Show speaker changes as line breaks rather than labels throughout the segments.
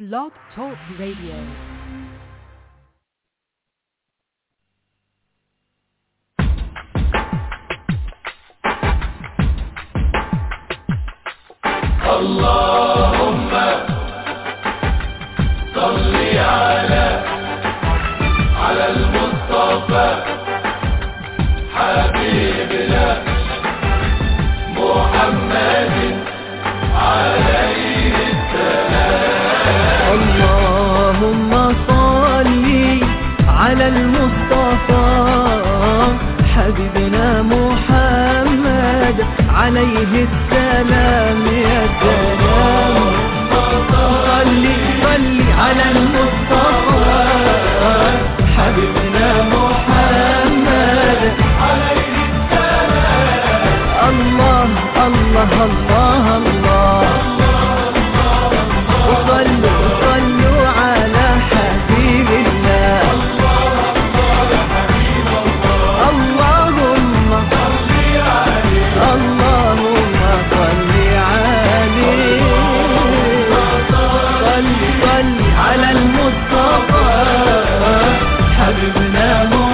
Blog Talk Radio.
اللهم صل على على المصطفى حبيبنا محمد عليه
اللهم صل على المصطفى حبيبنا محمد عليه السلام يا سلام صل صل على المصطفى حبيبنا محمد عليه السلام الله الله الله الله وصلوا وصلوا على حبيب الله اللهم اللهم صل عليه صل صل على المصطفى حبيبنا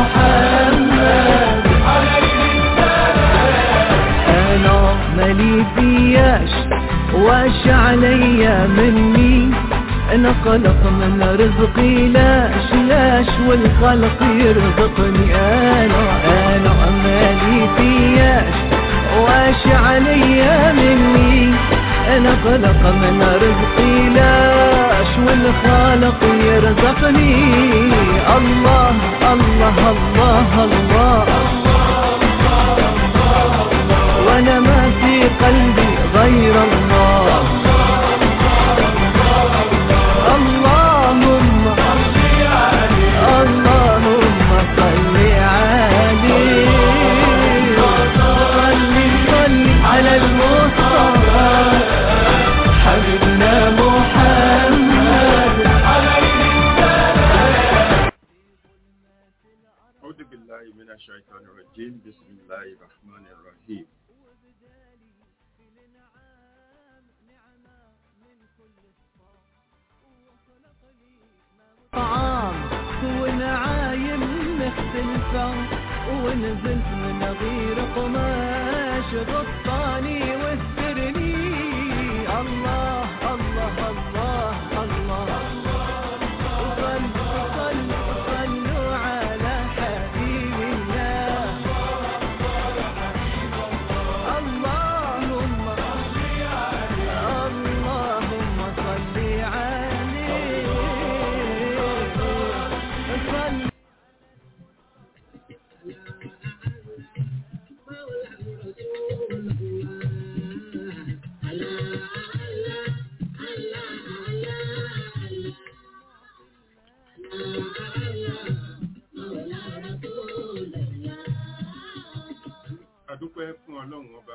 محمد انا مالي فياش واش عليا مني انا خلق من رزقي لاش لاش والخلق يرزقني انا انا مالي فياش واش عليا مني انا خلق من رزقي لاش والخالق يرزقني الله الله الله, الله وانا ما في قلبي غير الله اللهم اللهم صل عليه صل صل على المصطفى حبيبنا محمد
أعوذ بالله من الشيطان الرجيم بسم الله الرحمن الرحيم
طعام ونعايم مختلفة ونزلت من غير قماش غطاني واسترني الله الله الله الله صلوا صلوا صلوا على حبيب الله اللهم اللهم صل عليه صل
adúpẹ́ fún ọlọ́run ọba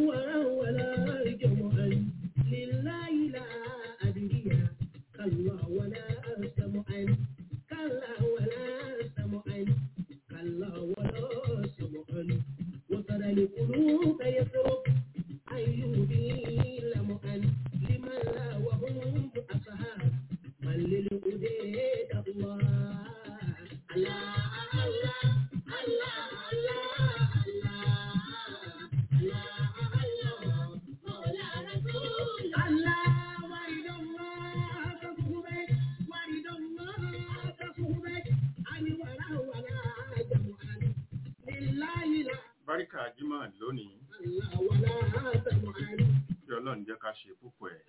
ورا ولا جمعا لله لا أدري كلا ولا سمعا كلا ولا سمعا كلا ولا سمعا وترى القلوب يفرق أيوبي لمعا لمن لا وهم أصحاب من للأديد الله الله الله الله الله
Báríkà Jímọ̀ lónìí, kí Ọlọ́run jẹ́ ká ṣe púpọ̀ ẹ̀.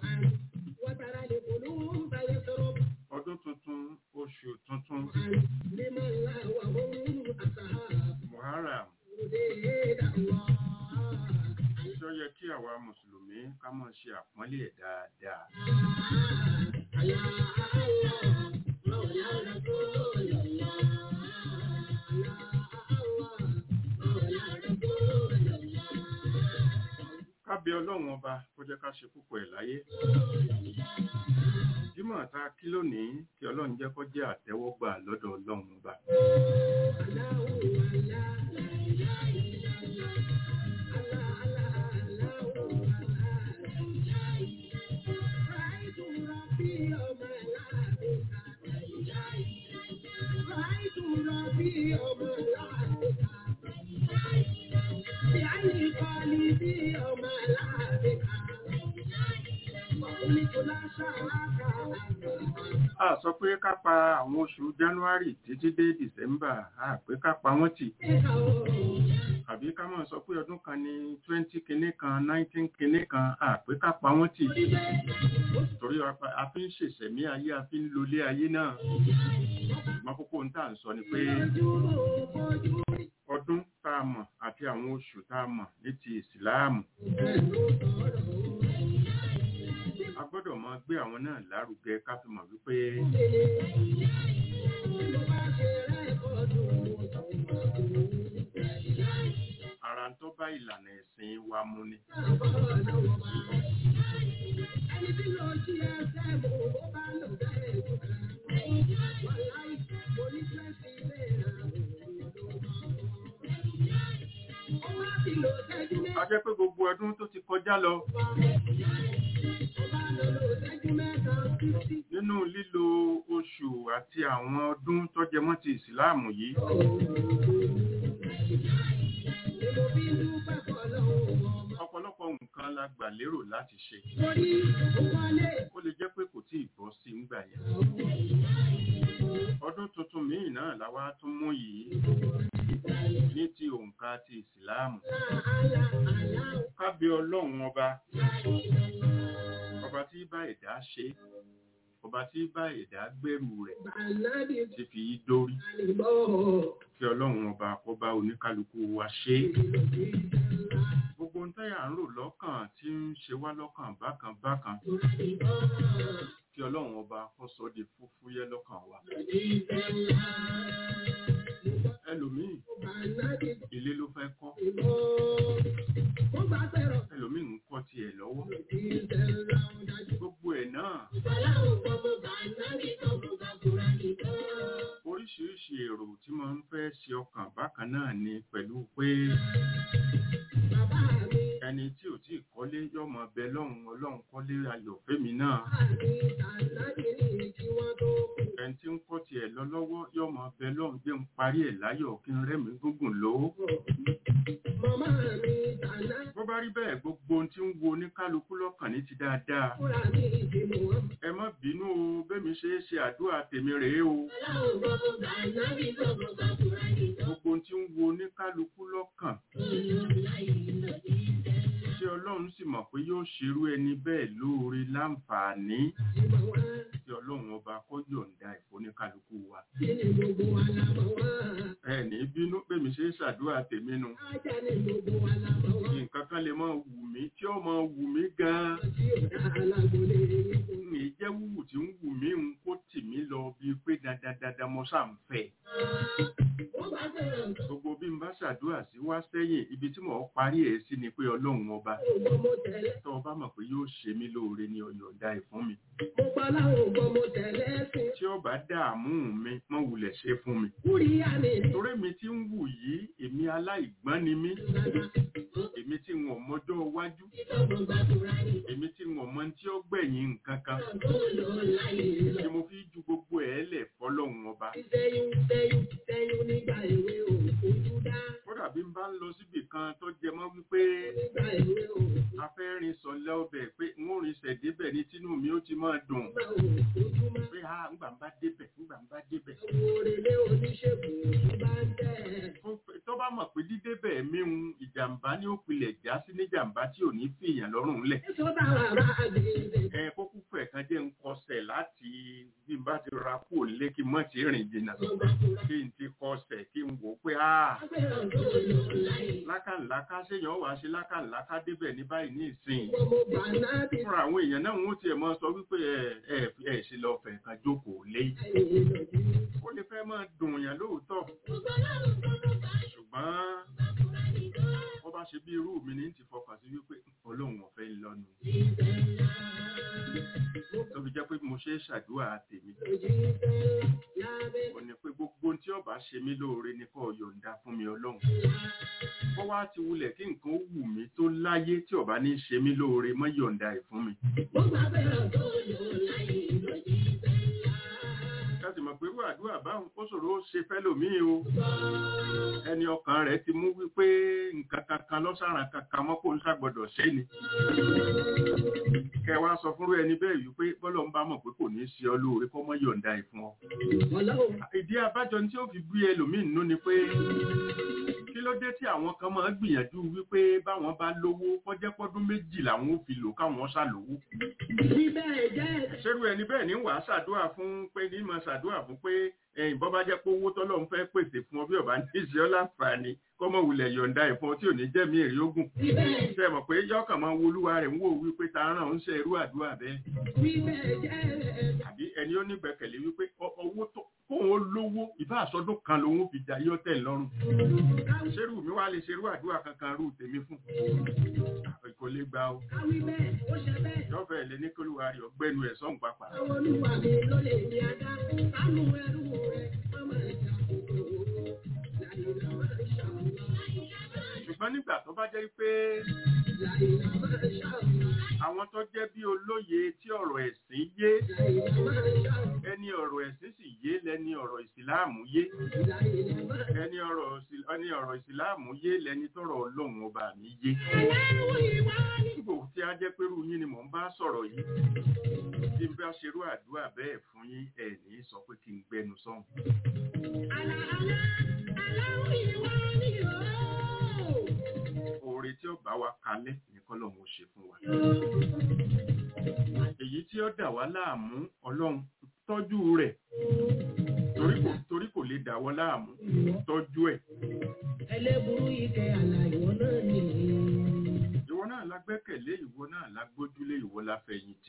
Ọdún tuntun, oṣù tuntun, Muharram, tó yẹ kí àwa Mùsùlùmí ká mọ̀ ṣe àpọ́nlé ẹ̀ dáadáa. Ká bẹ Ọlọ́run ọba kó jẹ́ ká ṣe púpọ̀ ẹ̀ láyé. Jímọ̀ ta kí lónìí kí Ọlọ́run jẹ́ kó jẹ́ àtẹ́wọ́gbà lọ́dọ̀ Ọlọ́run ọba. A sọ pé ká pa àwọn oṣù January títí dé December, a pé ká pa wọ́n tì. Àbí ká máa sọ pé ọdún kan ní twenty kinní kan, nineteen kinní kan, a pé ká pa wọ́n tì. Torí a- a fi ń ṣèṣẹ̀mí ayé, a fi ń lolé ayé náà. Ṣùgbọ́n kókó ń tà ń sọ ni pé ọdún tá a mọ̀ àti àwọn oṣù tá a mọ̀ ní ti ìsìláàmù. A gbọ́dọ̀ máa gbé àwọn náà lárugẹ ká fi mọ̀ wípé ara ń tó bá ìlànà ẹ̀sìn wa mu ni. A jẹ́ pé gbogbo ọdún tó ti kọjá lọ nínú lílo oṣù àti àwọn ọdún tó jẹ mọ́ ti ìsìláàmù yìí ọ̀pọ̀lọpọ̀ nǹkan la gbà lérò láti ṣe ó lè jẹ́ pé kò tí ì bọ́ sí ńgbà yẹn ọdún tuntun míì náà la wá tún mú yìí ní ti òǹkà ti ìsìláàmù kábí ọlọ́run ọba ọba tí bá ẹ̀dá ṣe ọba tí bá ẹ̀dá gbẹ́rù rẹ̀ ti fi yí dórí kí ọlọ́run ọba kó bá oníkálukú wa ṣe gbogbo ń táyà ń rò lọ́kàn tí ń ṣe wá lọ́kàn bákan bákan kí ọlọ́run ọba kó sọ di fúfúyẹ́ lọ́kàn wa ẹlòmíì ilé ló fẹ́ kọ́ ẹlòmíì ń kọ́ tiẹ̀ lọ́wọ́ gbogbo ẹ̀ náà oríṣiríṣi èrò tí mo ń fẹ́ ṣe ọkàn bákan náà ni pẹ̀lú pé ẹni tí ò tí ì kọ́lé yọmọ bẹ lọ́hùn ọlọ́run kọ́lé ayọ̀ fẹ́mi náà ẹni tí ń kọ́ tiẹ̀ lọ lọ́wọ́ yọmọ bẹ lọ́hùn jẹ́ ń parí ẹ̀ láyọ̀ kí n rẹ́mi gúngùn lò ó bó bá rí bẹ́ẹ̀ gbogbo ohun tí ń wo oníkálukú lọ́kàn ní ti dáadáa ẹ má bínú o bẹ́mi ṣe é ṣe àdúrà tèmi rèé o gbogbo ohun tí ń wo oníkálukú lọ́kàn tí ọlọ́run sì mọ̀ pé yóò ṣerú ẹni bẹ́ẹ̀ lóore láǹfààní tí ọlọ́run ọba kó yọ̀ǹda ìfóníkálukú wa ẹ ní bínú bẹ́mi ṣe é ṣàdúrà tèmi nu nǹkan kan lè máa wù mí tí ó máa wù mí gan-an ní jẹ́ wúwù tí ń wù mí ń kó tì mí lọ bíi pé dandandandan mo ṣáà ń fẹ́ gbogbo bí n bá bá ṣàdúrà sí wá sẹ́yìn ibi tí mò ń parí ẹ̀ sí ni pé ọlọ́run ọba
ògbọ́n mo tẹ̀lé.
tó o bá mọ̀ pé yóò ṣe mí lóore ní ọ̀yọ̀ǹda ẹ̀ fún mi
mo pa láwọn ògbọ́n mo tẹ̀lé sí.
tí ó bá dààmú mi mọ́ wulẹ̀ ṣe fún mi
kúrì àmì ní
torí mi tí ń wù yìí èmi aláìgbọ́n ni mí
ìgbàgbà.
èmi tí wọn mọjọ́ iwájú
ìtọ́gbọ̀n gbàdúrà ní.
èmi tí wọn mọ tí ó gbẹ̀yìn nǹkan kan
tó lọ láyé lọ.
tí mo fi ju gbogbo ẹ̀ lẹ̀ fọlọ́run ọba
sẹ́yìn sẹ́yìn sẹ́yìn nígbà èwe ò ojú dá.
kódà bí n bá ń lọ síbì kan tó jẹ mọ́ wípé
nígbà èwe ò
afẹ́rin sọ̀lẹ́ ọbẹ̀ pé n ó rin sẹ̀débẹ̀ ní tínú mi ó ti máa dùn
máa ò ojú má.
pé a ńgbà ń bá débẹ̀ ńgbà ń bá débẹ̀
àwọn òrèlé oníṣègùn ojú bá ń tẹ̀.
Tó fẹ́- tó bá mọ̀ pé dídébẹ̀ mi ń ìjàmbá ní òpìlẹ̀ já sí ní jàmbá tí ò ní fìyàn lọ́rùn lẹ̀
èso bá wà bá àgbèrè.
ẹ kókó fẹ̀ kan jẹ́ ń kọsẹ̀ láti bí n bá ti ra kú òlé kí n mọ̀ tí rìn jìnnà kí n ti kọsẹ̀ kí n wò ó pé a
Agbèrò tó lọ láyé.
lákàláká séèyàn wàá ṣe lákàláká débẹ̀ ní báyìí ní ìsìn
Wọ́n mo gbà náà bí
fúnra àwọn èèyàn náà wọ́n tiẹ̀ máa sọ wípé ẹ ẹ ẹ ṣe lọ fẹ̀ kan jókòó lé
láyé lọ́dún.
ó lè fẹ́ máa dùn yàn lóòótọ́ ṣùgbọ́n wọ́n bá ṣe bí irú mi ní ti fọkàn sí wípé ọlọ́run ọ̀fẹ́ ń lọ́nu tó fi jẹ́ pé mo ṣe é ṣàdúrà tèmi ó ní pé gbogbo ohun tí ọba ṣe mí lóore ní kó yọ̀ǹda fún mi ọlọ́run bó wá ti wulẹ̀ kí nǹkan ó wù mí tó láyé tí ọba ní ṣe mí lóore mọ́ yọ̀ǹda ẹ̀ fún mi láti mọ̀ pé irú àdúrà báwọn ó ṣòro ó ṣe fẹ́lòmíì o ẹni ọkàn rẹ̀ ti mú wípé nǹkan kankan lọ́sàrán kankan mọ́ kó ń ṣàgbọ́dọ̀ ṣe ni kẹ wá sọ fúnrú ẹni bẹ́ẹ̀ wípé bọ́lọ̀ ń bá mọ̀ pé kò ní í ṣe ọ lóore kó mọ́ yọ̀ǹda ẹ̀ fún ọ ìdí abájọ tí ó fi bí ẹlòmíì nú ni pé kí ló dé tí àwọn kan máa ń gbìyànjú wípé báwọn bá lówó kọjẹ́ pọ́dún méjì làwọn ò fi lò káwọn ṣàlówó ṣerú ẹni bẹ́ẹ̀ ní wàá ṣàdúrà fún pé ní máa ṣàdúrà fún pé ẹ̀yìn bọ́ bá jẹ́ pé owó tọ́lọ́run fẹ́ pèsè fún ọ bí ọba ní ìṣe ọ́ láǹfààní kọ́mọ wulẹ̀ yọ̀ǹda ẹ̀ fún ọ tí ò ní jẹ́mi èrè ogun ṣe mọ̀ pé yọ́kàn máa wo olúwa rẹ̀ ń wò wípé ta ràn ń ṣe irú àdúrà bẹ́ẹ̀ àbí ẹni ó nígbẹ̀kẹ̀lé wípé ọ- owó tó kóun ó lówó ìbá àsọdún kan lòun fi jà yọ tẹ̀ lọ́rùn ṣerú mi wá lè ṣerú àdúrà kankan rú tèmi fún kò lè gba o yọ̀fẹ̀ lè ní kólúwa rẹ̀ ọgbẹ́nu ẹ̀ sọ́hùn pápá ṣùgbọ́n nígbà tó bá jẹ́ pé àwọn tó jẹ́ bí olóye tí ọ̀rọ̀ ẹ̀sìn yé ẹni ọ̀rọ̀ ẹ̀sìn sì yé lẹni ọ̀rọ̀ ìsìláàmù yé ẹni ọ̀rọ̀ ìsì- ẹni ọ̀rọ̀ ìsìláàmù yé lẹni tọ̀rọ̀ ọlọ́run ọba mi yé nígbò tí a jẹ́ pé irú yín ni mò ń bá sọ̀rọ̀ yìí tí n bá ṣerú àdúrà bẹ́ẹ̀ fún yín ẹ̀ ní sọ pé kí n gbẹnu sọ́hùn oore tí ó bá wa kalẹ̀ ní kọ́lọ́hún ó ṣe fún wa èyí tí ó dà wá láàmú ọlọ́run tọ́jú rẹ̀ torí kò torí kò lè dà wọ́ láàmú tọ́jú ẹ̀
ẹlẹ́burú ike àlàyé náà nìyí.
ìwọ náà la gbẹ́kẹ̀lé ìwọ náà la gbójúlé ìwọ la fẹ̀yìntì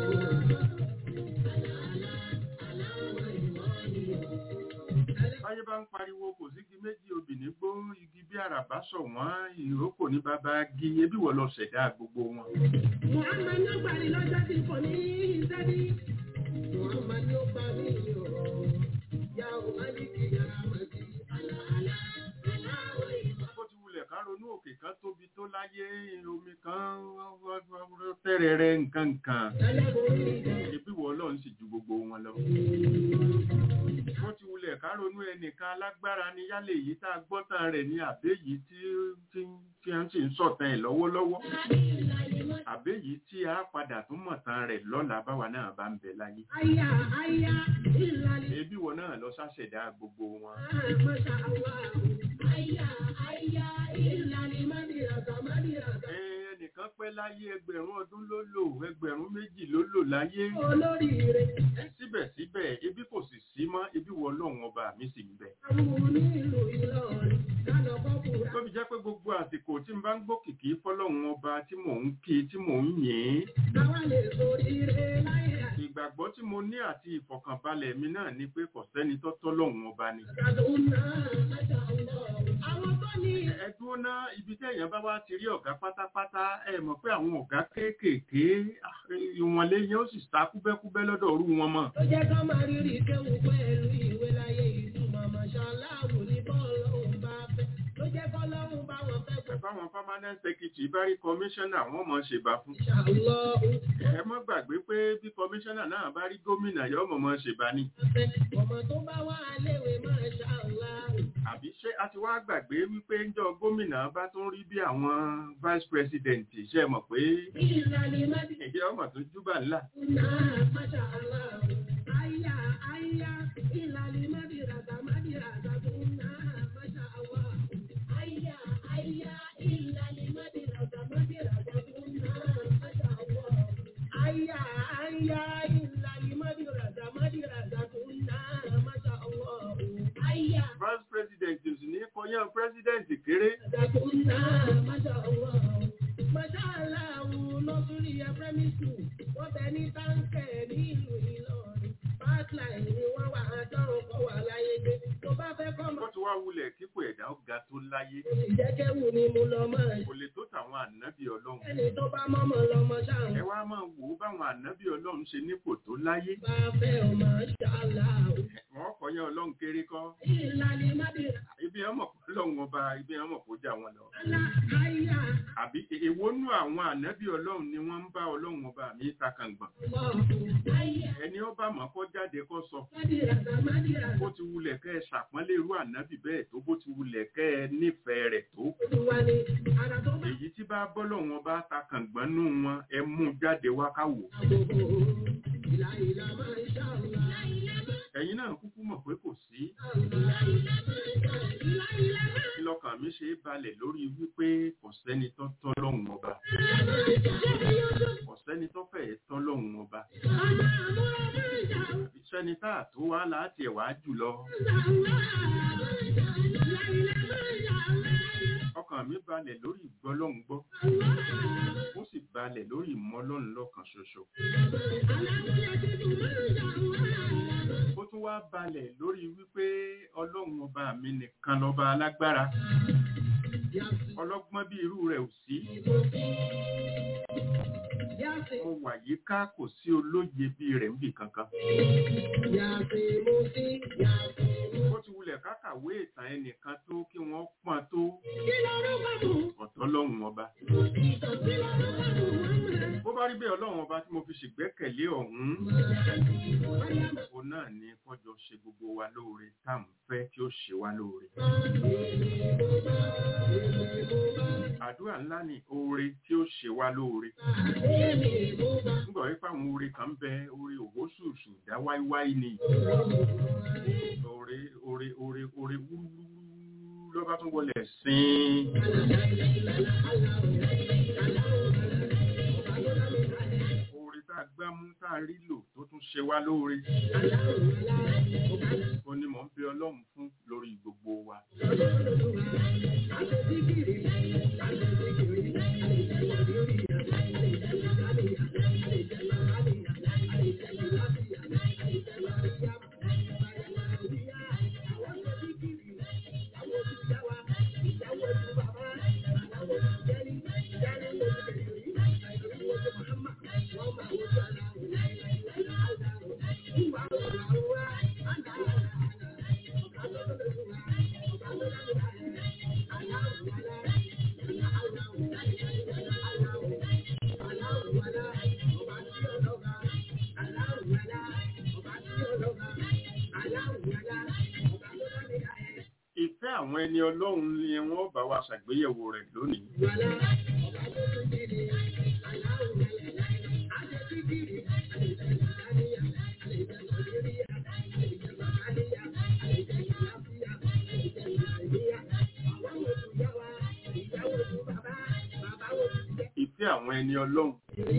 báyé bá ń pariwo kò sígi méjì obìnrin gbó igi bí àràbá sọ wọ́n ìrókò ní bàbá gi ebí wọ́n lọ ṣẹ̀dá gbogbo wọn
Muhammad ló gbà ní lọ́jọ́ tí kò ní ìsẹ́bí. Muhammad ló gbà mí o. Yà ó má ní kí yàrá mà sí. Àlàálá, aláwọ̀ ìmọ̀.
bó ti wulẹ̀ ká ronú òkè kan tóbi tó láyé omi kan tẹ́rẹ̀ẹ́rẹ́ nǹkan nǹkan
Ẹlẹ́burú ike.
ebí wọ́n lọ́n sì ju gbogbo wọn lọ bó ti wulẹ̀ ká ronú ẹnìkan alágbára ni yálẹ̀ èyí tá a gbọ́tàn rẹ̀ ní àbẹ́ yìí tí tí tí a ń sì ń sọ̀tàn ẹ̀ lọ́wọ́lọ́wọ́ àbẹ́ yìí tí a padà tún mọ̀tàn rẹ̀ lọ́la báwa náà bá ń bẹ láyé
Aya, aya, ìlàlẹ̀.
ebí wọn náà lọ ṣàṣẹ̀dá gbogbo wọn
Masha Allah. Aya, aya, ìlàlẹ̀ mádìràtà mádìràtà.
Ẹ, ẹnìkan pẹ́ láyé ẹgbẹ̀rún ọdún ló lò ẹgbẹ̀rún méjì ló lò láyé
Olórí rẹ̀.
síbẹ̀síbẹ̀ ebi kò sì sí mọ́ ebi wọ lọ́hùn ọba mi sì ń bẹ
Àwọn onílù Ìlọrin. Lánà kọ́kùnrin.
tó fi jẹ́ pé gbogbo àsìkò tí n bá ń gbókìkí fọ́lọ́hun ọba tí mò ń kí tí mò ń yìn ín
Àwa lè sórí rẹ̀ láyé àti.
ìgbà ìgbàgbọ́ tí mo ní àti ìfọ̀kànbalẹ̀ mi náà ni pé kò sẹ́ni tó tọ́ lọ́hùn ọba ni.
Àwọn tó ní
ẹ dúró ná ibi téèyàn bá wá ti rí ọ̀gá pátápátá ẹ mọ̀ pé àwọn ọ̀gá kéékèèké ah, ìwọ̀nlé yẹn ó sì sá kúbẹ́kúbẹ́ lọ́dọ̀ ọ̀rú wọn mọ̀.
tó jẹ́ ká máa rírì kéwù pẹ̀lú ìwé láyé ìtumọ̀ mọ̀ṣáláàwù ní bọ́ọ̀lù òun bá fẹ́ ló jẹ́ kọ́lọ́run bá wọn fẹ́
ẹ bá wọn permanent secretary bá rí kọmíṣánná wọn mọ̀ ṣèbá fún.
ṣàlọ́
ẹ mọ́ gbàgbé pé bí kọmíṣánná náà bá rí gómìnà yọ mọ̀ mọ̀ ṣèbá ni.
ọmọ tó bá wà léwe máa ṣàlọ́
àbí ṣé a ti wá gbàgbé wípé ńjọ́ gómìnà bá tún rí bí àwọn vice president ṣe mọ̀ pé
ìlànà ìmọ̀dé
ìjẹ́ ọmọ tó júbà ńlá.
náà máṣá aláwọ̀ àyà àyà ìlànà ìmọ̀dé ràdà mọ̀dé ràdà tó náà máṣá àwọ̀ àyà àyà ìlànà ìmọ̀dé ràdà mọ̀dé ràdà tó náà máṣá àwọ̀ àyà àyà ìlànà ìmọ̀dé ràdà mọ̀dé ràdà tó náà máṣá àwọ̀ àyà.
vice president ò sì ní kọyán president kéré. wọ́n ti wá wulẹ̀ kíkó ẹ̀dá ó ga tó láyé. kò lè tó tàwọn ànábì ọlọ́run.
Ẹni tó bá mọ́mọ́ lọ́mọ ṣáà
ẹ wá máa wò ó báwọn ànábì ọlọ́run ṣe nípò tó láyé.
bá fẹ́ ọ máa ṣàlá o.
wọ́n kọyán ọlọ́run kéré kọ́.
Ìlànà ìmọ̀dé
ibi ọmọ ọlọ́run ọba ibi ọmọ kò já wọn lọ.
aláàyà
àbí èwo nú àwọn ànábì ọlọ́run ni wọ́n ń bá ọlọ́run ọba mi takàngbọ̀n.
ọ̀hún àyà
ẹni ọba mọ̀ kọ́ jáde kọ́ sọ.
mádìràdà mádìràdà
bó ti wulẹ̀ kẹ́ ẹ ṣàpọ́nlé irú ànábì bẹ́ẹ̀ tó bó ti wulẹ̀ kẹ́ ẹ nífẹ̀ẹ́ rẹ̀ tó.
olúwa ni ara tó bá
èyí tí bá bọ́lọ́run ọba takàngbọ̀n nú wọn ẹ mú jáde wá ká wò.
àbòbò ìlà ìlà máa ń ṣàlá.
ẹ̀yin náà kúkú mọ̀ pé kò sí. kí lọ́kàn mi ṣe é balẹ̀ lórí wípé kò sẹ́ni tó tọ́ lọ́hùn ọba. kò sẹ́ni tó fẹ́ tọ́ lọ́hùn ọba. sẹ́ni tá a tó wá láti ẹ̀wá jùlọ. ọkàn mi balẹ̀ lórí ìgbọ́lọ́hùn gbọ́. ó sì balẹ̀ lórí ìmọ̀lọ́hùn lọ́kàn ṣoṣo. ó tún wá balẹ̀ lórí wípé ọlọ́run ọba mi nìkan lọ́ba alágbára. ọlọ́gbọ́n bí irú rẹ̀ ò sí. mo wà yíká kò sí olóye bí rẹ̀ níbì kankan. ó ti wulẹ̀ kákàwé ìtàn ẹnìkan tó kí wọ́n pọ́n tó ọ̀tọ̀ ọlọ́run ọba. bó bá rí bẹ́ẹ̀ ọlọ́run ọba tí mo fi ṣègbẹ́kẹ̀lé ọ̀hún òun náà ni kọjọ ṣe gbogbo wa lóore tá à ń fẹ́ tí ó ṣe wá lóore. àdúrà ńlá ni oore tí ó ṣe wá lóore. nígbà wípé àwọn oore kan ń bẹ oore òwòsùsù dá wáíwáí ni. oore oore oore oore wúrúwúrú ló bá tún wọlé sín. oore tá a gbámú tá a rí lò tó tún ṣe wá lóore. ó ní mò ń bẹ ọlọ́run fún lórí gbogbo wa. ìfẹ́ àwọn ẹni ọlọ́run ni wọ́n bá wa ṣàgbéyẹ̀wò rẹ̀ lónìí. ìfẹ́ àwọn ẹni ọlọ́run.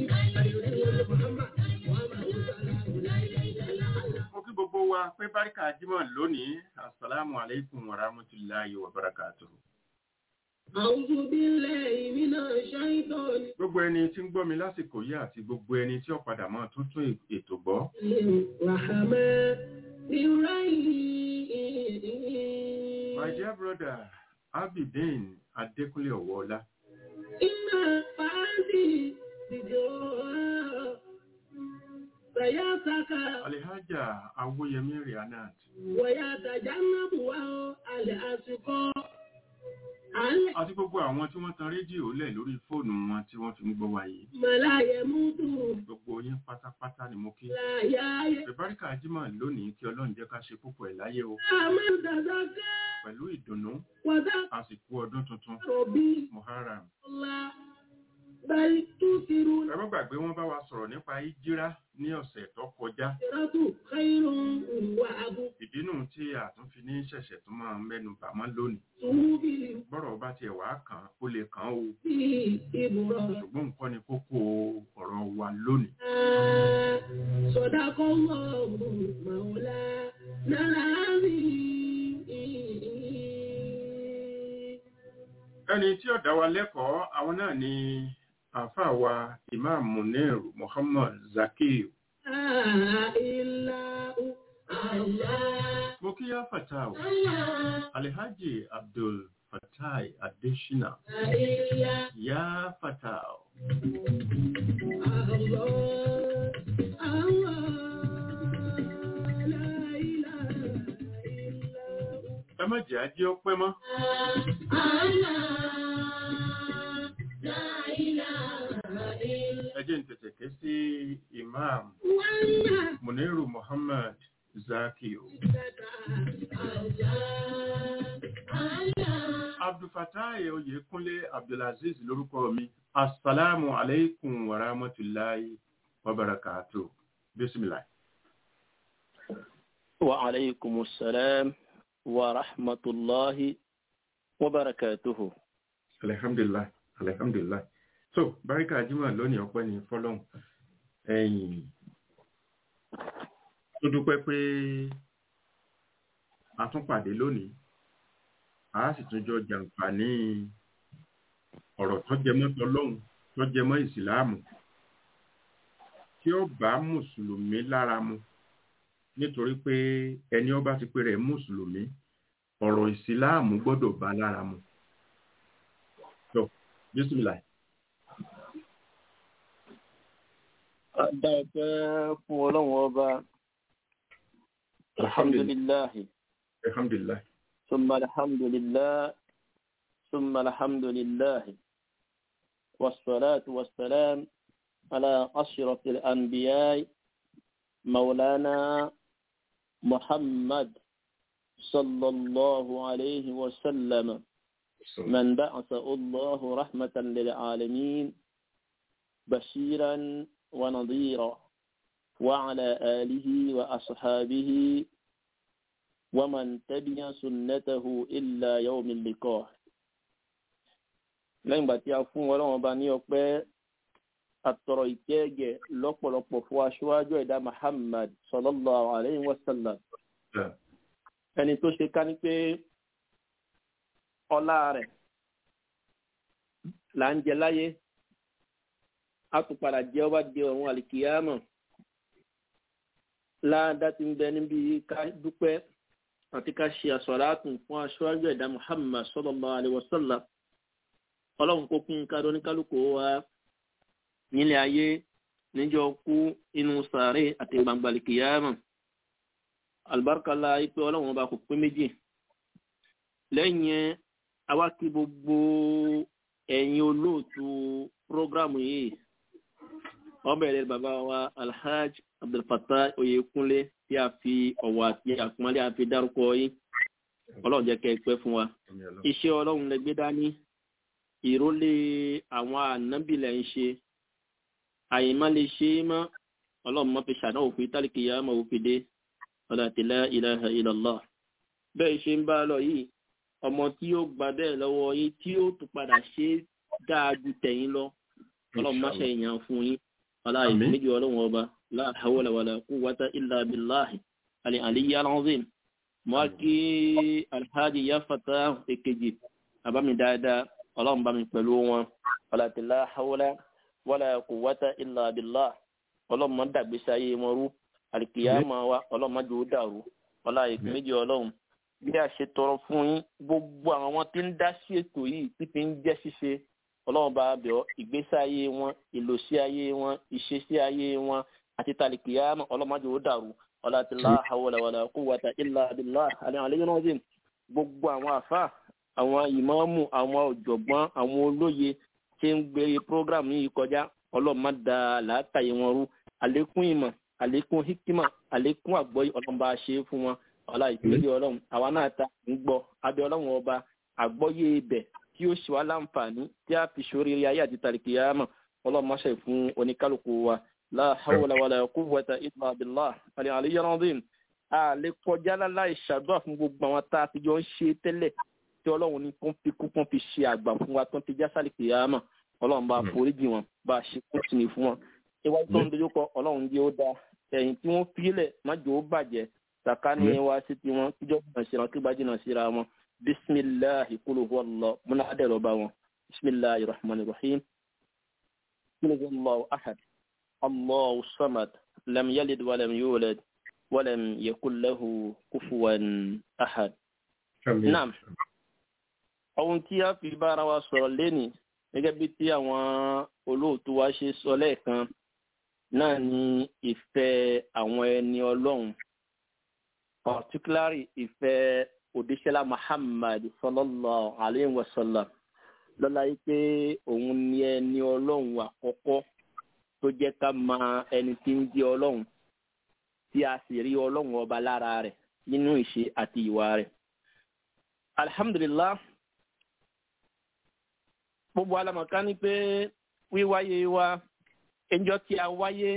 mo kí gbogbo wa pé báríkà jímọ̀ lónìí asalaamu aleykum wa rahmatulahi wa barakatuhu.
أعوذ بالله من الشيطان
gbogbo ẹni tí ń gbọ́ mi lásìkò yìí àti gbogbo ẹni tí ó padà mọ́ tuntun ètò gbọ́ my dear brother abidin adékúnlé ọ̀wọ́ọ́lá alihaja awoyemi rihanat
ويتجنبها الأشقى
àti gbogbo àwọn tí wọ́n tan rédíò lẹ̀ lórí fóònù wọn tí wọ́n fi ń gbọ́ wa yìí
ما لا يموت
gbogbo yín pátápátá ni mo kí
لا يحيى
bẹ̀báríkà jímọ̀ lónìí kí ọlọ́run jẹ́ ká ṣe púpọ̀ ẹ̀ láyé o
من تزكى
pẹ̀lú ìdùnnú
وذكر
àsìkò ọdún tuntun
به
muharram
الله بل تؤثرون
ẹ má gbàgbé wọ́n bá wa sọ̀rọ̀ nípa ìjírá ní ọ̀sẹ̀ tó kọjá
الآخرة خير وأبقى
ìdínú tí a tún fi ní ṣẹ̀ṣẹ̀ tó máa mẹ́nu bà mọ́ lónìí
به
bọ́rọ̀ bá tiẹ̀ wá kàn án, ó lè kàn án o
إبراهيم
ṣùgbọ́n nǹkan ni kókó ọ̀rọ̀ wa lónìí
صدق الله مولانا العظيم
ẹni tí ó dá wa lẹ́kọ̀ọ́ àwọn náà ni àáfàá wa imam munir muhammad zakir
لا إله الله
mo kí yá fatah alhaji abdul fatai adesina
لا إله
yá fatah
الله الله لا إله إلا هو
ẹ má jẹ́ ajé ọpẹ́ mọ́ ẹ jẹ́ n tètè ké sí imam muniru muhammad zakir abdulfatai oyèkúnlé abdulaziz lórúkọ mi asalaamu aleykum wa rahmatulahi wa barakatu bisimilahi.
وعليكم السلام ورحمة الله وبركاته
alhamdulilayi alhamdulilayi so barika jimoh lónìí ọpẹ́ ní fọ́lọ́run ẹ̀yìn tó dúpẹ́ pé a tún pàdé lónìí a sì tún jọ jàǹfààní ọ̀rọ̀ tó jẹmọ́ tọlọ́hun tó jẹmọ́ ìsìláàmù tí ó bá mùsùlùmí lára mu nítorí pé ẹni ó bá ti pè rẹ̀ mùsùlùmí ọ̀rọ̀ ìsìláàmù gbọ́dọ̀ bá lára mu so bisimilayi.
Adáwọ̀pẹ́ fún ọlọ́run ọba, alhamdulillahi,
alhamdulilayi
summa alhamdulillah, summa alhamdulillahi, wassalatu wassalam ala ashrafil anbiya maulana Muhammad sallallahu alayhi wa sallam. من بعثه الله رحمة للعالمين بشيرا ونظيرا وعلى آله وأصحابه ومن تبع سنته إلا يوم اللقاء lẹ́yìn ìgbà tí a fún ọlọ́run ọba ní ọpẹ́ àtọ̀rọ̀ ìkẹ́gẹ̀ lọ́pọ̀lọpọ̀ fún aṣáájú ẹ̀dá Muhammad sallallahu alayhi wa sallam ẹni tó ṣe ká ní pé ọlá rẹ̀ là ń jẹ láyé a tún padà jẹ́ ọba di ọ̀run àlìkìyàmọ̀ láàdá ti ń bẹ níbi ká dúpẹ́ àti ká ṣe àsọ̀ràtún fún aṣáájú ẹ̀dá Muhammad sallallahu alaihi wasallam ọlọ́run kó kún ká lóníkálukú wa nílé ayé níjọ́ kú inú sàárè àti gbangba àlìkìyàmọ̀ àlùbáríkà ipe ọlọ́run ọba kò pín méjì lẹ́yìn àwa kí gbogbo ẹ̀yin olóòtú prógrámù yìí wọ́n bẹ̀rẹ̀ bàbá wa alhaj abdulfatah oyekunle tí a fi ọ̀wọ̀ àti àpọ́nlé àfi dárúkọ yìí ọlọ́run jẹ́ kẹ́ ẹ pẹ́ fún wa iṣẹ́ ọlọ́run lẹ gbé dání ìrólé àwọn ànábìlẹ̀ ń ṣe àyèmá lè ṣe é mọ́ ọlọ́run mọ́ fi ṣàdánwò fún tálíkì yá mọ́ òfin dé ọ̀dà tìlá ilaha illallah bẹ́ẹ̀ ṣe ń bá lọ yìí ọmọ tí ó gba bẹ́ẹ̀ lọ́wọ́ yín tí ó tún padà ṣe dáa ju tẹ̀yìn lọ ọlọ́run má ṣe èèyàn fún yín aláì méjì ọlọ́run ọba la hawla wala quwwata illa billahi alẹ́ àlẹ́yé alazim mọ́ kí alhaji ya fata èkejì àbámi dáadáa ọlọ́run bá mi pẹ̀lú wọn ọ̀làtí la hawla wala quwwata illa billah ọlọ́mọ dàgbèsè ayé wọn rú àlìkìyàmọ wa ọlọ́mọ jò ó dàrú ọlá ìpín méjì ọlọ́run bí a ṣe tọrọ fún yín gbogbo àwọn tí ń dá sí ètò yìí tí fi ń jẹ́ ṣíṣe ọlọ́run bá bẹ̀ ọ́ ìgbésí ayé wọn ìlòsí ayé wọn ìṣesí ayé wọn àti tàlìkìyàmọ ọlọ́mọ jò ó dàrú ọlá ti la hawla wala quwwata illa billah àlẹ́ àlẹ́ yìí náà dì gbogbo àwọn àfa àwọn ìmáàmù àwọn ọ̀jọ̀gbọ́n àwọn olóye tí ń gbé program yìí kọjá ọlọ́mọ da làákàyè wọn rú àlékún ìmọ̀ àlékún hikima àlékún àgbọ́yé ọlọ́mọba ṣe é fún wọn ọlá ìpínlẹ̀ ọlọ́run àwa náà ta ń gbọ́ abẹ́ ọlọ́run ọba àgbọ́yé ibẹ̀ tí ó ṣe wá láǹfààní tí a fi ṣoríire ayé àti tàríkìyàmọ̀ ọlọ́mọṣẹ́ fún oníkálukú wa la hawla wala quwwata illa billah àlẹ́ àlẹ́yẹ́ rọ́ndín a lè kọjá láláì ṣàdúrà fún gbogbo àwọn tá a ti jọ ń ṣe tẹ́lẹ̀ tí ọlọ́run ní kó fi kú kó fi ṣe àgbà fún wa tó ń fi já sálìkìyàmọ̀ ọlọ́run bá foríjì wọn bá a ṣe kó tì fún wọn iwájú tó ń dojú kọ ọlọ́run jẹ́ ó dáa ẹ̀yìn tí wọ́n fílẹ̀ májò ó bàjẹ́ sàkání wa sí ti wọn kíjọ́ jìnnà síra wọn kí bá jìnnà síra wọn bisimilahi kúlù wọlọ múná adẹ̀rọ̀ bá wọn bisimilahi rahman rahim kúlù wọlọ ahad allahu samad lam yalid walam yulad walam yakun lahu kufuwan ahad. naam ohun tí a fi bára wa sọ̀rọ̀ lẹ́nìí gẹ́gẹ́ bí tí àwọn olóòtú wa ṣe sọ lẹ́ẹ̀kan náà ni ìfẹ́ àwọn ẹni ọlọ́run particularly ìfẹ́ òdíṣẹ́lá muhammad sallallahu alayhi wa sallam lọ́la yìí pé òun ni ẹni ọlọ́run àkọ́kọ́ tó jẹ́ ká mọ ẹni tí ń jẹ́ ọlọ́run tí a sì rí ọlọ́run ọba lára rẹ̀ nínú ìṣe àti ìwà rẹ̀ alhamdulillah gbogbo alamọ̀ká ni pé wíwáyé wa ẹjọ́ tí a wáyé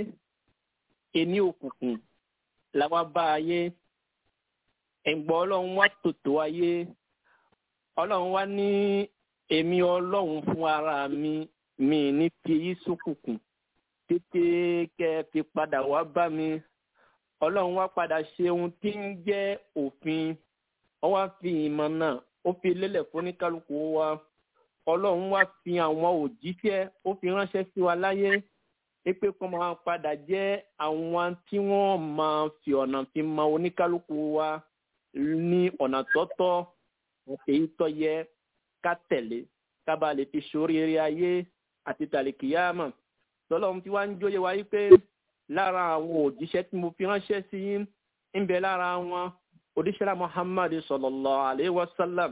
ẹni òkùnkùn làwa bá ayé ẹ̀gbọ́n ọlọ́run wá tòtò ayé ọlọ́run wá ní èmi ọlọ́run fún ara mi mi ní fi yí sókùnkùn tètè kẹ́ fi padà wá bá mi ọlọ́run wá padà ṣe ohun tí ń jẹ́ òfin ó wá fi ìmọ̀ náà ó fi lélẹ̀ fún oníkálukú wa ọlọ́run wá fi àwọn òjíṣẹ́ ó fi ránṣẹ́ sí wa láyé pé kó máa padà jẹ́ àwọn tí wọ́n máa fi ọ̀nà fi mọ oníkálukú wa ní ọ̀nà tọ́tọ́ èyí tó yẹ ká tẹ̀lé ká bá lè fi ṣoríire ayé àti tàlìkìyàmọ̀ tọ́lọ́run tí wàá ń jóye wa yí pé lára àwọn òjíṣẹ́ tí mo fi ránṣẹ́ sí yín ń bẹ lára wọn òdíṣẹ́lá muhammad sallallahu alayhi wa sallam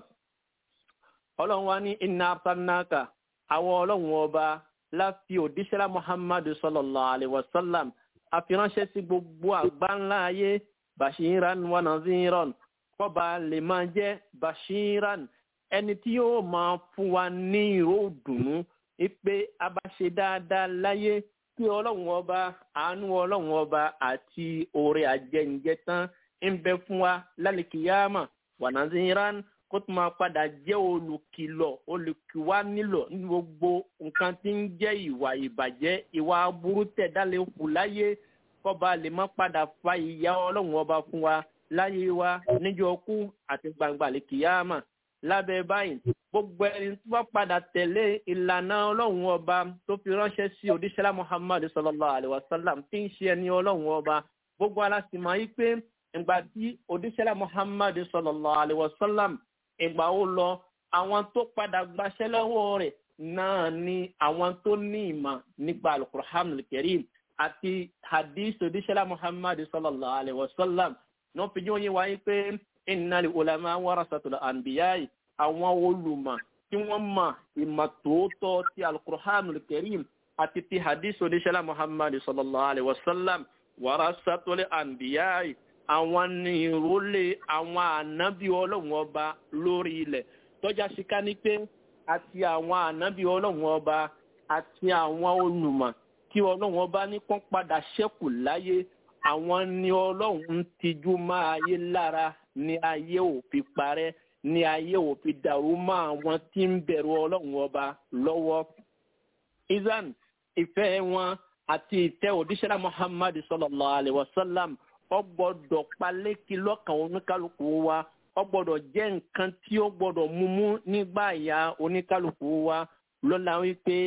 ọlọ́run wa ní iná arsalnaka àwọn ọlọ́run ọba láfi òdíṣẹ́lá muhammad sallallahu alayhi wa sallam àfiránṣẹ́ sí gbogbo àgbáńlá ayé bashiran wa naziran kọba lè máa jẹ́ bashiran ẹni tí yóò máa fún wa ní ìró dùnú pé a bá ṣe dáadáa láyé kí ọlọ́run ọba àánú ọlọ́run ọba àti oore àjẹǹjẹ tán ń bẹ fún wa lálẹ́kìyàmà wa naziran kó tó máa padà jẹ́ olùkìlọ̀ olùkìwá nílò ní gbogbo nǹkan tí ń jẹ́ ìwà ìbàjẹ́ ìwà aburú tẹ̀dálẹ̀ kù láyé kọ́ba lè má padà fa ìyá ọlọ́run ọba fún wa láyé wa níjọ́ kú àti gbangba lè kìyàmà lábẹ́ báyìí gbogbo ẹni tó bá padà tẹ̀lé ìlànà ọlọ́run ọba tó fi ránṣẹ́ sí òdíṣẹ́lá muhammad sallallahu alayhi wa sallam tí ń ṣe ẹni ọlọ́run ọba gbogbo alásìmọ̀ yìí pé ìgbà tí òdíṣẹ́lá muhammad sallallahu alayhi wa sallam ìgbà ó lọ àwọn tó padà gbaṣẹ́ lọ́wọ́ rẹ̀ náà ni àwọn tó ní ìmọ̀ nípa alukur'an kẹrim àti hadith odíṣẹ́lá muhammad sallallahu alayhi wa sallam ní wọ́n fi yín wọ́n wáyé pé innal ulama warasatul anbiya'i àwọn olùmọ̀ tí wọ́n mọ̀ ìmọ̀ tòótọ́ ti alukur'an kẹrim àti ti hadith odíṣẹ́lá muhammad sallallahu alayhi wa sallam warasatul anbiya'i àwọn ní ìrólé àwọn ànábì ọlọ́run ọba lórí ilẹ̀ tọ́já síká ní pé àti àwọn ànábì ọlọ́run ọba àti àwọn olùmọ̀ kí ọlọ́run ọba ní kán padà ṣẹ́kù láyé àwọn ní ọlọ́run ń tijú máa ayé lára ní ayé ò fi parẹ́ ní ayé ò fi dàrú mọ́ àwọn tí ń bẹ̀rù ọlọ́run ọba lọ́wọ́. izan ìfẹ́ wọn àti ìtẹ́ òdíṣẹ́lá muhammad sallallahu alayhi wa sallam ọgbọ́dọ̀ palékì lọ́kàn oníkálukú wa ọgbọ́dọ̀ jẹ́ nǹkan tí ó gbọ́dọ̀ múmú nígbà ya oníkálukú wa lọ́la wípé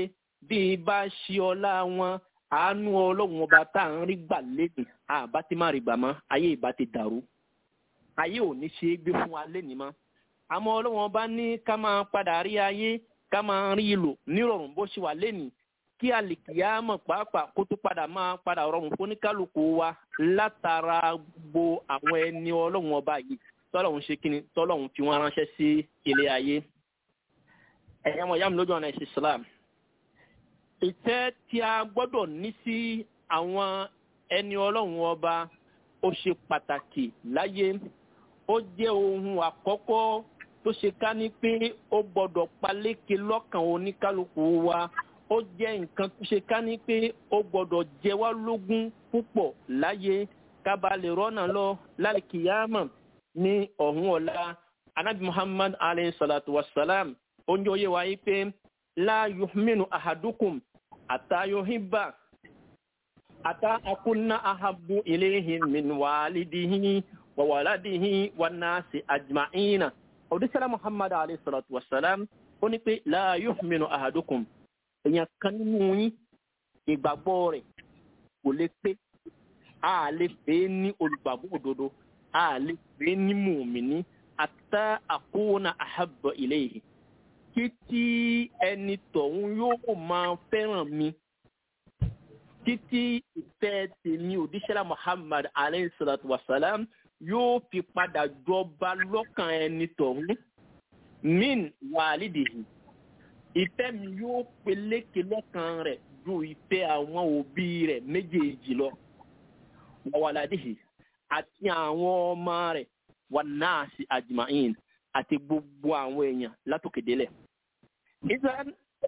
bí bá ṣe ọlá wọn àánú ọlọ́run ọba tá à ń rí gbà lẹ́nìí àbá ti má rí gbà mọ́ ayé ìbá ti dàrú ayé ò ní ṣe é gbé fún wa lẹ́nìí mọ́ àmọ́ ọlọ́run ọba ní ká máa padà rí ayé ká máa rí ìlò nírọ̀rùn bó ṣe wà lẹ́nìí kí àlìkìyàmọ̀ pàápàá kó tó padà máa padà rọrùn fún oníkálukú wa látara gbogbo àwọn ẹni ọlọ́run ọba yìí tọ́lọ́run ṣe kíni tọ́lọ́run fi wọ́n ránṣẹ́ sí ilé ayé ẹ̀yà mọ̀ yàmù lójú ọ̀nà ẹ̀sìn Islam ìtẹ́ tí a gbọ́dọ̀ ní sí àwọn ẹni ọlọ́run ọba ó ṣe pàtàkì láyé ó jẹ́ ohun àkọ́kọ́ tó ṣe ká ní pé ó gbọ́dọ̀ paléke lọ́kàn oníkálukú wa ó jẹ́ nǹkan tó ṣe ká ní pé ó gbọ́dọ̀ jẹ wá lógún púpọ̀ láyé kábà lè rọ́nà lọ lálìkìyàmọ̀ ní ọ̀hún ọ̀la anabi muhammad alayhi salatu wa salam oúnjẹ oyé wa yìí pé la yuhminu ahadukum ata yuhibba ata akunna ahabbu ilayhi min walidihi wa waladihi wa nasi ajma'ina odisala muhammad alayhi salatu wa salam ó ní pé la yuhminu ahadukum èèyàn kan nínú yín ìgbàgbọ́ rẹ̀ kò lè pé a lè pè é ní olùgbàgbọ́ òdodo a lè pè é ní mùmíní ata akuna ahabba ilayhi títí ẹni tọ̀hún yóò máa fẹ́ràn mi títí ìfẹ́ tèmi òdíṣẹ́lá muhammad alayhi salatu wa salam yóò fi padà jọba lọ́kàn ẹni tọ̀hún min wàlídìhì ìfẹ́ mi yóò peléke lọ́kàn rẹ̀ ju ìfẹ́ àwọn òbí rẹ̀ méjèèjì lọ wàwàládìhì àti àwọn ọmọ rẹ̀ wà náà sí àjùmáyìn àti gbogbo àwọn èèyàn látòkèdélẹ̀. ìsàn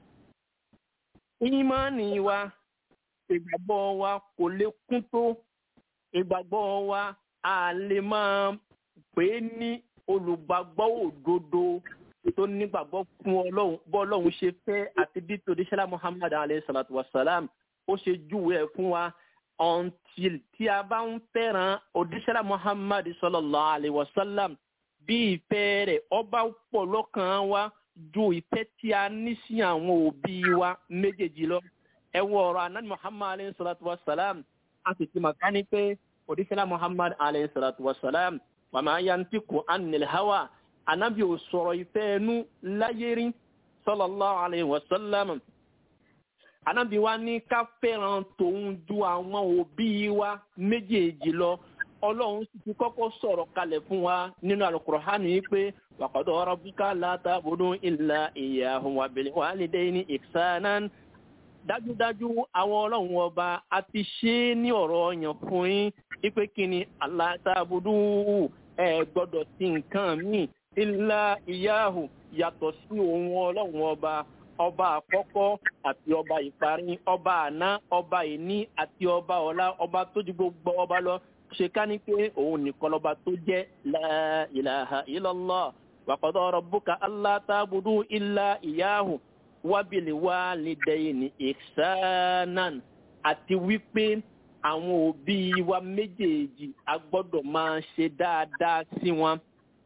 ìmánì wa ìgbàgbọ́ wa kò lè kún tó ìgbàgbọ́ wa a lè máa pè é ní olùgbàgbọ́ òdodo tó nígbàgbọ́ fún ọlọ́run bọ́ọ̀lọ́run ṣe fẹ́ àti bí tòdíṣẹ́lá muhammad alayhi salatu wa salam ó ṣe júwe ẹ̀ fún wa until tí a bá ń fẹ́ràn òdíṣẹ́lá muhammad sallallahu alayhi wa sallam bí ìfẹ́ rẹ̀ ọba pọ̀ lọ́kàn wa ju ìfẹ́ tí a ní sí àwọn òbí wa méjèèjì lọ ẹ wọ ọ̀rọ̀ anabi muhammad alayhi salatu wa salam a sì ti màkà ní pé òdíṣẹ́lá muhammad alayhi salatu wa salam wa ma yantiqu anil hawa anabi ò sọ̀rọ̀ ìfẹ́ ẹnu láyé rí sallallahu alayhi wa sallam anabi wa ní ká fẹ́ràn tòun ju àwọn òbí wa méjèèjì lọ ọlọ́run sì ti kọ́kọ́ sọ̀rọ̀ kalẹ̀ fún wa nínú alukur'ani yìí pé wa qada rabbuka la ta'budu illa iyyahu wa bil walidayni ihsanan dájúdájú àwọn ọlọ́run ọba a ti ṣe é ní ọ̀rọ̀ ọ̀yàn fún yín wípé kí ni Allah ta'budu ẹ gbọ́dọ̀ sí nǹkan míì ilá ìyáhù yàtọ̀ sí ohun ọlọ́run ọba ọba àkọ́kọ́ àti ọba ìparí ọba àná ọba ìní àti ọba ọ̀la ọba tó ju gbogbo ọba lọ ṣe ká ní pé òun nìkan lọ́ba tó jẹ́ la ilaha illallah wa qada rabbuka alla ta'budu illa ìyáhù wa bil walidayni ihsanan àti wípé àwọn òbí wa méjèèjì a gbọ́dọ̀ máa ṣe dáadáa sí wọn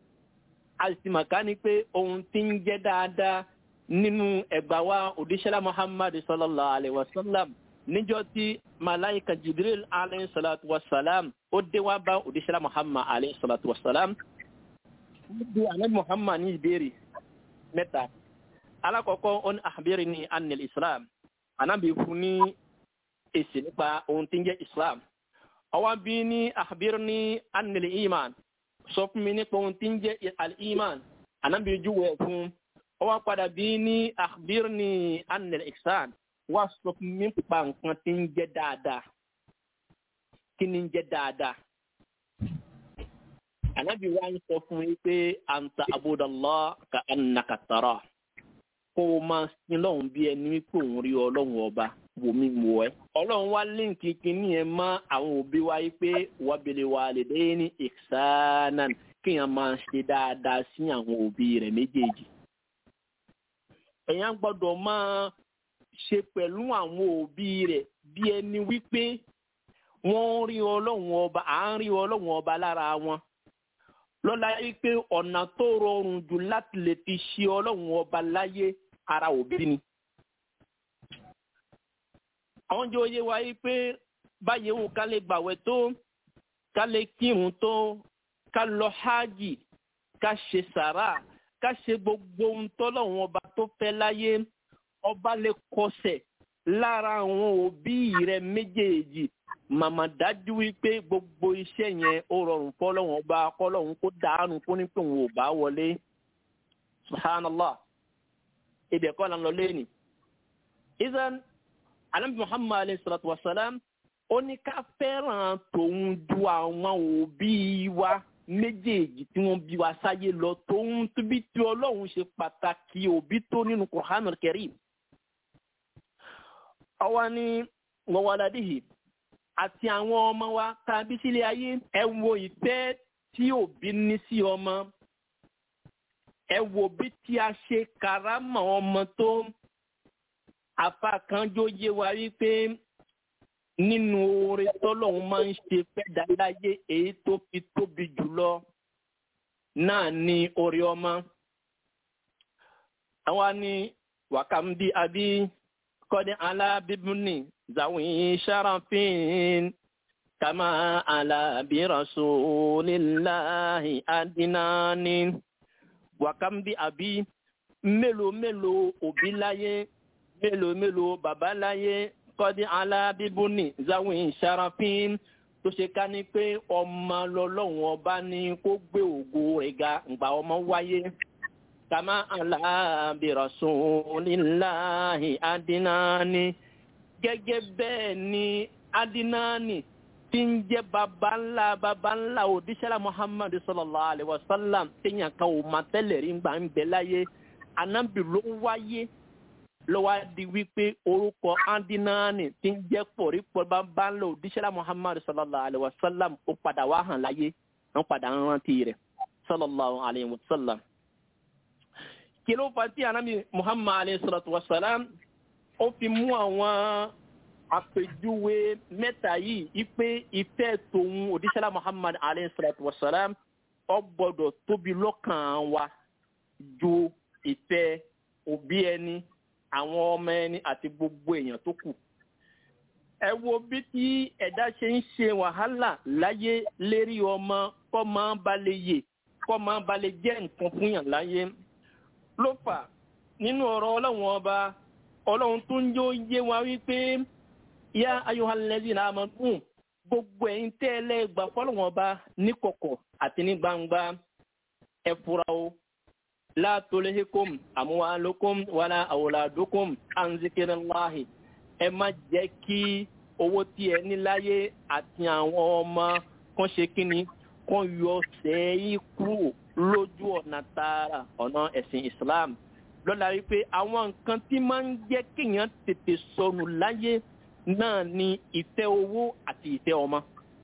àìsìmọ̀ká ni pé ohun tí ń jẹ́ dáadáa nínú ẹgbà wa òdíṣẹ́lá muhammad sallallahu alayhi wa sallam níjọ́ tí malaika jibril alayhi salatu wa salam ó dé wá bá òdíṣẹ́lá muhammad alayhi salatu wa salam ó bí anabi muhammad ní ìbéèrè mẹ́ta alákọ̀ọ́kọ́ ó ní àbẹ̀rẹ̀ ní anil islam anabi fún ní èsì nípa ohun tí ń jẹ́ islam ọwọ́ bí ní àbẹ̀rẹ̀ ní anil iman sọ fún mi nípa ohun tí ń jẹ́ al-iman anábì júwe fún ọ wá padà bí ní akhbirni anil ihsan wá sọ fún mi nípa nǹkan tí ń jẹ́ dáadáa kí ni ń jẹ́ dáadáa anábì wá ń sọ fún mi pé anta abudallah ka annaka tara kó o máa sin lọ́hùn bí ẹni wípé òun rí ọlọ́run ọba wò mí wò ẹ́. ọlọ́run wá líǹkì kínní ẹ̀ mọ́ àwọn òbí wa yìí pé wabili walidayni ihsanan kéèyàn máa ṣe dáadáa sí àwọn òbí rẹ̀ méjèèjì. èèyàn gbọ́dọ̀ máa ṣe pẹ̀lú àwọn òbí rẹ̀ bí ẹni wípé wọ́n rí ọlọ́run ọba à ń rí ọlọ́run ọba lára wọn. lọ́la yìí pé ọ̀nà tó rọrùn jù láti lè fi ṣe ọlọ́run ọba láyé ara òbí ni àwọn jẹ́ oyé wa yìí pé báyìí wò ká lè gbàwẹ̀ tó ká lè kírun tó ká lọ hajj ká ṣe sàrà ká ṣe gbogbo ohun tọ́lọ́run ọba tó fẹ́ láyé ọba lè kọsẹ̀ lára àwọn òbí rẹ méjèèjì màmá dájú wípé gbogbo iṣẹ́ yẹn ó rọrùn fọlọ́run ọba kọ́lọ́run kó dànù fún ní pé òun ò bá wọlé subhanallah ibẹ̀ kọ́ la ń lọ lẹ́yìn. izan alambi muhammad alayhi salatu wa salam ó ní ká fẹ́ràn tòun ju àwọn òbí wa méjèèjì tí wọ́n bí wa sáyé lọ tòun tóbi tí ọlọ́run ṣe pàtàkì òbí tó nínú Qur'anul Karim. ọwọ́ ni wọ́wọ́ládìhì àti àwọn ọmọ wa tàbí sílé ayé ẹ wo ìfẹ́ tí òbí ní sí ọmọ ẹ wo bí tí a ṣe karama ọmọ tó afa kan jó yé wa wípé nínú oore tọ́lọ́hún máa ń ṣe fẹ́ dáláyé èyí tó fi tóbi jùlọ náà ní oore ọmọ. àwa ni wàkàmbí àbí kọ́dé alábíbúni zawin sharafin kama alábí rasulillahi adinani wàkàmbí àbí mélòó mélòó òbí láyé mélòó mélòó bàbá láyé kọ́dí alábíbúni zawin sharafin tó ṣe ká ní pé ọmọ lọ́lọ́run ọba ní kó gbé ògo rẹ̀ ga ǹgbà ọmọ wáyé kàmá alábi rasulillahi adinani gẹ́gẹ́ bẹ́ẹ̀ ni adinani tí ń jẹ́ baba ńlá baba ńlá òdíṣẹ́lá muhammadu sallallahu alayhi wa sallam téèyàn kan ò máa tẹ́lẹ̀ rí gbà ń bẹ láyé anábì ló wáyé lọ́wọ́ di wípé orúkọ andinani tí ń jẹ́ pọ̀rí pọ̀ baba ńlá òdíṣẹ́lá muhammadu sallallahu alayhi wa sallam ó padà wá hàn láyé wọ́n padà ń rántí rẹ̀ sallallahu alayhi wa sallam. kí ló fà tí anábì muhammadu alayhi salatu wa sallam ó fi mú àwọn àpèjúwe mẹ́ta yìí ipe ìfẹ́ tòun òdíṣẹ́lá muhammad alayhi salatu wa salam ó gbọ́dọ̀ tóbi lọ́kàn wa ju ìfẹ́ òbí ẹni àwọn ọmọ ẹni àti gbogbo èèyàn tó kù. ẹ wo bí tí ẹ̀dá ṣe ń ṣe wàhálà láyé lérí ọmọ kọ́ máa ba lè yè kọ́ máa ba lè jẹ́ nǹkan fún yàn láyé. ló fà nínú ọ̀rọ̀ ọlọ́run ọba ọlọ́run tó ń yó yé wa wípé yá ayọ̀hánlẹ́sìn náà máa gùn gbogbo ẹ̀yin tẹ́ ẹ lẹ́gbàá fọlọ́wọ́n ọba níkọ̀kọ̀ àti ní gbangba ẹ fura o látòléhékom àmúwálókom wàlá àwòládókom ànzikiriláhi ẹ má jẹ́ kí owó tí ẹ ní láyé àti àwọn ọmọ kan ṣe kíni kan yọ sẹ́yìn kúrò lójú ọ̀nà tààrà ọ̀nà ẹ̀sìn Islam lọ́la wípé àwọn nǹkan tí máa ń jẹ́ kéèyàn tètè sọnù láyé náà ni ìfẹ́ owó àti ìfẹ́ ọmọ.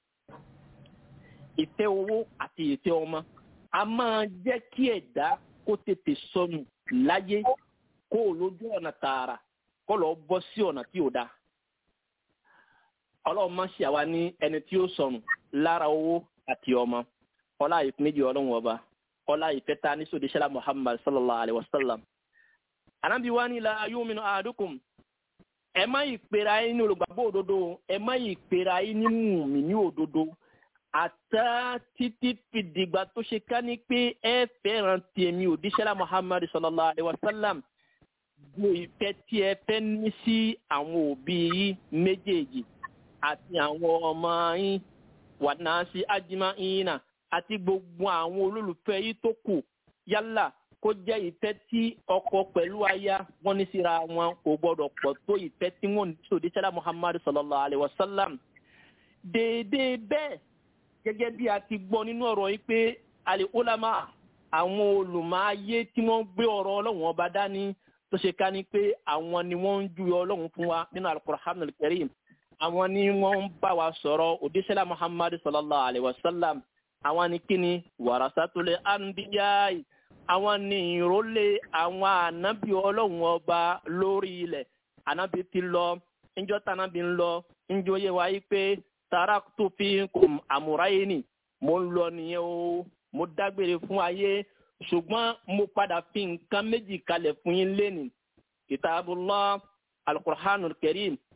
ìfẹ́ owó àti ìfẹ́ ọmọ a máa jẹ́ kí ẹ̀dá kó tètè sọnù láyé kó o lójú ọ̀nà tààrà kó lọ bọ́ sí ọ̀nà tí ò dáa. ọlọ́run máa ń ṣe àwa ní ẹni tí ó sọnù lára owó àti ọmọ ọlá ìpín méjì ọlọ́run ọba ọlá ìfẹ́ ta ní sòdíṣẹ́lá muhammad sallallahu alayhi wa sallam. ànábi wa ni la yuminu ahadukum ẹ má yìí pera yín ní olùgbàgbọ́ òdodo ẹ má yìí pera yín ní mùmí ní òdodo àtà títí fìdìgbà tó ṣe ká ní pé ẹ fẹ́ràn tèmi òdíṣẹ́lá muhammad sallallahu alayhi wa sallam ju ìfẹ́ tí ẹ fẹ́ ní sí àwọn òbí yín méjèèjì àti àwọn ọmọ yín wà náà sí ájímá yín náà àti gbogbo àwọn olólùfẹ́ yín tó kù yálà kó jẹ́ ìfẹ́ tí ọkọ pẹ̀lú aya wọ́n ní síra wọn kò gbọ́dọ̀ pọ̀ tó ìfẹ́ tí wọ́n ní sòdí sẹ́lá muhammadu sallallahu alayhi wa sallam. déédéé bẹ́ẹ̀ gẹ́gẹ́ bí a ti gbọ́ nínú ọ̀rọ̀ yìí pé alẹ́ ulama àwọn olùmọ̀ayé tí wọ́n gbé ọ̀rọ̀ ọlọ́run ọba dání tó ṣe ká ní pé àwọn ni wọ́n ń júwe ọlọ́run fún wa nínú al-Qur'an al-Karim àwọn ni wọ́n ń bá wa sọ̀rọ̀ òdíṣẹ́lá muhammadu sallallahu alayhi wa sallam àwọn ni kíni warasatul anbiya àwọn ní ìrólé àwọn ànábì ọlọ́run ọba lórí ilẹ̀ ànábì ti lọ ńjọ́ tánábì ń lọ ńjọ́ yẹ wáyé pé taraktu fikum amurayni mo ń lọ nìyẹn o mo dágbére fún ayé ṣùgbọ́n mo padà fi nǹkan méjì kalẹ̀ fún yín lẹ́nu kitabullah alukur'anul karim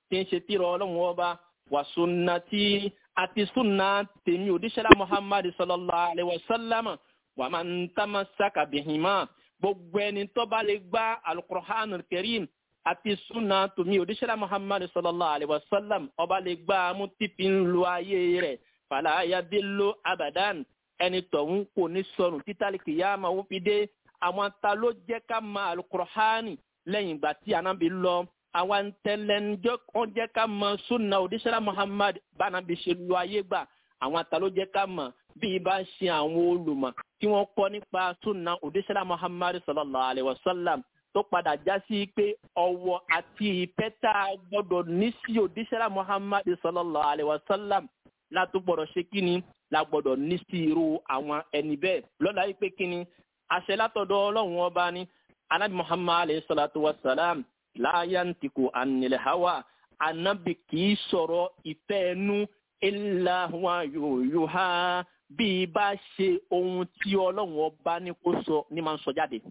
tí ń ṣe tírà ọlọ́run ọba wà sunnati àti sunna tèmi òdíṣẹ́lá muhammad sallallahu alayhi wa sallam wà máa ń tamassaka bihima gbogbo ẹni tó bá lè gbá alukur'an karim àti sunna tèmi òdíṣẹ́lá muhammad sallallahu alayhi wa sallam ọba lè gbá mú tìpí ń lo ayé rẹ̀ fala yadillu abadan ẹni tọ̀hún kò ní sọnù títàlí kìyàmá ó fi dé àwọn ta ló jẹ́ ká ma alukur'ani lẹ́yìn ìgbà tí anabi lọ àwọn tẹlẹnjọ kan jẹ́ ká mọ sunna òdíṣẹ́lá muhammad bánabi ṣe lu ayé gbà àwọn ta ló jẹ́ ká mọ̀ bí ibà ṣe àwọn olùmọ̀ tí wọ́n kọ́ nípa sunna òdíṣẹ́lá muhammad sallallahu alayhi wa sallam tó padà já sí pé ọwọ́ àti ìfẹ́ tá a gbọ́dọ̀ ní sí òdíṣẹ́lá muhammad sallallahu alayhi wa sallam látó gbọ́dọ̀ ṣe kí ni la gbọ́dọ̀ ní sí irú àwọn ẹni bẹ́ẹ̀ lọ́la yìí pé kí ni àṣẹ látọ̀dọ̀ ọlọ́run ọba ni anabi muhammad alayhi salatu wa salam láyàntìkù ànilẹ̀ hawa anabi kì í sọ̀rọ̀ ìfẹ́ ẹnu illa huwa yuha bí i bá ṣe ohun tí ọlọ́run ọba ní kó sọ ní máa ń sọ jáde.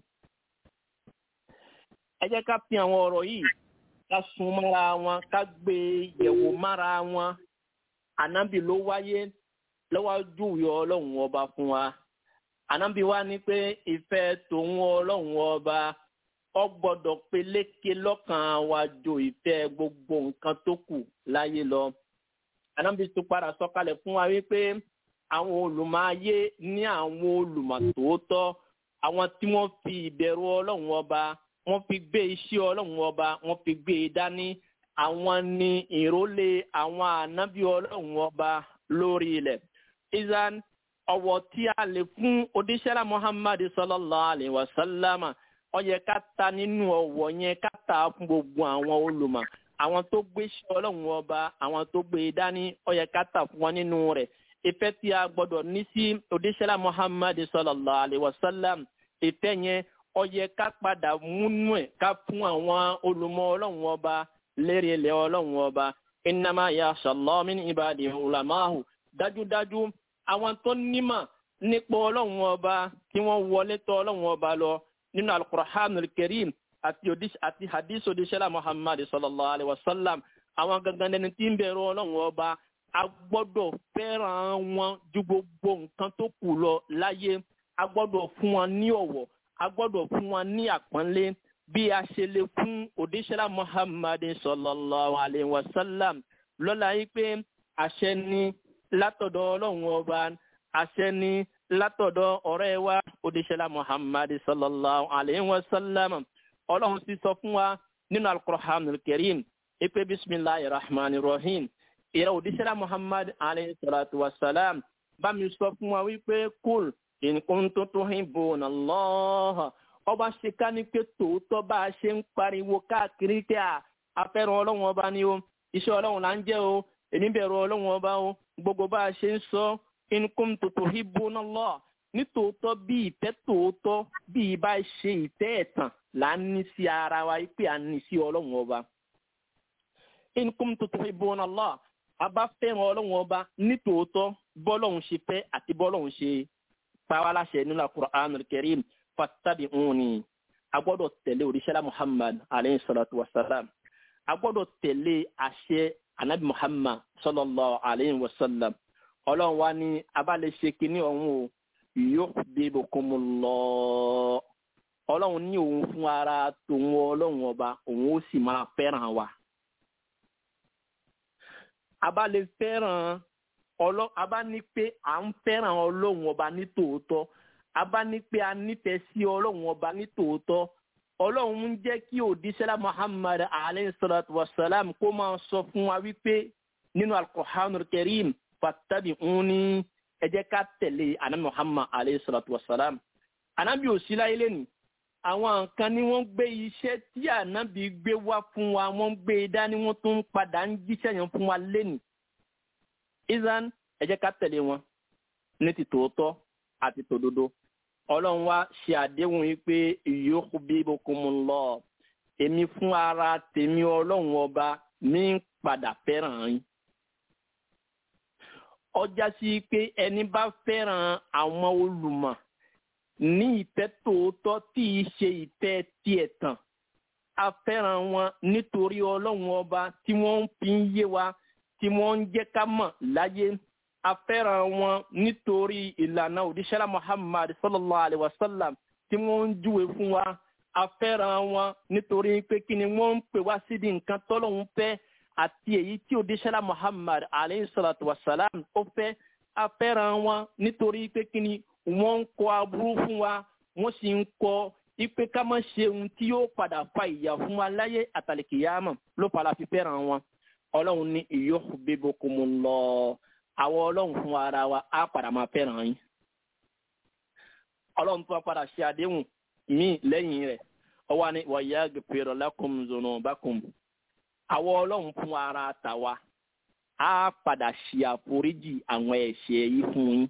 ẹ jẹ́ ká fi àwọn ọ̀rọ̀ yìí ká sun mára wọn ká gbé yẹ̀wò mára wọn anabi ló wáyé lọ́wọ́jú yọ ọlọ́run ọba fún wa anabi wa ní pé ìfẹ́ tòun ọlọ́run ọba ọ gbọ́dọ̀ peléke lọ́kàn wa jo ìfẹ́ gbogbo nǹkan tó kù láyé lọ anabi tó padà sọ̀kalẹ̀ fún wa wípé àwọn olùmọ̀ayé ní àwọn olùmọ̀ tòótọ́ àwọn tí wọ́n fi ìbẹ̀rù ọlọ́run ọba wọ́n fi gbé iṣẹ́ ọlọ́run ọba wọ́n fi gbé e dání àwọn ni ìrólé àwọn ànábì ọlọ́run ọba lórí ilẹ̀ izan ọwọ́ tí a lè fún odíṣẹ́lá muhammad sallallahu alayhi wa sallam ó yẹ ká ta nínú ọwọ́ yẹn ká ta fún gbogbo àwọn olùmọ̀ àwọn tó gbé iṣẹ́ ọlọ́run ọba àwọn tó gbé e dání ó yẹ ká ta fún wọn nínú rẹ̀ ìfẹ́ tí a gbọ́dọ̀ ní sí odíṣẹ́lá muhammad sallallahu alayhi wa sallam ìfẹ́ yẹn ó yẹ ká padà múnú ẹ̀ ká fún àwọn olùmọ̀ ọlọ́run ọba lérí ilẹ̀ ọlọ́run ọba innama yakhsha Allah min ibadihi ulama'u dájúdájú àwọn tó nímọ̀ nípa ọlọ́run ọba tí wọ́n wọlé tọ̀ ọlọ́run ọba lọ nínú al-Qur'anul Karim àti hadith odisela Muhammad sallallahu alayhi wa sallam àwọn gangan lẹni tí ń bẹ̀rù ọlọ́run ọba a gbọ́dọ̀ fẹ́ràn wọn ju gbogbo nǹkan tó kù lọ láyé a gbọ́dọ̀ fún wọn ní ọ̀wọ̀ a gbọ́dọ̀ fún wọn ní àpọ́nlé bí a ṣe lè fún òdíṣẹ́lá muhammad sallallahu alayhi wa sallam lọ́la yìí pé àṣẹ ni látọ̀dọ̀ ọlọ́run ọba àṣẹ ni látọ̀dọ̀ ọ̀rẹ́ wa òdíṣẹ́lá muhammad sallallahu alayhi wa sallam ọlọ́run sì sọ fún wa nínú al-Qur'an al-Karim ipe bisimilahi rahman rahim ìrẹ òdíṣẹ́lá muhammad alayhi salatu wa salam bá mi sọ fún wa wípé kúl in kuntum tuhibbuna Allah ọba ṣe ká ní pé tòótọ́ bá a ṣe ń pariwo káàkiri pé a afẹ́ràn ọlọ́run ọba ni o iṣẹ́ ọlọ́run là ń jẹ́ o èmi bẹ̀rù ọlọ́run ọba o gbogbo bá a ṣe ń sọ in kuntum tuhibbuna Allah ní tòótọ́ bí ìfẹ́ tòótọ́ bí ibà ṣe ìfẹ́ ẹ̀tàn là ń ní sí ara wa pé à ń ní sí ọlọ́run ọba in kuntum tuhibbuna Allah a bá fẹ́ràn ọlọ́run ọba ní tòótọ́ bọ́lọ́run ṣe fẹ́ àti bọ́lọ́run ṣe pàwọ́láṣẹ nínú Al-Qur'anul Karim fattabi'uni a gbọ́dọ̀ tẹ̀lé òrìṣẹ́lá muhammad alayhi salatu wa salam a gbọ́dọ̀ tẹ̀lé àṣẹ anabi muhammad sallallahu alayhi wa sallam ọlọ́run wa ní abálẹ̀ ṣe kínní ọ̀hún o yuhibbukumullah ọlọ́run ní òun fún ara tòun ọlọ́run ọba òun ó sì máa fẹ́ràn wa abálẹ̀ fẹ́ràn ọlọ́ abá ní pé à ń fẹ́ràn ọlọ́run ọba ní tòótọ́ a bá ní pé a nífẹ̀ẹ́ sí ọlọ́run ọba ní tòótọ́ ọlọ́run ń jẹ́ kí òdíṣẹ́lá muhammad alayhi salatu wa salam kó máa sọ fún wa wípé nínú al-Qur'anul Karim fattabi'uni ẹ jẹ́ ká tẹ̀lé anabi muhammad alayhi salatu wa salam anabi òsì láyé lẹ́nu àwọn nǹkan ni wọ́n gbé iṣẹ́ tí anabi gbé wá fún wa wọ́n gbé e dání wọ́n tún ń padà ń jíṣẹ́ yẹn fún wa lẹ́nu izan ẹ jẹ́ ká tẹ̀lé wọn ní ti tòótọ́ àti tòdodo ọlọ́run wá ṣe àdéhùn yìí pé yuhibbukumullah èmi fún ara tèmi ọlọ́run ọba mi ń padà fẹ́ràn yín. ọjà sí pé ẹni bá fẹ́ràn àwọn olùmọ̀ ní ìfẹ́ tòótọ́ tí í ṣe ìfẹ́ tiẹ̀ tàn a fẹ́ràn wọn nítorí ọlọ́run ọba tí wọ́n fi ń yé wa tí wọ́n ń jẹ́ ká mọ̀ láyé a fẹ́ràn wọn nítorí ìlànà òdíṣẹ́lá muhammad sallallahu alayhi wa sallam tí wọ́n ń júwe fún wa a fẹ́ràn wọn nítorí pé kí ni wọ́n ń pè wá sídìí nǹkan tọ́lọ́hún fẹ́ àti èyí tí òdíṣẹ́lá muhammad alayhi salatu wa salam ó fẹ́ a fẹ́ràn wọn nítorí pé kí ni wọ́n ń kọ aburú fún wa wọ́n sì ń kọ ipe ká má ṣe ohun tí yóò padà fa ìyà fún wa láyé àtàlẹ́kìyàmọ̀ ló fara fi fẹ́ràn wọn ọlọ́run ní yuhibbukumullah àwọn ọlọ́run fún ara wa á padà máa fẹ́ràn yín ọlọ́run tó wá padà ṣe àdéhùn míì lẹ́yìn rẹ̀ ọwọ́ ni wa yaghfir lakum dhunubakum àwọn ọlọ́run fún ara tàwa á padà ṣe àforíjì àwọn ẹ̀ṣẹ̀ yìí fún yín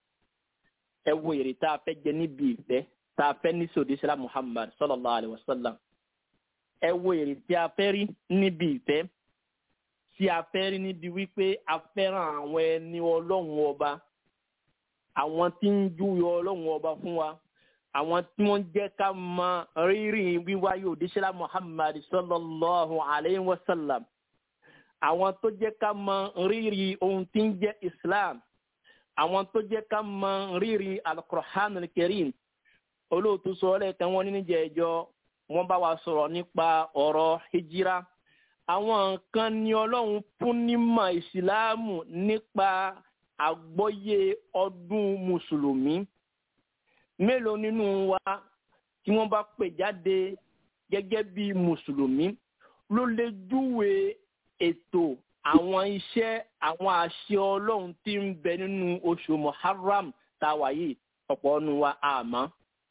ẹ wo èrè tá a fẹ́ jẹ níbi ìfẹ́ tá a fẹ́ ní sòdíṣẹ́lá muhammad sallallahu alayhi wa sallam ẹ wo èrè tí a fẹ́ rí níbi ìfẹ́ tí a fẹ́ rí níbi wípé a fẹ́ràn àwọn ẹni ọlọ́run ọba àwọn tí ń júwe ọlọ́run ọba fún wa àwọn tí wọ́n jẹ́ ká mọ rírì wíwáyé òdíṣẹ́lá muhammad sallallahu alayhi wa sallam àwọn tó jẹ́ ká mọ rírì ohun tí ń jẹ́ islam àwọn tó jẹ́ ká mọ rírì alukur'an al-karim olóòtú sọ lẹ́ẹ̀kan wọn nínú ìjẹ́jọ́ wọ́n bá wa sọ̀rọ̀ nípa ọ̀rọ̀ hijira àwọn nǹkan ni ọlọ́run fún nímọ̀ ìsìláàmù nípa àgbọ́yé ọdún mùsùlùmí mélòó nínú wa tí wọ́n bá pè jáde gẹ́gẹ́ bí mùsùlùmí ló lè júwe ètò àwọn iṣẹ́ àwọn àṣẹ ọlọ́run tí ń bẹ nínú oṣù muharram táwa yìí ọ̀pọ̀ ọ̀nù wa àmọ́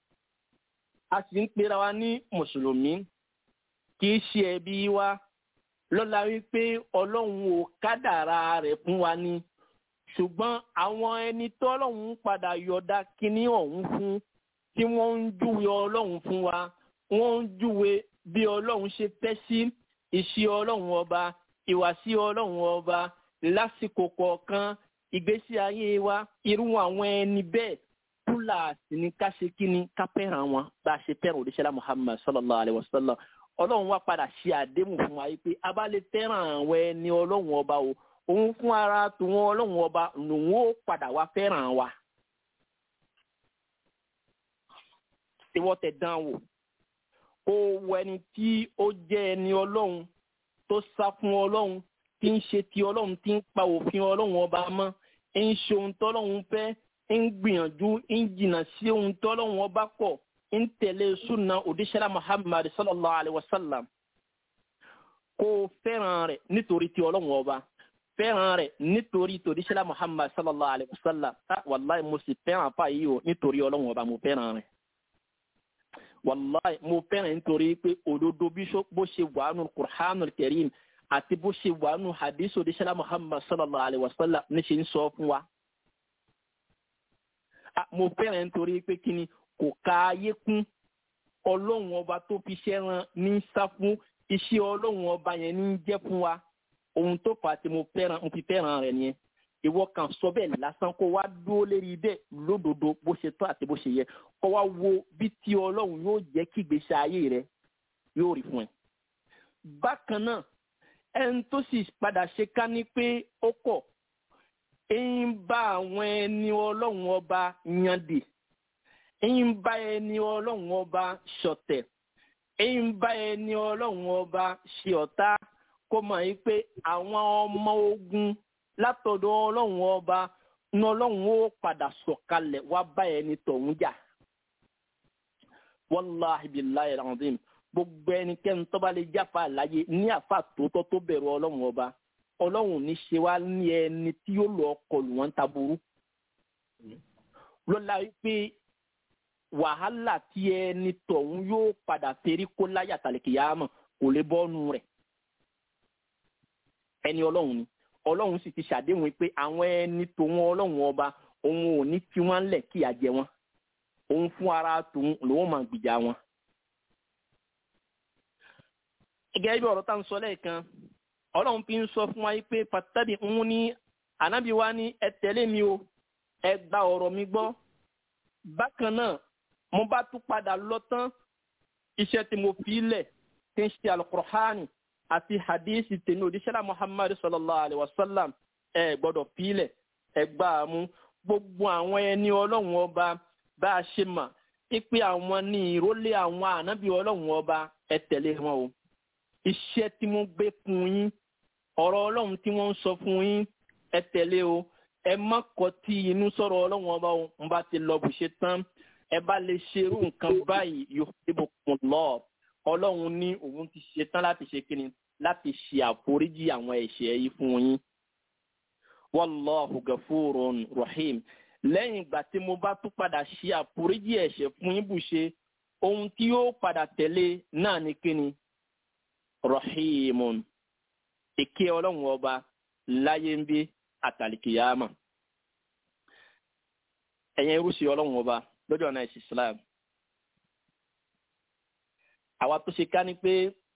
a sì ń pera wa ní mùsùlùmí kì í ṣe ẹbí wa lọ́la wípé ọlọ́run ò kádàrá rẹ̀ fún wa ni ṣùgbọ́n àwọn ẹni tó ọlọ́run padà yọ̀dá kínní ọ̀hún fún tí wọ́n ń júwe ọlọ́run fún wa wọ́n ń júwe bí ọlọ́run ṣe fẹ́ sí ìṣe ọlọ́run ọba ìwàsí ọlọ́run ọba lásìkò kọ̀ọ̀kan ìgbésí ayé wa irú àwọn ẹni bẹ́ẹ̀ túláàsì ni ká ṣe kí ni ká fẹ́ràn wọn bá a ṣe fẹ́ràn òdíṣẹ́lá muhammad sallallahu alayhi wa sallam ọlọ́run wá padà ṣe àdéhùn fún wa pé a bá lè fẹ́ràn àwọn ẹni ọlọ́run ọba o òun fún ara tòun ọlọ́run ọba lòun ó padà wá fẹ́ràn wa. ìwọ tẹ dán wò kó wọ ẹni tí ó jẹ́ ẹni ọlọ́run tó sá fún ọlọ́run tí ń ṣe ti ọlọ́run tí ń pa òfin ọlọ́run ọba mọ́ ń ṣe ohun tọ́lọ́run fẹ́ ń gbìyànjú ń jìnnà sí ohun tọ́lọ́run ọba kọ̀ ń tẹ̀lé sunna òdíṣẹ́lá muhammad sallallahu alayhi wa sallam kó fẹ́ràn rẹ̀ nítorí ti ọlọ́run ọba fẹ́ràn rẹ̀ nítorí tòdíṣẹ́lá muhammad sallallahu alayhi wa sallam wàláì mo sì fẹ́ràn apá yìí o nítorí ọlọ́run ọba mo fẹ́ràn rẹ̀ wàláì mo fẹ́ràn nítorí pé òdodo bó ṣe wà nù kurhanul karim àti bó ṣe wà nù hadith òdíṣẹ́lá muhammad sallallahu alayhi wa sallam ní ṣe ń sọ fún wa. mo fẹ́ràn nítorí pé kí ni kò ka ayé kún ọlọ́run ọba tó fi ṣẹ́ran ní sá fún iṣẹ́ ọlọ́run ọba yẹn ní jẹ́ fún wa ohun tó fà á tí mo fẹ́ràn mo fi fẹ́ràn rẹ̀ nìyẹn ìwọ kan sọ bẹ́ẹ̀ lásán kó wá dúró lérí bẹ́ẹ̀ lódodo bó ṣe tọ́ àti bó ṣe yẹ kó wá wo bí tí ọlọ́run yóò jẹ́ kí ìgbésí ayé rẹ yóò rí fún ẹ. bákan náà ẹni tó sì padà ṣe ká ní pé ó kọ̀ ń bá àwọn ẹni ọlọ́run ọba yànde ń bá ẹni ọlọ́run ọba ṣọ̀tẹ̀ ń bá ẹni ọlọ́run ọba ṣe ọ̀tá kó mọ̀ yí pé àwọn ọmọ ogun látọ̀dọ̀ ọlọ́run ọba ní ọlọ́run ó padà sọ̀kalẹ̀ wá bá ẹni tọ̀hún jà. wàláhi billahi alazim gbogbo ẹnikẹ́ni tó bá lè jáfa àlàyé ní àfa tòótọ́ tó bẹ̀rù ọlọ́run ọba ọlọ́run ní ṣe wá ní ẹni tí yóò lọ kọlù wọn taburú. lọ́la wípé wàhálà tí ẹni tọ̀hún yóò padà ferí kó láyà tàlẹ́kìyàmọ̀ kò lè bọ́nu rẹ̀ ẹni ọlọ́run ni ọlọ́run sì ti ṣàdéhùn pé àwọn ẹni tòun ọlọ́run ọba òun ò ní fi wọ́n lẹ̀ kí àjẹ wọn òun fún ara tòun lòun máa gbìjà wọn. gẹ́gẹ́ bí ọ̀rọ̀ tá ń sọ lẹ́ẹ̀kan ọlọ́run fi ń sọ fún wa pé pàtàkì ń ní ànábì wa ní ẹ tẹ̀lé mi o ẹ gba ọ̀rọ̀ mi gbọ́ bákan náà mo bá tún padà lọ tán iṣẹ́ tí mo fi lẹ̀ tí ń ṣe alukur'ani àti hadisi tẹ̀lé òdíṣẹ́lá muhammadu sallallahu alayhi wa sallam ẹ gbọ́dọ̀ fílẹ̀ ẹ gbà á mú gbogbo àwọn ẹni ọlọ́run ọba bá a ṣe mà ipe àwọn ní ìrólé àwọn ànábì ọlọ́run ọba ẹ tẹ̀lé wọn o iṣẹ́ tí wọ́n gbé fún yín ọ̀rọ̀ ọlọ́run tí wọ́n ń sọ fún yín ẹ tẹ̀lé o ẹ má kọ tí inú sọ̀rọ̀ ọlọ́run ọba o ń bá ti lọ bù ṣe tán ẹ bá lè ṣerú nǹkan báyìí yóò dìbò kùn lọ ọlọ́run ní òun ti ṣe tán láti ṣe kíni láti ṣe àforíjì àwọn ẹ̀ṣẹ̀ yìí fún yín wallahu gafurun rahim lẹ́yìn ìgbà tí mo bá tún padà ṣe àforíjì ẹ̀ṣẹ̀ fún yín bù ṣe ohun tí yóò padà tẹ̀lé náà ní kíni rahimun ìké ọlọ́run ọba láyé ń bí àtàlìkìyàmà ẹ̀yẹn irúṣẹ́ ọlọ́run ọba lọ́jọ́ náà ẹ̀sìn islam àwa tó ṣe ká ní pé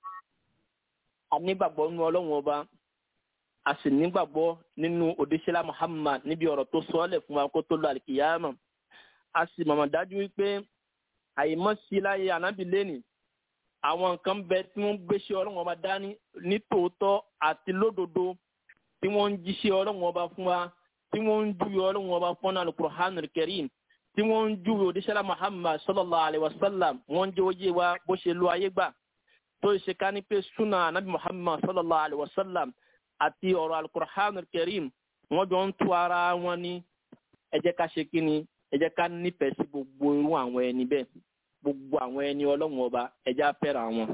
a nígbàgbọ́ nínú ọlọ́run ọba a sì nígbàgbọ́ nínú òdíṣẹ́lá muhammad níbi ọ̀rọ̀ tó sọ ọ́lẹ̀ fún wa kó tó lọ àlìkìyàmà a sì mọ̀mọ́ dájú wípé àìmọ́ sí láyé ànábì lẹ́nìí àwọn nǹkan bẹ tí wọ́n gbéṣẹ́ ọlọ́run ọba dání ní tòótọ́ àti lódodo tí wọ́n ń jíṣẹ́ ọlọ́run ọba fún wa tí wọ́n ń júwe ọlọ́run ọba fún alukur'an kẹrin tí wọ́n ń júwe òdíṣẹ́lá muhammad sallallahu alayhi wa sallam wọ́n ń jẹ́ oyé wa bó ṣe lo ayé gbà tó ṣe ká ní pé sunna anabi muhammad sallallahu alayhi wa sallam àti ọ̀rọ̀ alukur'an kẹrin wọ́n jọ ń tú ara wọn ní ẹ jẹ́ ká ṣe kí ni ẹ jẹ́ ká nífẹ̀ẹ́ sí gbogbo irú àwọn ẹni bẹ́ẹ̀ gbogbo àwọn ẹni ọlọ́run ọba ẹja fẹ́ràn wọn.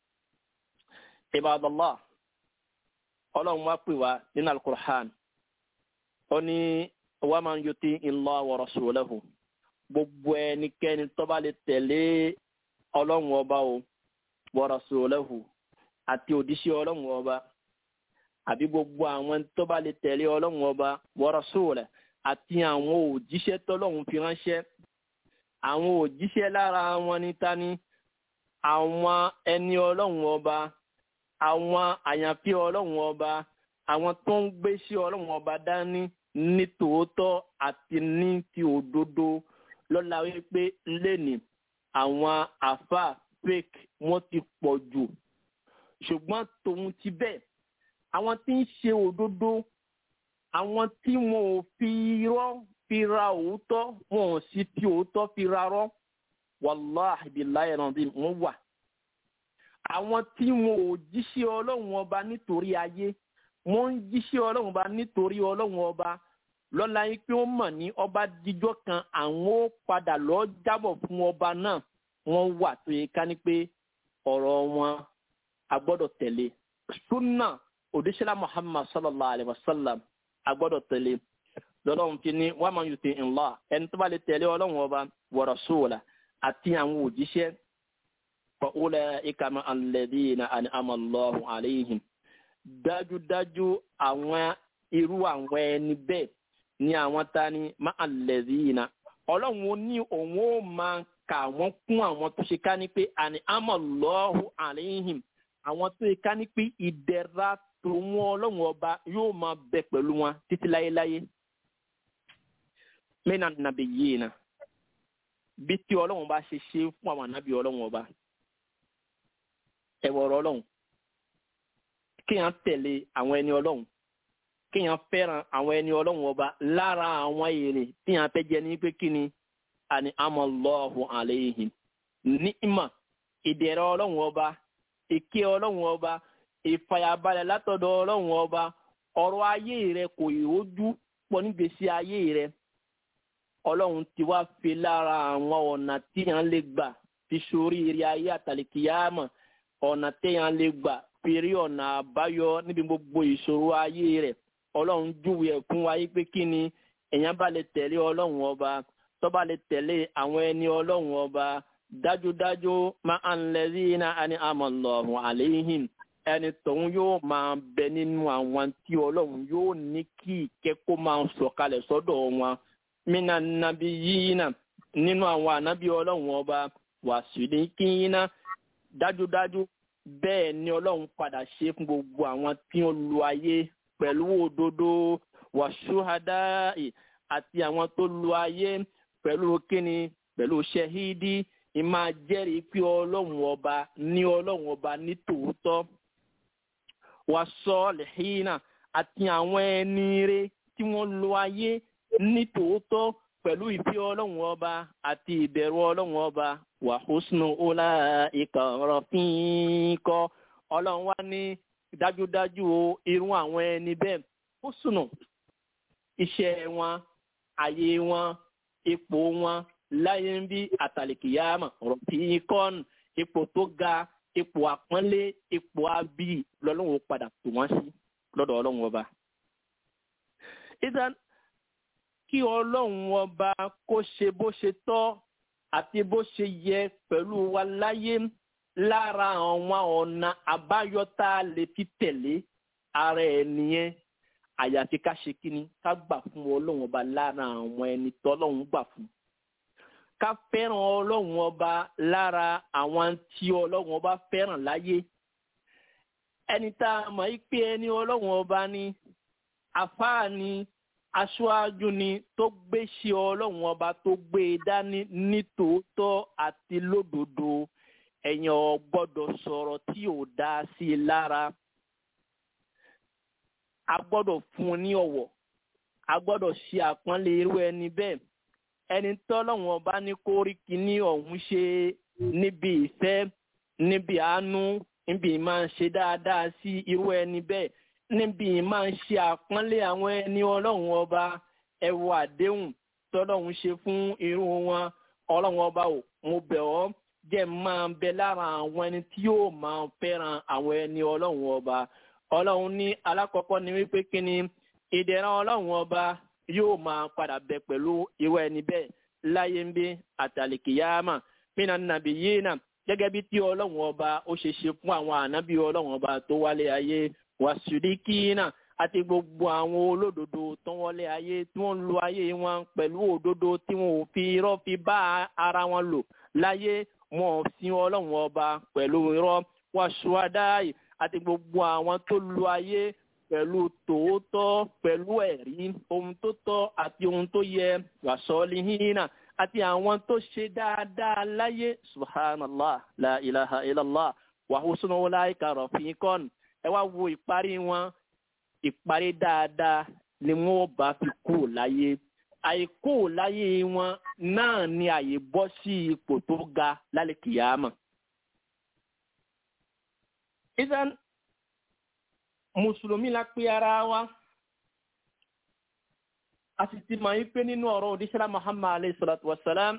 ibadallah ọlọ́run wá pè wá nínú alukur'an ó ní wa man yuti Allah wa rasulahu gbogbo ẹnikẹ́ni tó bá lè tẹ̀lé ọlọ́run ọba o wa rasulahu àti òdíṣẹ́ ọlọ́run ọba àbí gbogbo àwọn tó bá lè tẹ̀lé ọlọ́run ọba wa rasulahu àti àwọn òjíṣẹ́ tọ́lọ́run fi ránṣẹ́ àwọn òjíṣẹ́ lára wọn ní tani àwọn ẹni ọlọ́run ọba àwọn àyànfẹ́ ọlọ́run ọba àwọn tó ń gbé sí ọlọ́run ọba dání ní tòótọ́ àti ní ti òdodo lọ́la wípé lẹ́nì àwọn àfa fake wọ́n ti pọ̀ jù ṣùgbọ́n tòun ti bẹ́ẹ̀ àwọn tí ń ṣe òdodo àwọn tí wọn ò fi irọ́ fi ra òótọ́ wọn ò sì fi òótọ́ fi ra rọ́ wàláhì billahi ẹ̀rọ̀dín wọ́n wà. àwọn tí wọn ò jíṣẹ́ ọlọ́run ọba nítorí ayé wọ́n ń jíṣẹ́ ọlọ́run ọba nítorí ọlọ́run ọba lọ́la yín pé wọ́n mọ̀ ní ọba díjọ́ kan àwọn ó padà lọ jábọ̀ fún ọba náà wọ́n wà tó yẹ ká ní pé ọ̀rọ̀ wọn a gbọ́dọ̀ tẹ̀lé sunna òdíṣẹ́lá muhammad sallallahu alayhi wa sallam a gbọ́dọ̀ tẹ̀lé lọ́lọ́run fi ní wọ́n máa ń yùtì ńlá ẹni tó bá lè tẹ̀lé ọlọ́run ọba wa rasula àti àwọn òjíṣẹ́ fọ́ọ́lẹ̀ ìkàmọ́ alladhina an'ama Allahu alayhim dájúdájú àwọn irú àwọn ẹni bẹ́ẹ̀ ni àwọn ta ni má alladhina ọlọ́run ó ní òun ó máa kà wọ́n kún àwọn tó ṣe ká ní pé an'ama Allahu alayhim àwọn tó ṣe ká ní pé ìdẹ̀ra tòun ọlọ́run ọba yóò máa bẹ pẹ̀lú wọn títí láyéláyé mẹ́nà nàbẹ̀ yìí na bí tí ọlọ́run bá ṣe ṣe fún àwọn ànábì ọlọ́run ọba ẹ̀wọ̀rọ̀ ọlọ́run kéèyàn tẹ̀lé àwọn ẹni ọlọ́run kéèyàn fẹ́ràn àwọn ẹni ọlọ́run ọba lára àwọn èrè téèyàn fẹ́ jẹ ní pé kíni àní amallahu alayhim ní ìmọ̀ ìdẹ̀rẹ̀ ọlọ́run ọba ìké ọlọ́run ọba ìfàyàbalẹ̀ látọ̀dọ̀ ọlọ́run ọba ọ̀rọ̀ ayé rẹ kò ìrójú pọ̀ nígbèsí ayé rẹ ọlọ́run ti wá fi lára àwọn ọ̀nà téèyàn lè gbà fi sórí eré ayé àtàlìkìyàmọ̀ ọ̀nà téèyàn lè gbà fi rí ọ̀nà àbáyọ níbi gbogbo ìṣòro ayé rẹ̀ ọlọ́run júwe ẹ̀ fún wa yí pé kí ni èèyàn bá lè tẹ̀lé ọlọ́run ọba tó bá lè tẹ̀lé àwọn ẹni ọlọ́run ọba dájúdájú máa ń lẹ́rí iná ẹni amọ̀lọ́run àléhìn ẹni tòun yóò máa bẹ nínú àwọn tí ọlọ́run yóò ní kí ìkẹ́kọ̀ọ́ máa sọ̀kalẹ̀ sọ́dọ̀ wọn mina nabi yíyínà nínú àwọn ànábì ọlọ́run ọba wàsílẹ̀ kíyínà dájúdájú bẹ́ẹ̀ ni ọlọ́run padà ṣe fún gbogbo àwọn tí ó lu ayé pẹ̀lú òdodo wàṣúhádá àti àwọn tó lu ayé pẹ̀lú kíni pẹ̀lú ṣẹ́hídì ìmáa jẹ́rìí pé ọlọ́run ọba ní ọlọ́run ọba ní tòótọ́ wà sọ lẹ́hìnà àti àwọn ẹni rẹ tí wọ́n lo ayé ní tòótọ́ pẹ̀lú ìfẹ́ ọlọ́run ọba àti ìbẹ̀rù ọlọ́run ọba wà húsnù ọlá ìkàrọ̀ fínkọ́ ọlọ́run wá ní dájúdájú o irú àwọn ẹni bẹ́ẹ̀ húsnù iṣẹ́ wọn àyè wọn ipò wọn láyé ń bí àtàlìkìyàmà rọ̀fínkọ́n ipò tó ga ipò àpọ́nlé ipò abí lọ́lọ́run ó padà tò wọ́n sí lọ́dọ̀ ọlọ́run ọba. ìdán kí ọlọ́run ọba kó ṣe bó ṣe tọ́ àti bó ṣe yẹ pẹ̀lú wa láyé lára àwọn ọ̀nà àbáyọ tá a lè fi tẹ̀lé ara ẹ̀ nìyẹn àyàfi ká ṣe kíni ká gbà fún ọlọ́run ọba lára àwọn ẹni tọ́lọ́run gbà fún ká fẹ́ràn ọlọ́run ọba lára àwọn tí ọlọ́run ọba fẹ́ràn láyé ẹni tá a mọ̀ yí pé ẹni ọlọ́run ọba ni àfáà ni aṣáájú ni tó gbé ṣe ọlọ́run ọba tó gbé e dání ní tòótọ́ àti lódodo ẹ̀yàn ò gbọ́dọ̀ sọ̀rọ̀ tí ò dá sí i lára a gbọ́dọ̀ fún un ní ọ̀wọ̀ a gbọ́dọ̀ ṣe àpọ́nlé irú ẹni bẹ́ẹ̀ ẹni tọ́lọ́run ọba ní kó rí kíní ọ̀hún ṣe níbi ìfẹ́ níbi àánú níbi máa ń ṣe dáadáa sí irú ẹni bẹ́ẹ̀ níbi máa ń ṣe àpọ́nlé àwọn ẹni ọlọ́run ọba ẹwọ àdéhùn tọ́lọ́run ṣe fún irú wọn ọlọ́run ọba ò mo bẹ̀ ọ́ jẹ́ máa bẹ lára àwọn ẹni tí yóò máa fẹ́ràn àwọn ẹni ọlọ́run ọba ọlọ́run ní alákọ̀ọ́kọ́ ni wípé kí ni ìdẹ̀ra ọlọ́run ọba yóò máa padà bẹ pẹ̀lú irú ẹni bẹ́ẹ̀ láyé ń bí àtàlìkìyàmà mínà nàbì yìí nà gẹ́gẹ́ bí tí ọlọ́run ọba ó ṣe ṣe fún àwọn ànábì ọlọ́run ọba tó wálé ayé wàsíríkìínà àti gbogbo àwọn olódodo tó wọlé ayé tí wọ́n lo ayé wọn pẹ̀lú òdodo tí wọn ò fi irọ́ fi bá ara wọn lò láyé wọn ò sin ọlọ́run ọba pẹ̀lú irọ́ wàṣúwádáì àti gbogbo àwọn tó lo ayé pẹ̀lú tòótọ́ pẹ̀lú ẹ̀rí ohun tó tọ́ àti ohun tó yẹ wàsọ́lìhínà àti àwọn tó ṣe dáadáa láyé subhanallah la ilaha illallah wàhùsùn wọláìka rọ̀fíkọ́n ẹ wá wo ìparí wọn ìparí dáadáa ni wọn ò bá fi kú láyé àìkú láyé wọn náà ni àyè bọ́ sí ipò tó ga lálẹ́ kìyàmà. ìsàn mùsùlùmí la pé ara wa a sì ti mọ̀ yín pé nínú ọ̀rọ̀ òdíṣẹ́lá muhammad alayhi salatu wa salam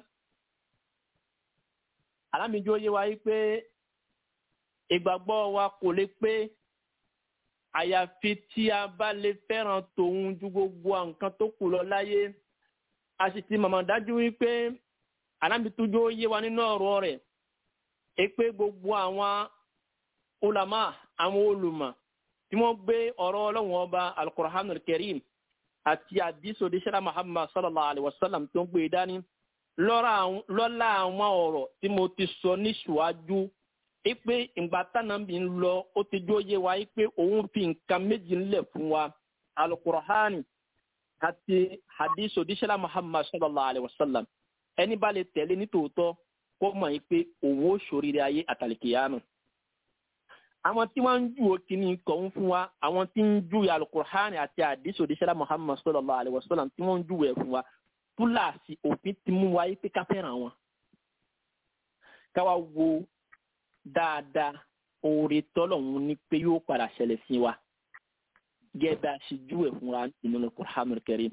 alámìjó yé wa yí pé ìgbàgbọ́ wa kò lè pé àyàfi tí a bá lè fẹ́ràn tòun ju gbogbo nǹkan tó kù lọ láyé a sì ti mọ̀mọ́ dájú wípé alámìtújó yé wa nínú ọ̀rọ̀ rẹ̀ é pé gbogbo àwọn ulama àwọn olùmọ̀ tí wọ́n gbé ọ̀rọ̀ ọlọ́run ọba alukur'anul karim àti àdìsọ díṣẹ́lá muhammad sallallahu alayhi wa sallam tó ń gbé dání lọ́la àwọn ọ̀rọ̀ tí mo ti sọ ní ṣùwájú ipe ìgbà tánàbí ń lọ ó ti jó yé wa ipe òun fi nǹkan méjì ńlẹ̀ fún wa alukur'ani àti àdìsọ díṣẹ́lá muhammad sallallahu alayhi wa sallam ẹni bá lè tẹ̀lé nítòótọ́ kó mọ̀ ipe òun ó ṣoríire ayé àtàlìkìyàmù àwọn tí wọ́n ń ju òkìní kọ̀ọ̀hún fún wa àwọn tí ń ju alukur'ani àti àdìsí òdìṣẹ́lá muhammad sallallahu alayhi wa sallam tí wọ́n ń ju ẹ̀ fún wa túláàsì òfin ti mú wa yí pé ká fẹ́ràn wọn. káwa wo dáadáa oore tọ́lọ̀hún ní pé yóò padà ṣẹlẹ̀ sí wa gẹ́gẹ́ bá a ṣe ju ẹ̀ fún wa nínú alukur'an karim.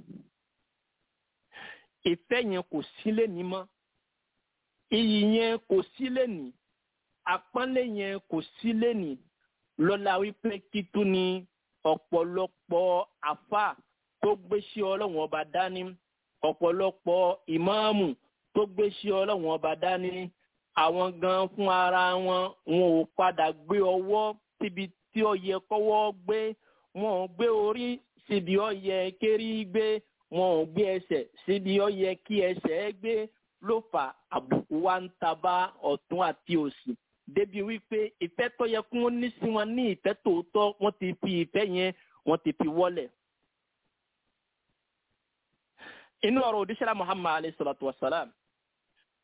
ìfẹ́ yẹn kò sílẹ̀ ní mọ́ iyì yẹn kò sílẹ̀ ní àpọ́nlé yẹn kò sí lẹ́nì lọ́la wípé títú ni ọ̀pọ̀lọpọ̀ àfà tó gbéṣẹ́ ọlọ́run ọba dání ọ̀pọ̀lọpọ̀ ìmáàmù tó gbéṣẹ́ ọlọ́run ọba dání àwọn gan fún ara wọn wọn ò padà gbé ọwọ́ síbi tí ó yẹ kọ́wọ́ gbé wọn ò gbé orí síbi ó yẹ kérí gbé wọn ò gbé ẹsẹ̀ síbi ó yẹ kí ẹsẹ̀ gbé ló fà àbùkù wa ń taba ọ̀tún àti òsì débi wípé ìfẹ́ tó yẹ kí wọ́n ní sí wọn ní ìfẹ́ tòótọ́ wọ́n ti fi ìfẹ́ yẹn wọ́n ti fi wọ́lẹ̀. inú ọ̀rọ̀ òdíṣẹ́lá muhammad alayhi salatu wa salam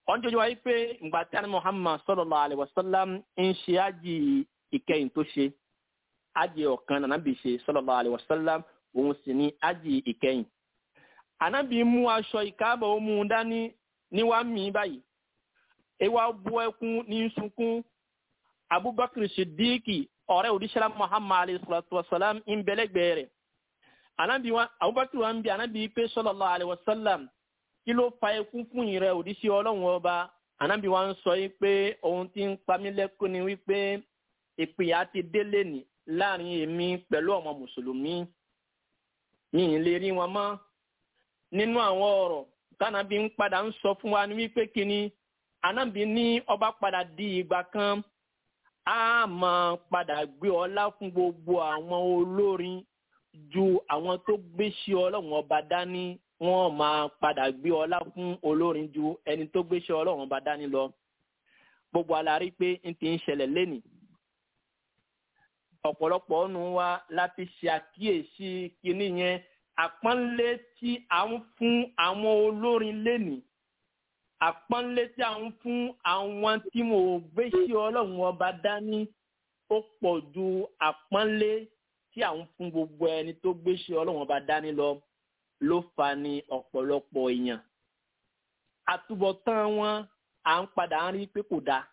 wọ́n jọjọ́ wáyé pé ìgbà tí àná muhammad sallallahu alaihi wasallam ń ṣe ájì ìkẹyìn tó ṣe ájì ọ̀kan nànábì ṣe sallallahu alaihi wasallam òun sì ní ájì ìkẹyìn. ànábì mú aṣọ ìkáàbọ̀ ó mú un dání níwá mi báyìí ewa bu ẹkún ní sunkún abubakar siddiqi ọ̀rẹ́ òdíṣẹ́lá muhammad alayhi salatu wasalam ń bẹ̀lẹ́gbẹ̀ẹ́ rẹ̀ anabi wa abubakar wa ń bi anabi pé sallallahu alayhi wa sallam kí ló fa ẹkún fún ìrẹ òdíṣẹ́ ọlọ́run ọba anabi wa ń sọ yìí pé ohun tí ń pa mí lẹ́kún ni wípé ìpìyà ti délé ní láàrin èmi pẹ̀lú ọmọ mùsùlùmí mi ì lè rí wọn mọ́ nínú àwọn ọ̀rọ̀ tánàbí ń padà ń sọ fún wa ní wípé kíni anabi ní ọba padà di ìgbà kan a máa padà gbé ọlá fún gbogbo àwọn olórin ju àwọn tó gbéṣẹ́ ọlọ́run ọba dání wọ́n máa padà gbé ọlá fún olórin ju ẹni tó gbéṣẹ́ ọlọ́run ọba dání lọ gbogbo alárí pé n ti ń ṣẹlẹ̀ lẹ́nìí ọ̀pọ̀lọpọ̀ ọ̀nù wa láti ṣe àkíyèsí kinní yẹn àpọ́nlé tí à ń fún àwọn olórin lẹ́nìí àpọ́nlé tí à ń fún àwọn tí mo gbé sí ọlọ́run ọba dání ó pọ̀ ju àpọ́nlé tí à ń fún gbogbo ẹni tó gbé sí ọlọ́run ọba dání lọ ló fa ní ọ̀pọ̀lọpọ̀ èèyàn àtúbọ̀tán wọn à ń padà ń rí pé kò dáa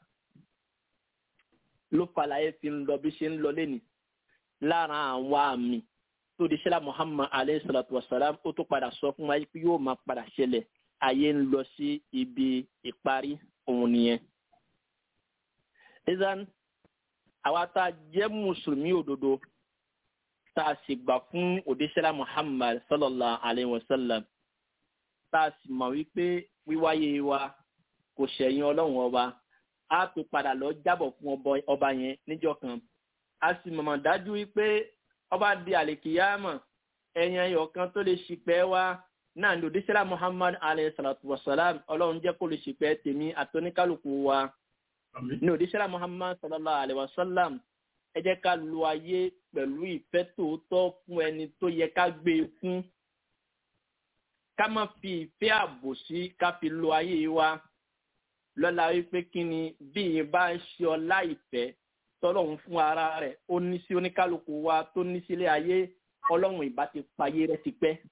ló fa láyé fi ń lọ bí ṣe ń lọ lẹ́nìí lára àwọn àmì tó di ṣẹlá muhammad alayhi salatu wa salam ó tó padà sọ fún wa pé yóò máa padà ṣẹlẹ̀ ayé ń lọ sí ibi ìparí òun nìyẹn. izan àwa tá a jẹ́ mùsùlùmí òdodo tá a sì gbà fún òdíṣẹ́lá muhammad sallallahu alayhi wa sallam tá a sì mọ̀ wípé wíwáyé wa kò ṣẹ̀yìn ọlọ́run ọba a tó padà lọ jábọ̀ fún ọba yẹn níjọ́ kan a sì mọ̀mọ̀ dájú wípé ọba di àlèkìyàmọ̀ ẹ̀yàn ẹ̀yọ̀ kan tó lè ṣìpẹ̀ wá náà ní òdíṣẹ́lá muhammad alayhi salatu wa salam ọlọ́run jẹ́ kó lè ṣìpẹ̀ tèmi àtọ́níkálukú wa ní òdíṣẹ́lá muhammad sallallahu alayhi wa sallam ẹ jẹ́ ká lo ayé pẹ̀lú ìfẹ́ tòótọ́ fún ẹni tó yẹ ká gbé e fún ká má fi ìfẹ́ àbòsí ká fi lo ayé wa lọ́la wípé kí ni bí i bá ń ṣe ọlá ìfẹ́ tọ́lọ́run fún ara rẹ̀ ó ní sí oníkálukú wa tó ní sílé ayé ọlọ́run ìbá ti payé rẹ̀ ti pẹ́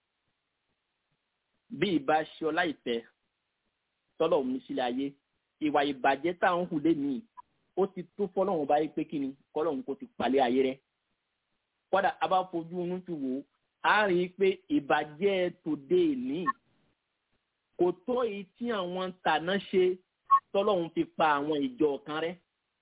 bí ìbá ṣe ọlá ìfẹ́ tọ́lọ́run ní sílé ayé ìwà ìbàjẹ́ tá à ń hù lé nìyí ó ti tó fọlọ́run báyìí pé kí ni kọ́lọ́run kò ti palẹ̀ ayé rẹ̀ kọ́dà a bá fojú inú ti wò ó a rí i pé ìbàjẹ́ tòde ìní kò tó èyí tí àwọn tàná ṣe tọ́lọ́run fi pa àwọn ìjọ kan rẹ́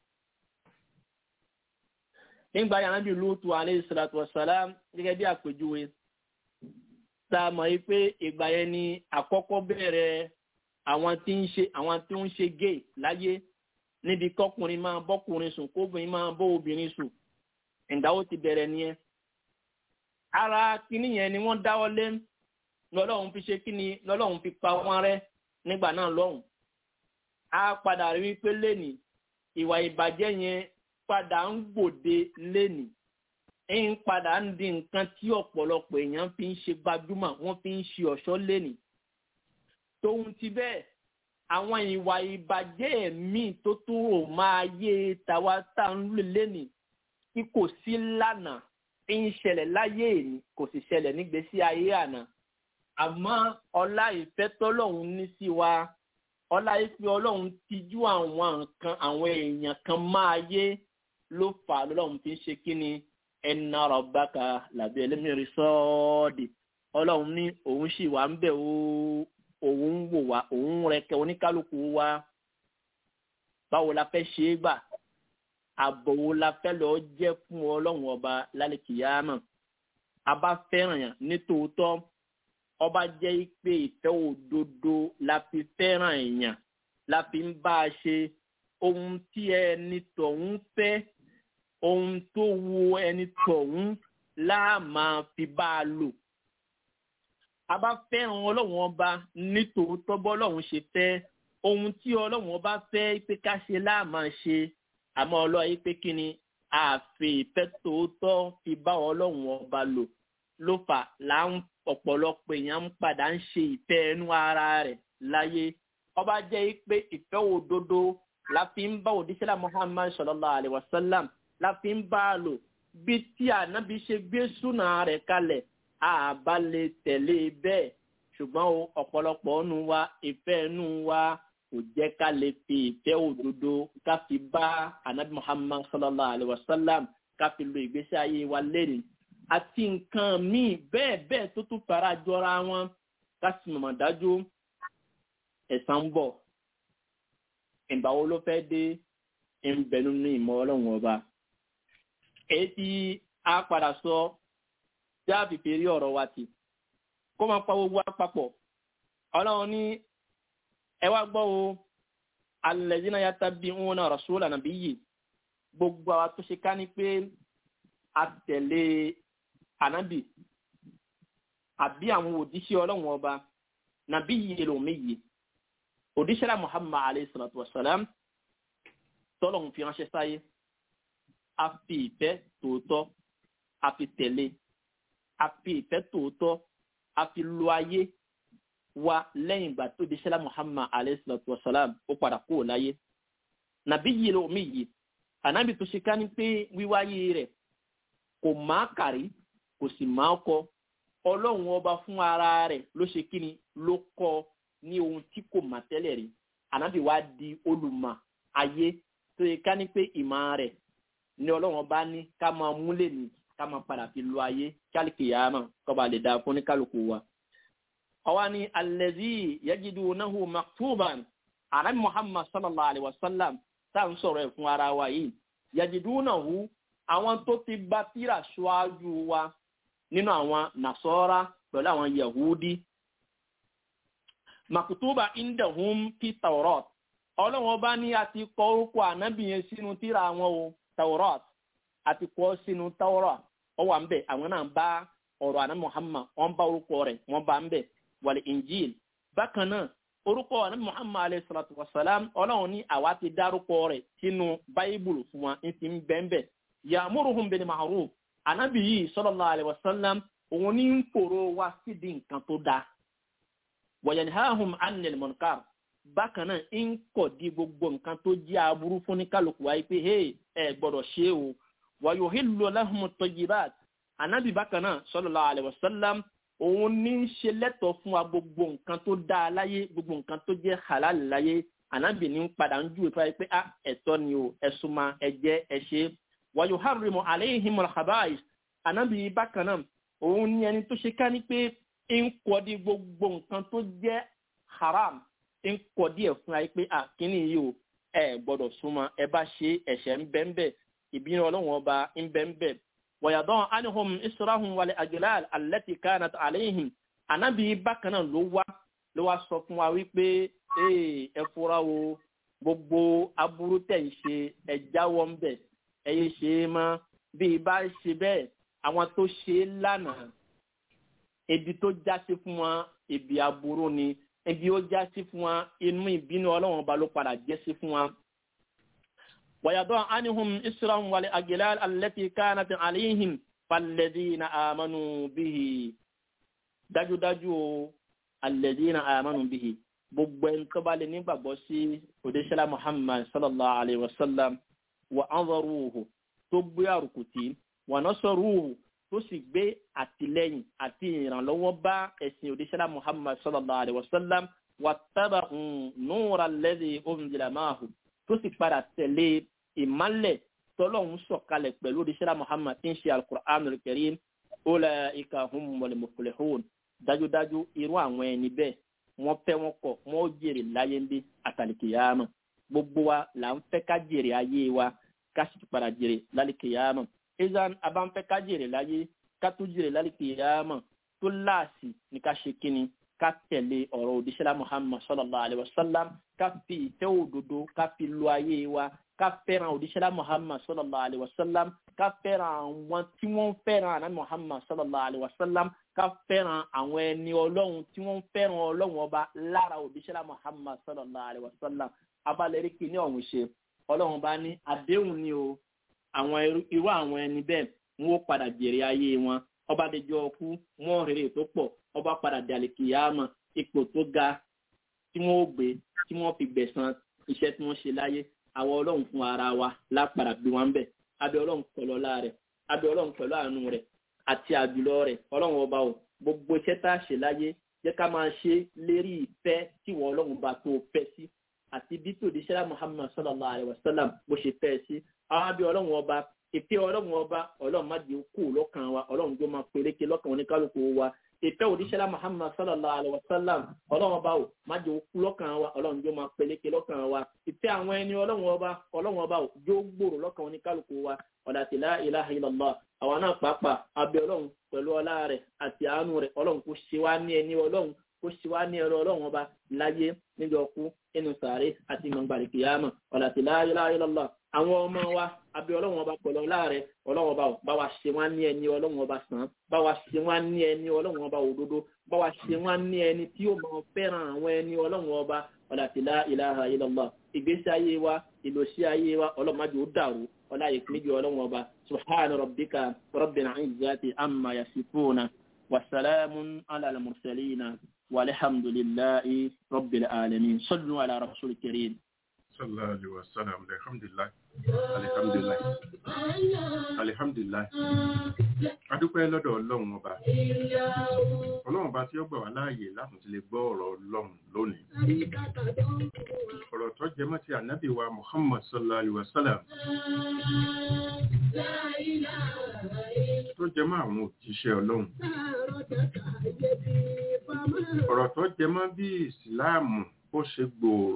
nígbà yàrá bíi lóòtú aleyhi salatu wa salam gẹ́gẹ́ bí àpèjúwe tá a mọ̀ yìí pé ìgbà yẹn ni àkọ́kọ́ bẹ̀rẹ̀ àwọn tí ń ṣe àwọn tí ń ṣe gay láyé níbi kọkùnrin máa bọ́kùnrin sùn kóbìnrin máa bọ́ obìnrin sùn ìdáwó ti bẹ̀rẹ̀ nìyẹn ara kínní yẹn ni wọ́n dáwọ́ lé lọ́lọ́run fi ṣe kíni lọ́lọ́run fi pa wọ́n rẹ́ nígbà náà lọ́hùn á padà rí wípé lẹ́nìí ìwà ìbàjẹ́ yẹn padà ń gbòde lẹ́nìí ń padà ń di nǹkan tí ọ̀pọ̀lọpọ̀ èèyàn fi ń ṣe gbajúmọ̀ wọ́n fi ń ṣe ọ̀ṣọ́ lẹ́nìí tóun ti bẹ́ẹ̀ àwọn ìwà ìbàjẹ́ míì tó tún rò máa yé tàwa tá à ń lò lẹ́nìí tí kò sí lánàá ń ṣẹlẹ̀ láyé èní kò sì ṣẹlẹ̀ nígbésí ayé àná àmọ́ ọlá ìfẹ́ tọ́lọ́hún ní sí wa ọlá ìfẹ́ ọlọ́run tijú àwọn nǹkan àwọn èèyàn kan máa yé ló fà á lọ́lọ́run fi ń ṣe kí ni ẹnà rọ̀bákà làbí ẹlẹ́mìírí sọ́ọ́dì ọlọ́run ní òun sì wà ń bẹ̀ òun wò wá òun rẹ̀kẹ́ oníkálukú wa báwo la fẹ́ ṣe é gbà àbọ̀ wo la fẹ́ lọ jẹ́ fún ọlọ́run ọba lálẹ́ kìyàmọ̀ a bá fẹ́ràn yàn nítòótọ́ ọba jẹ́ pé ìfẹ́ òdodo la fi fẹ́ràn èèyàn la fi ń bá a ṣe ohun tí ẹni tọ̀hún fẹ́ ohun tó wu ẹni tọ̀hún láà máa fi bá a lò. a bá fẹ́ràn ọlọ́run ọba nítòótọ́ bọ́lọ́run ṣe fẹ́ ohun tí ọlọ́run ọba fẹ́ pé ká ṣe láà máa ṣe àmọ́ ọlọ́run pé kí ni àfi ìfẹ́ tòótọ́ fi bá ọlọ́run ọba lò ló fà là ń ọ̀pọ̀lọpọ̀ èèyàn ń padà ń ṣe ìfẹ́ ẹnu ara rẹ̀ láyé ọba jẹ́ pé ìfẹ́ òdodo la fi ń bá òdíṣẹ́lá muhammad sallallahu alayhi wa sallam la fi ń bá a lò bí tí ànábi ṣe gbé súnà rẹ̀ kalẹ̀ àbá lè tẹ̀lé bẹ́ẹ̀ ṣùgbọ́n o ọ̀pọ̀lọpọ̀ nù wa ìfẹ́ nù wa kò jẹ́ ká lè fi ìfẹ́ òdodo ká fi bá ànábi muhammad sallallahu alayhi wa sallam ká fi lo ìgbésí ayé wa lẹ́nu àti nǹkan míì bẹ́ẹ̀ bẹ́ẹ̀ tó tún fara jọra wọn ká sì mọ̀mọ́ dájú ẹ̀san ń bọ̀ ìgbà wo ló fẹ́ dé ń bẹ nínú ìmọ̀ ọlọ́run ọba èyí tí a padà sọ tí a fi fèrè ọ̀rọ̀ wa ti kó máa pa gbogbo àpapọ̀ ọlọ́run ní ẹ wá gbọ́ o alẹ́dínà yàtà bí wọn náà rọ̀ṣúlà nàbí yìí gbogbo àwa tó ṣe ká ní pé a tẹ̀lé ànábì àbí àwọn òjíṣẹ́ ọlọ́run ọba nàbí yìí lòmí yìí òdíṣẹ́lá muhammad alayhi salatu wa salam tọ́lọ̀ fi ránṣẹ́ sáyé a fi ìfẹ́ tòótọ́ a fi tẹ̀lé a fi ìfẹ́ tòótọ́ a fi lo ayé wa lẹ́yìn ìgbà tó òdíṣẹ́lá muhammad alayhi salatu wa salam ó padà kúrò láyé nàbí yìí ló mi yìí ànábì tó ṣe ká ní pé wíwáyé rẹ̀ kò máa kàrí kò sì máa kọ ọlọ́run ọba fún ara rẹ̀ ló ṣe kí ni ló kọ́ ọ ní ohun tí kò mà tẹ́lẹ̀ rí ànábì wa di olùmọ̀ ayé tó yẹ ká ní pé ìmọ̀ rẹ̀ ní ọlọ́run bá ní ká máa múlẹ̀ ní ká máa padà fi lo ayé kálíkì yàrá mọ̀ kọ́ba lè dáa fún ní kálukú wa. ọwọ́ ni alẹ́zí yajidu nahu maktuban ànábì muhammad sallallahu alayhi wa sallam tá à ń sọ̀rọ̀ ẹ̀ fún ara wa yìí yajidu nahu àwọn tó ti gba tírà ṣáájú wa nínú àwọn nasọ́ra pẹ̀lú àwọn yahudi makutuba indahum fi taurat ọlọ́wọ́n bá ní àti kọ orúkọ ànábì yẹn sínú tíra àwọn o taurat àti kọ sínú taurat ọ wà ń bẹ àwọn náà bá ọ̀rọ̀ àná muhammad wọ́n bá orúkọ rẹ̀ wọ́n bá ń bẹ wàlẹ̀ injil bákan náà orúkọ àná muhammad alayhi salatu wa salam ọlọ́wọ́n ní àwa ti dárúkọ rẹ̀ sínú báíbùlù fún wa ń ti ń bẹ́ẹ̀ bẹ́ẹ̀ yàmúrùhùn bil ma'ruf ànábì yìí sallallahu alayhi wa sallam òun ní ń fòrò wá sídìí nǹkan tó dáa wọ̀yẹ̀nìhàhùn anil munkar bákan náà ń kọ̀ di gbogbo nǹkan tó jẹ́ aburú fún ní kálukú wáyé pé hey ẹ gbọ́dọ̀ ṣe o wàyò hìlò lahum tayyibat anabi bákan náà sallallahu alaihi wasallam òun ní í ṣe lẹ́tọ̀ọ́ fún wa gbogbo nǹkan tó dáa láyé gbogbo nǹkan tó jẹ́ halal láyé anabi ní padà ń júwe fún wa pé ah ẹ̀tọ́ ni o ẹ̀sùn ma ẹ̀jẹ̀ ẹ̀ṣẹ̀ wàyò harrimu alaihimul khaba'is anabi bákan náà òun ní ẹni tó ṣe ká ní pé ń kọ́dí gbogbo nǹkan tó jẹ́ haram ń kọ́dí ẹ̀ fún ayé pé àkíní yìí o ẹ gbọ́dọ̀ súnmọ́ ẹ bá ṣe ẹ̀ṣẹ̀ ń bẹ́ ń bẹ̀ ìbínú ọlọ́run ọba ń bẹ́ ń bẹ̀. wọ̀yàdán anihum israhun wàlẹ̀ agilal alẹ́tì kanat aleihim anabi bákan náà ló wá ló wá sọ fún wa wípé ẹ fura o gbogbo aburú tẹ̀ ń ṣe ẹ jáwọ́ ń bẹ̀ ẹ yé ṣe é mọ́ bí ibà ṣe bẹ́ẹ̀ àwọn tó ṣe é lánàá ebi tó jásí fún wọn ebi aburú ni ebi ó jásí fún wọn inú ìbínú ọlọ́run ọba ló padà jẹ́sí fún wọn. wàyàdọ́ anihum israhun wàlẹ̀ agilal alẹ́tì kánàtì àlẹ́yìn falẹ́dínà àmánu bíhì dájúdájú o alẹ́dínà àmánu bíhì gbogbo ẹni tó bá lè nígbàgbọ́ sí òdíṣẹ́lá muhammad sallallahu alayhi wa sallam wa anzaruhu tó gbé àrùkùtì wa nasaruhu tó sì gbé àtìlẹyìn àti ìrànlọ́wọ́ bá ẹ̀sìn òdíṣẹ́lá muhammad sallallahu alayhi wa sallam wà tábà nùúra lẹ́dí ounjìlá máàhù tó sì padà tẹ̀lé ìmálẹ̀ tọ́lọ́hún sọ̀kalẹ̀ pẹ̀lú òdíṣẹ́lá muhammad tí ń ṣe alukur'an karim ulaika humul muflihun dájúdájú irú àwọn ẹni bẹ́ẹ̀ wọ́n fẹ́ wọn kọ̀ wọ́n jèrè láyé ń bí àtàlìkìyàmọ̀ gbogbo wa là ń fẹ́ ká jèrè ayé wa ká sì padà jèrè lálìkìyàmọ̀ izan abanfẹ ká jèrè láyé ká tó jèrè lálùkì yàmà tó láàsì ní ká ṣe kíni ká tẹ̀lé ọ̀rọ̀ òdìṣẹ́lá muhammad sallallahu alayhi wa sallam ká fi ìfẹ́ òdodo ká fi lo ayé wa ká fẹ́ràn òdìṣẹ́lá muhammad sallallahu alayhi wa sallam ká fẹ́ràn àwọn tí wọ́n fẹ́ràn àná muhammad sallallahu alayhi wa sallam ká fẹ́ràn àwọn ẹni ọlọ́run tí wọ́n fẹ́ràn ọlọ́run ọba lára òdìṣẹ́lá muhammad sallallahu alayhi wa sallam abalẹ̀rí kìíní ọ̀hún ṣe ọlọ́run bá ní àdéhùn ni o àwọn irú àwọn ẹni bẹ́ẹ̀ wọn ó padà jèrè ayé wọn ọba dẹjọ́ ọkú wọn rèrè tó pọ̀ ọba padà dàlẹ́ kìyàmọ̀ ipò tó ga tí wọ́n ó gbé tí wọ́n fi gbẹ̀san iṣẹ́ tí wọ́n ṣe láyé àwọn ọlọ́run fún ara wa lápàdà bí wọ́n ń bẹ̀ abẹ́ ọlọ́run pẹ̀lú ọlá rẹ̀ abẹ́ ọlọ́run pẹ̀lú àánú rẹ̀ àti àjùlọ rẹ̀ ọlọ́run ọba o gbogbo iṣẹ́ tá a ṣe láyé jẹ́ ká máa ṣe lérí ìfẹ́ tí wọ́n ọlọ́run bá tó fẹ́ sí àti bí tòdí sẹ́lá muhammad sallallahu alayhi wa sallam bó ṣe fẹ́ sí àwọn abẹ́ ọlọ́run ọba ìfẹ́ ọlọ́run ọba ọlọ́run má di kú lọ́kàn wa ọlọ́run tó máa peléke lọ́kàn oníkálukú wa ìfẹ́ òdíṣẹ́lá muhammad sallallahu alayhi wa sallam ọlọ́run ọba ò má di kú lọ́kàn wa ọlọ́run tó máa peléke lọ́kàn wa ìfẹ́ àwọn ẹni ọlọ́run ọba ọlọ́run ọba ò jó gbòòrò lọ́kàn oníkálukú wa ọ̀dà tí la ilaha illallah àwọn náà pàápàá abẹ́ ọlọ́run pẹ̀lú ọlá rẹ̀ àti àánú rẹ̀ ọlọ́run kò ṣe wá ní ẹni ọlọ́run kó ṣe wá ní ẹrọ ọlọ́run ọba láyé níjọ kú inú sàárè àti gbọ̀ngbàlì kìyàmà ọ̀là tí la ilaha illallah àwọn ọmọ wa abẹ́ ọlọ́run ọba pẹ̀lú ọlá rẹ̀ ọlọ́run ọba bá wa ṣe wá ní ẹni ọlọ́run ọba sàn bá wa ṣe wá ní ẹni ọlọ́run ọba òdodo bá wa ṣe wá ní ẹni tí ó máa fẹ́ràn àwọn ẹni ọlọ́run ọba ọ̀là tí la ilaha illallah ìgbésí ayé wa ìlòsí ayé wa ọlọ́mọdé ó dàrú ọlá ìpínlẹ̀ ọlọ́run ọba subhana rabbika rabbil izzati amma yasifuna wasalamun ala al-mursalina والحمد لله رب العالمين صلوا على رسول الكريم
sallallahu alaihi wasallam alhamdulillah alhamdulillah alhamdulillah adúpẹ́ lọ́dọ̀ ọlọ́run ọba ọlọ́run ọba tí ó gbà wá láàyè láti ti lè gbọ́ ọ̀rọ̀ ọlọ́run lónìí ọ̀rọ̀ tó jẹ mọ́ ti ànábì wa muhammad sallallahu alaihi wasallam tó jẹ mọ́ àwọn òjíṣẹ́ ọlọ́run ọ̀rọ̀ tó jẹ mọ́ bí ìsìláàmù bó ṣe gbòòrò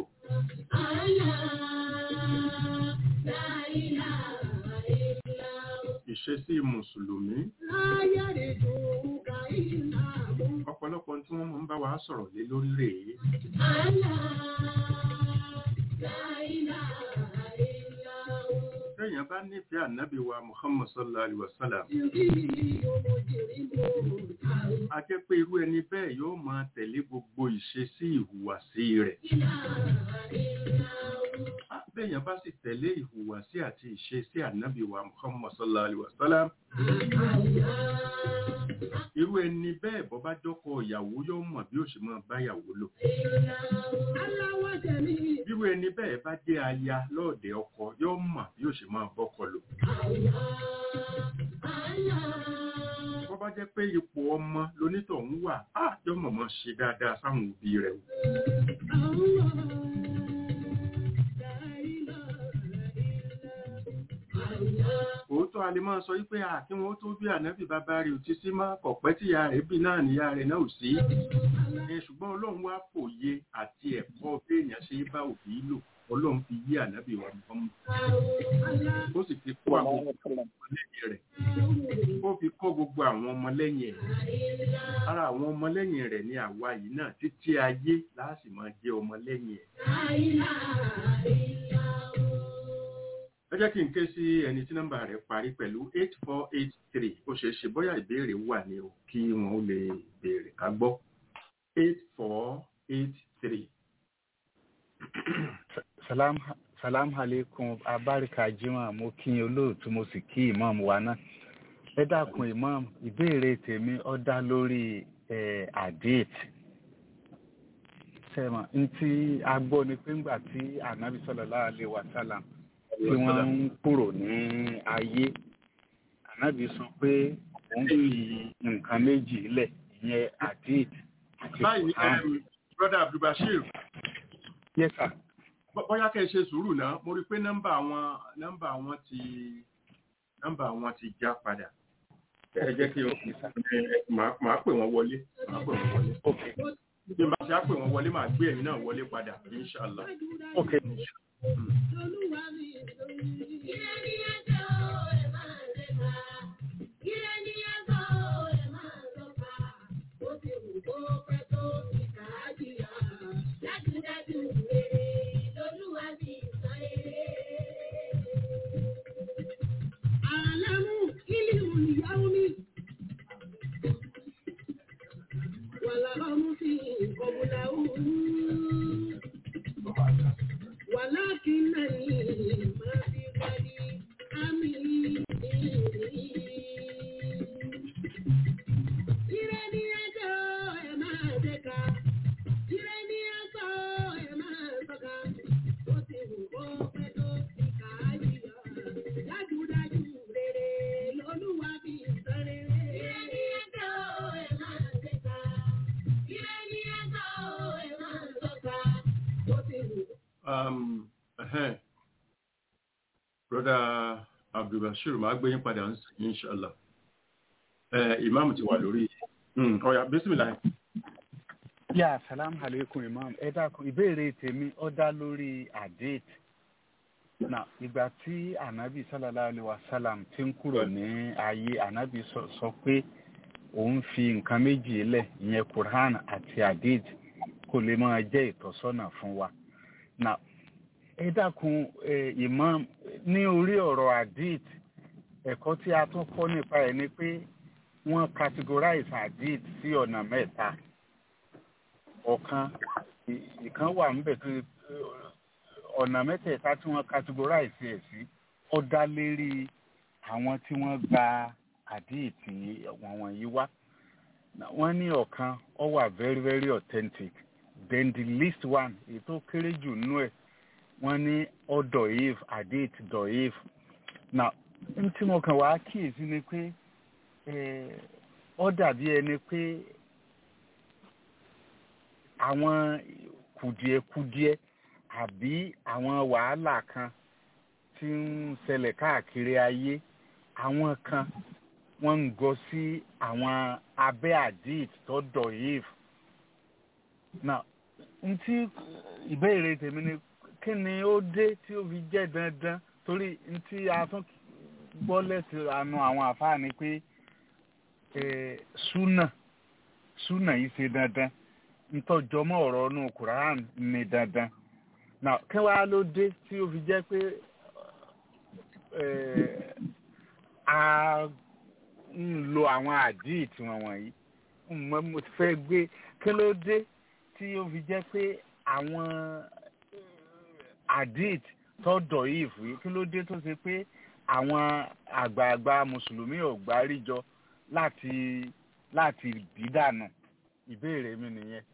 ìṣesí mùsùlùmí ọ̀pọ̀lọpọ̀ tí wọ́n mọ̀ ń bá wa sọ̀rọ̀ lé lórí rèé Téèyàn bá nífẹ̀ẹ́ ànábì wa Muhammad sallallahu alaihi wasallam. A jẹ́ pé irú ẹni bẹ́ẹ̀ yóò máa tẹ̀lé gbogbo ìṣesí ìhùwàsí rẹ̀. Béèyàn bá sì tẹ̀lé ìhùwàsí àti ìṣesí ànábì wa Muhammad sallallahu alaihi wasallam. Irú ẹni bẹ́ẹ̀ bọ́ bá jọ́kọ ìyàwó yóò mọ̀ bí ó ṣe máa bá ìyàwó lò. Irú ẹni bẹ́ẹ̀ bá jẹ́ aya lọ́ọ̀dẹ̀ ọkọ yóò mọ̀ bí ó ṣe máa bọ́kọ lò. Bọ́ bá jẹ́ pé ipò ọmọ lonítọ̀hún wà, á yóò mọ̀ mọ́ ṣe dáadáa sáwọn òbí rẹ̀ wò. òótọ́ a lè máa sọ wípé à kí wọ́n tó bí ànábì bàbá rẹ̀ ò ti sí má kọ̀pẹ́ tí ìyá rẹ̀ bí náà níyá rẹ̀ náà ò sí. ẹ ṣùgbọ́n ọlọ́run wá fòye àti ẹ̀kọ́ béèyàn ṣe bá òbí lò ọlọ́run fi yí ànábì wa nǹkan mú. ó sì fi kó àwọn ọmọlẹ́yìn rẹ̀ ó fi kọ́ gbogbo àwọn ọmọlẹ́yìn ẹ̀. ara àwọn ọmọlẹ́yìn rẹ̀ ní àwa yìí náà títí ayé láàsì máa jẹ́ ọmọlẹ́yìn ẹ̀ ẹ jẹ́ kí n ké sí ẹni tí nọ́mbà rẹ̀ parí pẹ̀lú eight four eight three ó ṣeé ṣe bóyá ìbéèrè wà ní o kí wọ́n ó lè béèrè ká gbọ́ eight four eight three.
salam salam aleikum abarika jimoh mo kí yín olóòtú mo sì kí imam wa náà ẹ dákun imam ìbéèrè tèmi ó dá lórí àdéhìt sẹ́mọ̀ ntí a gbọ́ ni pé ńgbà tí anabi sallallahu alaihi wasallam tí wọ́n ń kúrò ní ayé ànábì sọ pé òun fi nǹkan méjì lẹ̀ ìyẹn àdéhìt àti
báyìí
Quran.
brother abdulbashir
yes sir
bóyá kẹ́ ẹ ṣe sùúrù náà mo rí i pé nọ́mbà wọn nọ́mbà wọn ti nọ́mbà wọn ti já padà ẹ jẹ́ kí o máa máa pè wọ́n wọlé máa pè wọ́n wọlé
okay
bí n bá ṣe á pè wọ́n wọlé máa gbé ẹ̀yin náà wọlé padà inshallah.
okay
ولكنني ما في بالي أمين Ire ni ẹjọ́ ẹ máa dẹ́ka. Ire ni ẹjọ́
um, ẹhẹ́n. broda abdulbashir máa gbé yín padà ń sìn inshallah ẹ ìmáàmù ti wà lórí Mm, ọ̀yà bísímìlà
yà salam aleikum imam ẹ dákun ìbéèrè tèmi ó dá lórí àdéhìt na ìgbà tí anabi sallallahu alayhi wa sallam ti ń kúrò ní ayé anabi sọ sọ pé òun fi nǹkan méjì lẹ̀ ìyẹn quran àti àdéhìt kò lè máa jẹ́ ìtọ́sọ́nà fún wa na ẹ dákun ẹ imam ní orí ọ̀rọ̀ àdéhìt ẹ̀kọ́ tí a tún kọ́ nípa ẹ̀ ni pé wọ́n categorize àdéhìt sí ọ̀nà mẹ́ta ọ̀kan ì- ìkan wà níbẹ̀ tó ọ̀nà mẹ́tẹ̀ẹ̀ta tí wọ́n categorize ẹ̀ sí ó dá lérí àwọn tí wọ́n gba àdíìtì wọ̀n wọ̀nyí wá Na- wọ́n ní ọ̀kan ó wà very very authentic then the least one èyí tó kéré jù nínú ẹ̀ wọ́n ní ó dọ̀yìf àdíìtì dọ̀yìf na n tí mo kàn wá kíyèsí ni pé eh, ó dàbí ẹni pé àwọn kùdìẹ̀kudiẹ àbí àwọn wàhálà kan tí ń ṣẹlẹ̀ káàkiri ayé àwọn kan wọ́n ń gọ sí àwọn abẹ́ àdìt tó dọ̀yìf. now n tí ìbéèrè tèmi ni kí ni ó dé tí ó fi jẹ́ dandan torí n tí a tún gbọ́ lẹ́sìn àánú àwọn àfáà ni pé eh, súnà súnà yìí ṣe dandan ntọ́jọmọ́ ọ̀rọ̀ inú quran ní dandan now kí wàá ló dé tí ó fi jẹ́ pé eh, a ń lo àwọn àdíìtì wọn wọ̀nyí mo mo ti fẹ́ gbé kí ló dé tí ó fi jẹ́ pé àwọn àdíìtì tó dọ̀yìí fún kí ló dé tó ṣe pé àwọn àgbààgbà mùsùlùmí ò gbáríjọ láti láti dídànù ìbéèrè mi nìyẹn.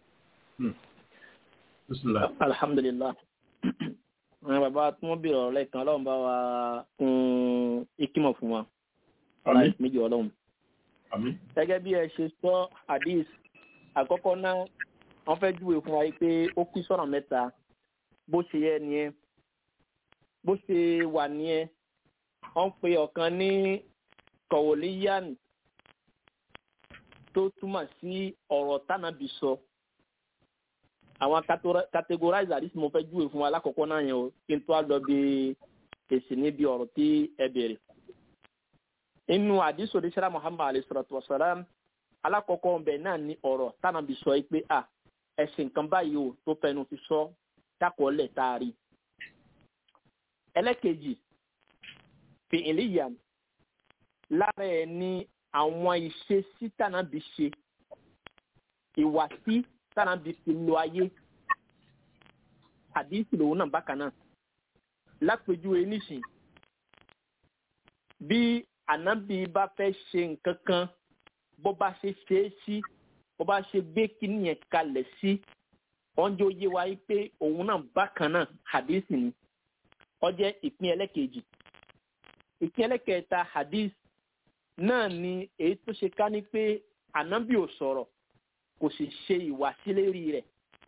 bísímìlà
alhamdulilah àwọn bàbá tí wọ́n bèrè ọ̀rọ̀ lẹ́ẹ̀kan ọlọ́run bá wa kún ikímọ̀ fún wa ọlá
àmín
méjì ọlọ́run.
àmín
gẹ́gẹ́ bí ẹ ṣe sọ hadith àkọ́kọ́ náà wọ́n fẹ́ júwe fún wa yìí pé ó pín sọ́nà mẹ́ta bó ṣe yẹ nìyẹn bó ṣe wà nìyẹn wọ́n pe ọ̀kan ní kọ̀wòlíyàn tó túmọ̀ sí ọ̀rọ̀ tánàbì sọ àwọn categori- categorize hadith mo fẹ́ júwe fún wa lákọ̀ọ́kọ́ náà yẹn o kí n tó a lọ bí èsì níbi ọ̀rọ̀ tí ẹ bèrè inú àdìsọ ní sara muhammad alayhi salatu wa salam alákọ̀ọ́kọ́ ọbẹ̀ náà ní ọ̀rọ̀ tánàbí sọ yìí pé à ẹ̀sìn nǹkan báyìí o tó fẹnu fi sọ dákọ̀ọ́lẹ̀ taari. ẹlẹ́kejì fi ìlíyà lára ẹ̀ ní àwọn ìṣesí tánàbí ṣe ìwàsí tánàbí fi lo ayé àdìsí lòun náà bákan náà lápèjúwe nísìn bí ànábì bá fẹ́ ṣe nǹkan kan bó bá ṣe ṣe é sí bó bá ṣe gbé kíní yẹn kalẹ̀ sí wọ́n jẹ́ oyé wa yìí pé òun náà bákan náà hadith ni ó jẹ́ ìpín ẹlẹ́kejì ìpín ẹlẹ́kẹta hadith náà ni èyí tó ṣe ká ní pé ànábì ò sọ̀rọ̀ kò sì ṣe ìwàsílérí rẹ̀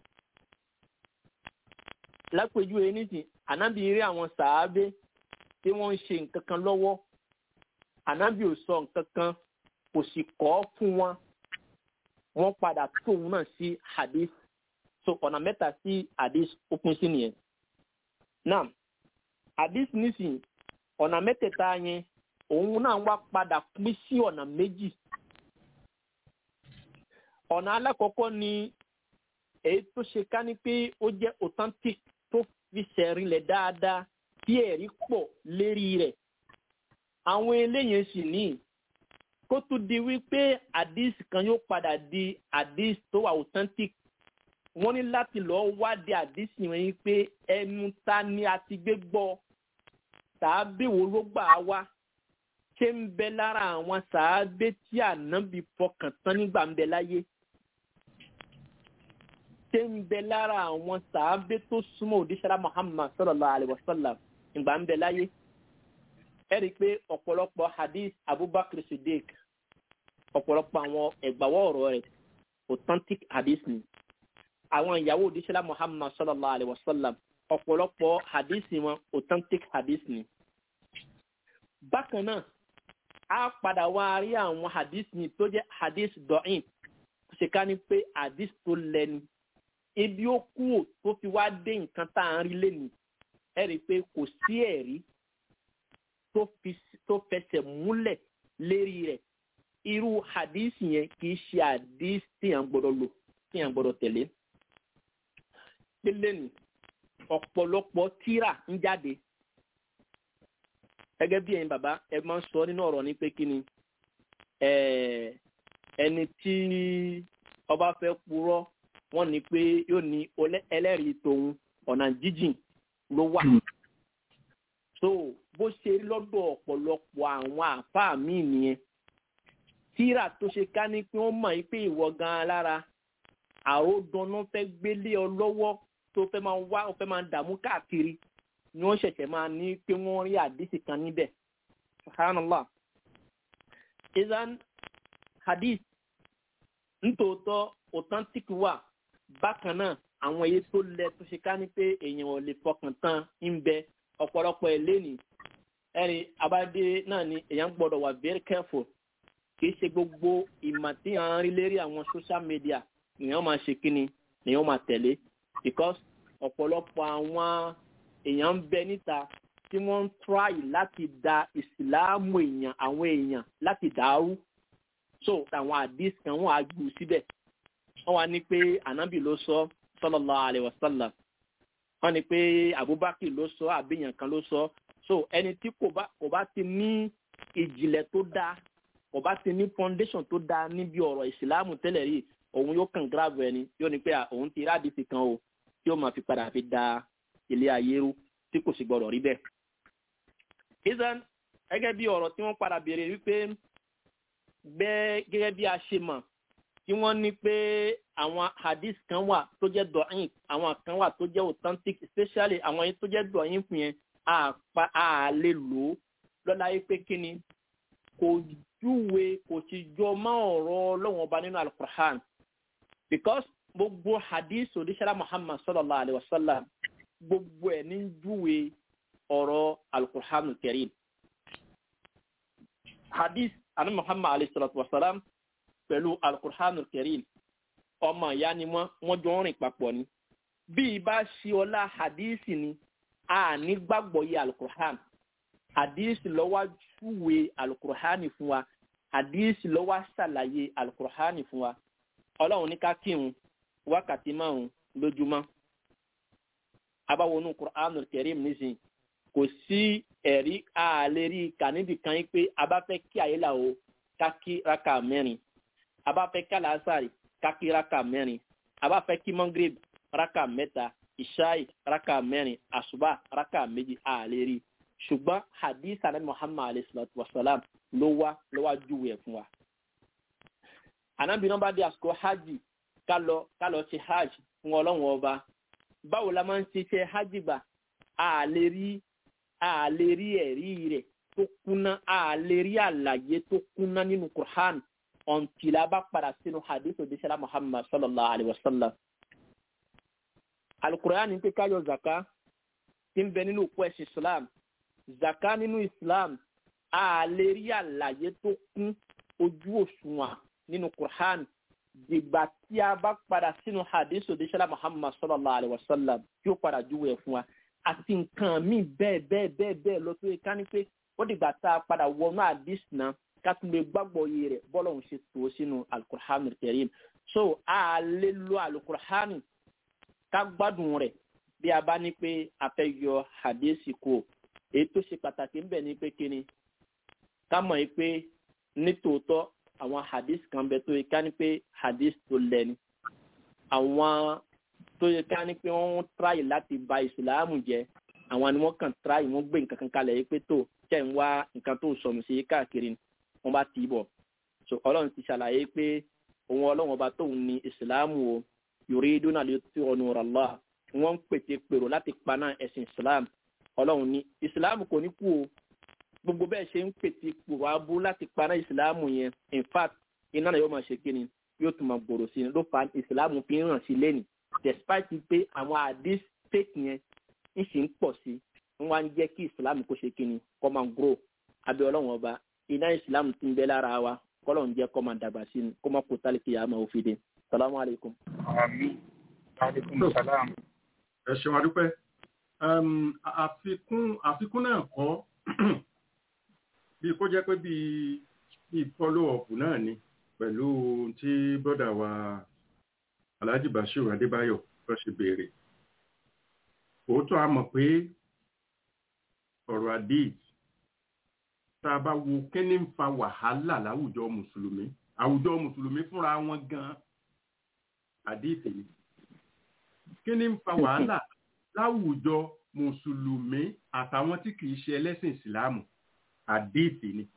lápèjúwe nísìn ànábì rí àwọn sàábé tí wọ́n ń ṣe nǹkan kan lọ́wọ́ ànábì ò sọ nǹkan kan kò sì kọ́ fún wọn wọ́n padà tóun náà sí hadith so ọ̀nà mẹ́ta sí hadith ó pín sí nìyẹn. now hadith nísìnyí ọ̀nà mẹ́tẹ̀ẹ̀ta yẹn òun náà wá padà pín sí ọ̀nà méjì. ọ̀nà alákọ̀ọ́kọ́ ni èyí tó ṣe ká ní pé ó jẹ́ authentic tó fi ṣẹ̀rinlẹ̀ dáadáa tí ẹ̀rí pọ̀ lérí rẹ̀ àwọn eléyìí sì ní kó tó di wípé hadith kan yóò padà di hadith tó wà authentic wọ́n ní láti lọ́ọ́ wádìí hadith yẹn yín pé ẹnu ta ni a ti gbé gbọ́ sàábé wo ló gbà á wá ṣé ń bẹ lára àwọn sàábé tí ànábì fọkàn tán nígbà ń bẹ láyé ṣé ń bẹ lára àwọn sàábé tó súnmọ́ òdíṣẹ́lá muhammad sallallahu alayhi wa sallam ìgbà ń bẹ láyé ẹ rí i pé ọ̀pọ̀lọpọ̀ hadith abubakar siddiq ọ̀pọ̀lọpọ̀ àwọn ẹ̀gbàwọ́ ọ̀rọ̀ rẹ̀ authentic hadith ni àwọn ìyàwó òdíṣẹ́lá muhammad sallallahu alayhi wa sallam ọ̀pọ̀lọpọ̀ hadith wọn authentic hadith ni. bákan náà a padà wá rí àwọn hadith ni tó jẹ́ hadith dọ̀ín ṣe ká ní pé hadith tó lẹ́ni ibi ó kú tó fi wá dé nǹkan tá à ń rí lẹ́nu ẹ rí i pé kò sí ẹ̀rí tó fẹsẹ̀ múlẹ̀ lérí rẹ̀ irú hadith yẹn kì í ṣe hadith tíyàn gbọ́dọ̀ lò tíyàn gbọ́dọ̀ tẹ̀lé. Pélé ni ọ̀pọ̀lọpọ̀ tíra ń jáde. Gẹ́gẹ́ bí ẹ̀yin bàbá ẹ máa ń sọ nínú ọ̀rọ̀ ní pé kí ni ẹni tí ọba fẹ́ purọ́ wọ́n ní pé yóò ní ẹlẹ́rìí tòun ọ̀nà jíjìn ló wà. So bó ṣe rí lọ́dọ̀ ọ̀pọ̀lọpọ̀ àwọn àfáà míì nìyẹn tíra tó ṣe ká ní pé wọ́n mọ̀ pé ìwọ gan-an lára àròdànà fẹ́ gbélé ọ lọ́wọ́ tó fẹ́ máa wá ọ fẹ́ máa dààmú káàkiri ni wọ́n ṣẹ̀ṣẹ̀ máa ní pé wọ́n rí àdìsí kan níbẹ̀ subhanallah izan hadith nítòótọ́ authentic wà bákan náà àwọn èyí tó lẹ tó ṣe ká ní pé èèyàn ò lè fọkàn tán ń bẹ ọ̀pọ̀lọpọ̀ ẹ̀ lẹ́nìí ẹ̀rí abáde náà ni èèyàn gbọ́dọ̀ wà very careful kìí ṣe gbogbo ìmọ̀ tí à ń rí lérí àwọn social media nìyẹn máa ṣe kíni nìyẹn máa tẹ̀lé because ọ̀pọ̀lọpọ̀ àwọn èèyàn ń bẹ níta tí wọ́n ń try láti da ìsìláàmù èèyàn àwọn èèyàn láti dàrú so àwọn àdìs kan wọ́n á gbù síbẹ̀ wọ́n wá ní pé ànábì ló sọ sallallahu alaihi wasallam wọ́n ní pé abubakar ló sọ àbíyàn kan ló sọ so ẹni tí kò bá kò bá ti ní ìjìnlẹ̀ tó dáa kò bá ti ní foundation tó dáa níbi ọ̀rọ̀ ìsìláàmù tẹ́lẹ̀ rí òun yóò kàn gíráàbù ẹni yóò ní pé òun ti rádìsì kan o tí ó máa fi padà fi da ilé ayé rú tí kò sì gbọdọ̀ rí bẹ́ẹ̀. ìsàn gẹ́gẹ́ bí ọ̀rọ̀ tí wọ́n padà béèrè wípé bẹ́ẹ̀ gẹ́gẹ́ bí a ṣe mọ̀ tí wọ́n ní pé àwọn hadith kan wà tó jẹ́ dọ̀yìn àwọn kan wà tó jẹ́ authentic especially àwọn yẹn tó jẹ́ dọ̀yìn fún yẹn a lè lò ó lọ́la yìí pé kí ni kò júwe kò sì jọ mọ́ ọ̀rọ̀ ọlọ́wọ́n ọba nínú alukur'an because gbogbo hadith odisara muhammad sallallahu alayhi wa sallam gbogbo ẹ̀ ní júwe ọ̀rọ̀ alukur'an karim hadith anu muhammad alayhi salatu wa salam pẹ̀lú alukur'an karim ọmọ ìyá ni wọ́n wọ́n jọ ń rìn papọ̀ ni bí ibà ṣe ọlá hadith ni a ní gbàgbọ́ yé alukur'an hadith lọ́wọ́ júwe alukur'ani fún wa hadith lọ́wọ́ ṣàlàyé alukur'ani fún wa ọlọ́run ní ká kírun wákàtí márùn lójúmọ́ abáwọnú kur'anul karim nísìnyí kò sí ẹ̀rí àlérí kàníbì kan yín pé a bá fẹ́ kí àyílà o ká kí raka mẹ́rin a bá fẹ́ kí alásàrì ká kí raka mẹ́rin a bá fẹ́ kí mangrib raka mẹ́ta ìṣáì raka mẹ́rin àṣùbà raka méjì àlérí ṣùgbọ́n hadith anabi muhammad alayhi salatu wa salam ló wá ló wá júwe ẹ̀ fún wa. anabi náà bá dé àsìkò hajj ká lọ ká lọ ṣe hajj fún ọlọ́run ọba báwo la máa ń ṣiṣẹ́ hajj gbà a lè rí a lè rí ẹ̀rí rẹ̀ tó kúnná a lè rí àlàyé tó kúnná nínú quran ọ̀ntìlá bá padà sínú hadith odisela muhammad sallallahu alayhi wa sallam. alukur'an ní pé ká yọ zaka tí ń bẹ nínú òkú ẹ̀sìn islam zaka nínú islam a lè rí àlàyé tó kún ojú òṣùwọ̀n nínú quran dìgbà tí a bá padà sínú hadith odisela muhammad sallallahu alayhi wa sallam tí ó padà júwe ẹ̀ fún wa àti nǹkan míì bẹ́ẹ̀ bẹ́ẹ̀ bẹ́ẹ̀ bẹ́ẹ̀ lọ tó yẹ ká ní pé ó dìgbà tá a padà wọnú hadith náà ká tún lè gbàgbọ́ iye rẹ̀ bọ́lá òun ṣe tó sínú alukur'an karim so a lè lo alukur'an ká gbádùn rẹ̀ bí a bá ní pé a fẹ́ yọ hadith kó èyí tó ṣe pàtàkì ńbẹ ní pé kíni ká mọ̀ yìí pé nítòótọ́ àwọn hadith kan bẹ tó yẹ ká ní pé hadith tó lẹ́ni àwọn tó yẹ ká ní pé wọ́n tíráyì láti ba ìsìláàmù jẹ́ àwọn ni wọ́n kàn tíráyì wọ́n gbé nǹkan kan kalẹ̀ yìí pé tó tẹ̀ ń wá nǹkan tó sọnù sí káàkiri wọ́n bá tì í bọ̀ so ọlọ́run ti ṣàlàyé pé òun ọlọ́run ọba tóun ní ìsìláàmù o yuriduna liyutfi'u nurallah wọ́n ń pète pèrò láti paná ẹ̀sìn ìsìláàmù ọlọ́run ní ìsìláàmù kò ní kú o gbogbo bẹ́ẹ̀ ṣe ń pète pèrò abú láti paná ìsìláàmù yẹn in fact iná náà yóò máa ṣe kíni yóò tún máa gbòòrò sí i ló fa ìsìláàmù fi ń ràn sí lẹ́nìí despite pé àwọn àdís fake yẹn ń sì ń pọ̀ sí ń wá ń jẹ́ kí ìsìlámù kó ṣe kíni kó máa grow abẹ́ ọlọ́run ọba iná ìsìlámù ti ń bẹ lára wa kọ́lọ̀ ń jẹ́ kó máa dàgbà sí ni kó máa kó tálíkì yà á máa òfin dé salamu alaykum.
àmín aleykum salaam.
ẹ ṣeun adúpẹ́ Um, àfikún àfikún náà kọ́ bí kó jẹ́ pé bí bí follow up náà ni pẹ̀lú tí bọ́dà wa Alhaji Bashir Adébáyọ̀ tó ṣe béèrè òótọ́ a mọ̀ pé ọ̀rọ̀ àdéhì tá a bá wo kí ni ń fa wàhálà láwùjọ mùsùlùmí àwùjọ mùsùlùmí fúnra wọn gan àdéhì ni kí ni ń fa wàhálà láwùjọ mùsùlùmí àtàwọn tí kìí ṣe ẹlẹ́sìn ìsìláàmù àdéhì ni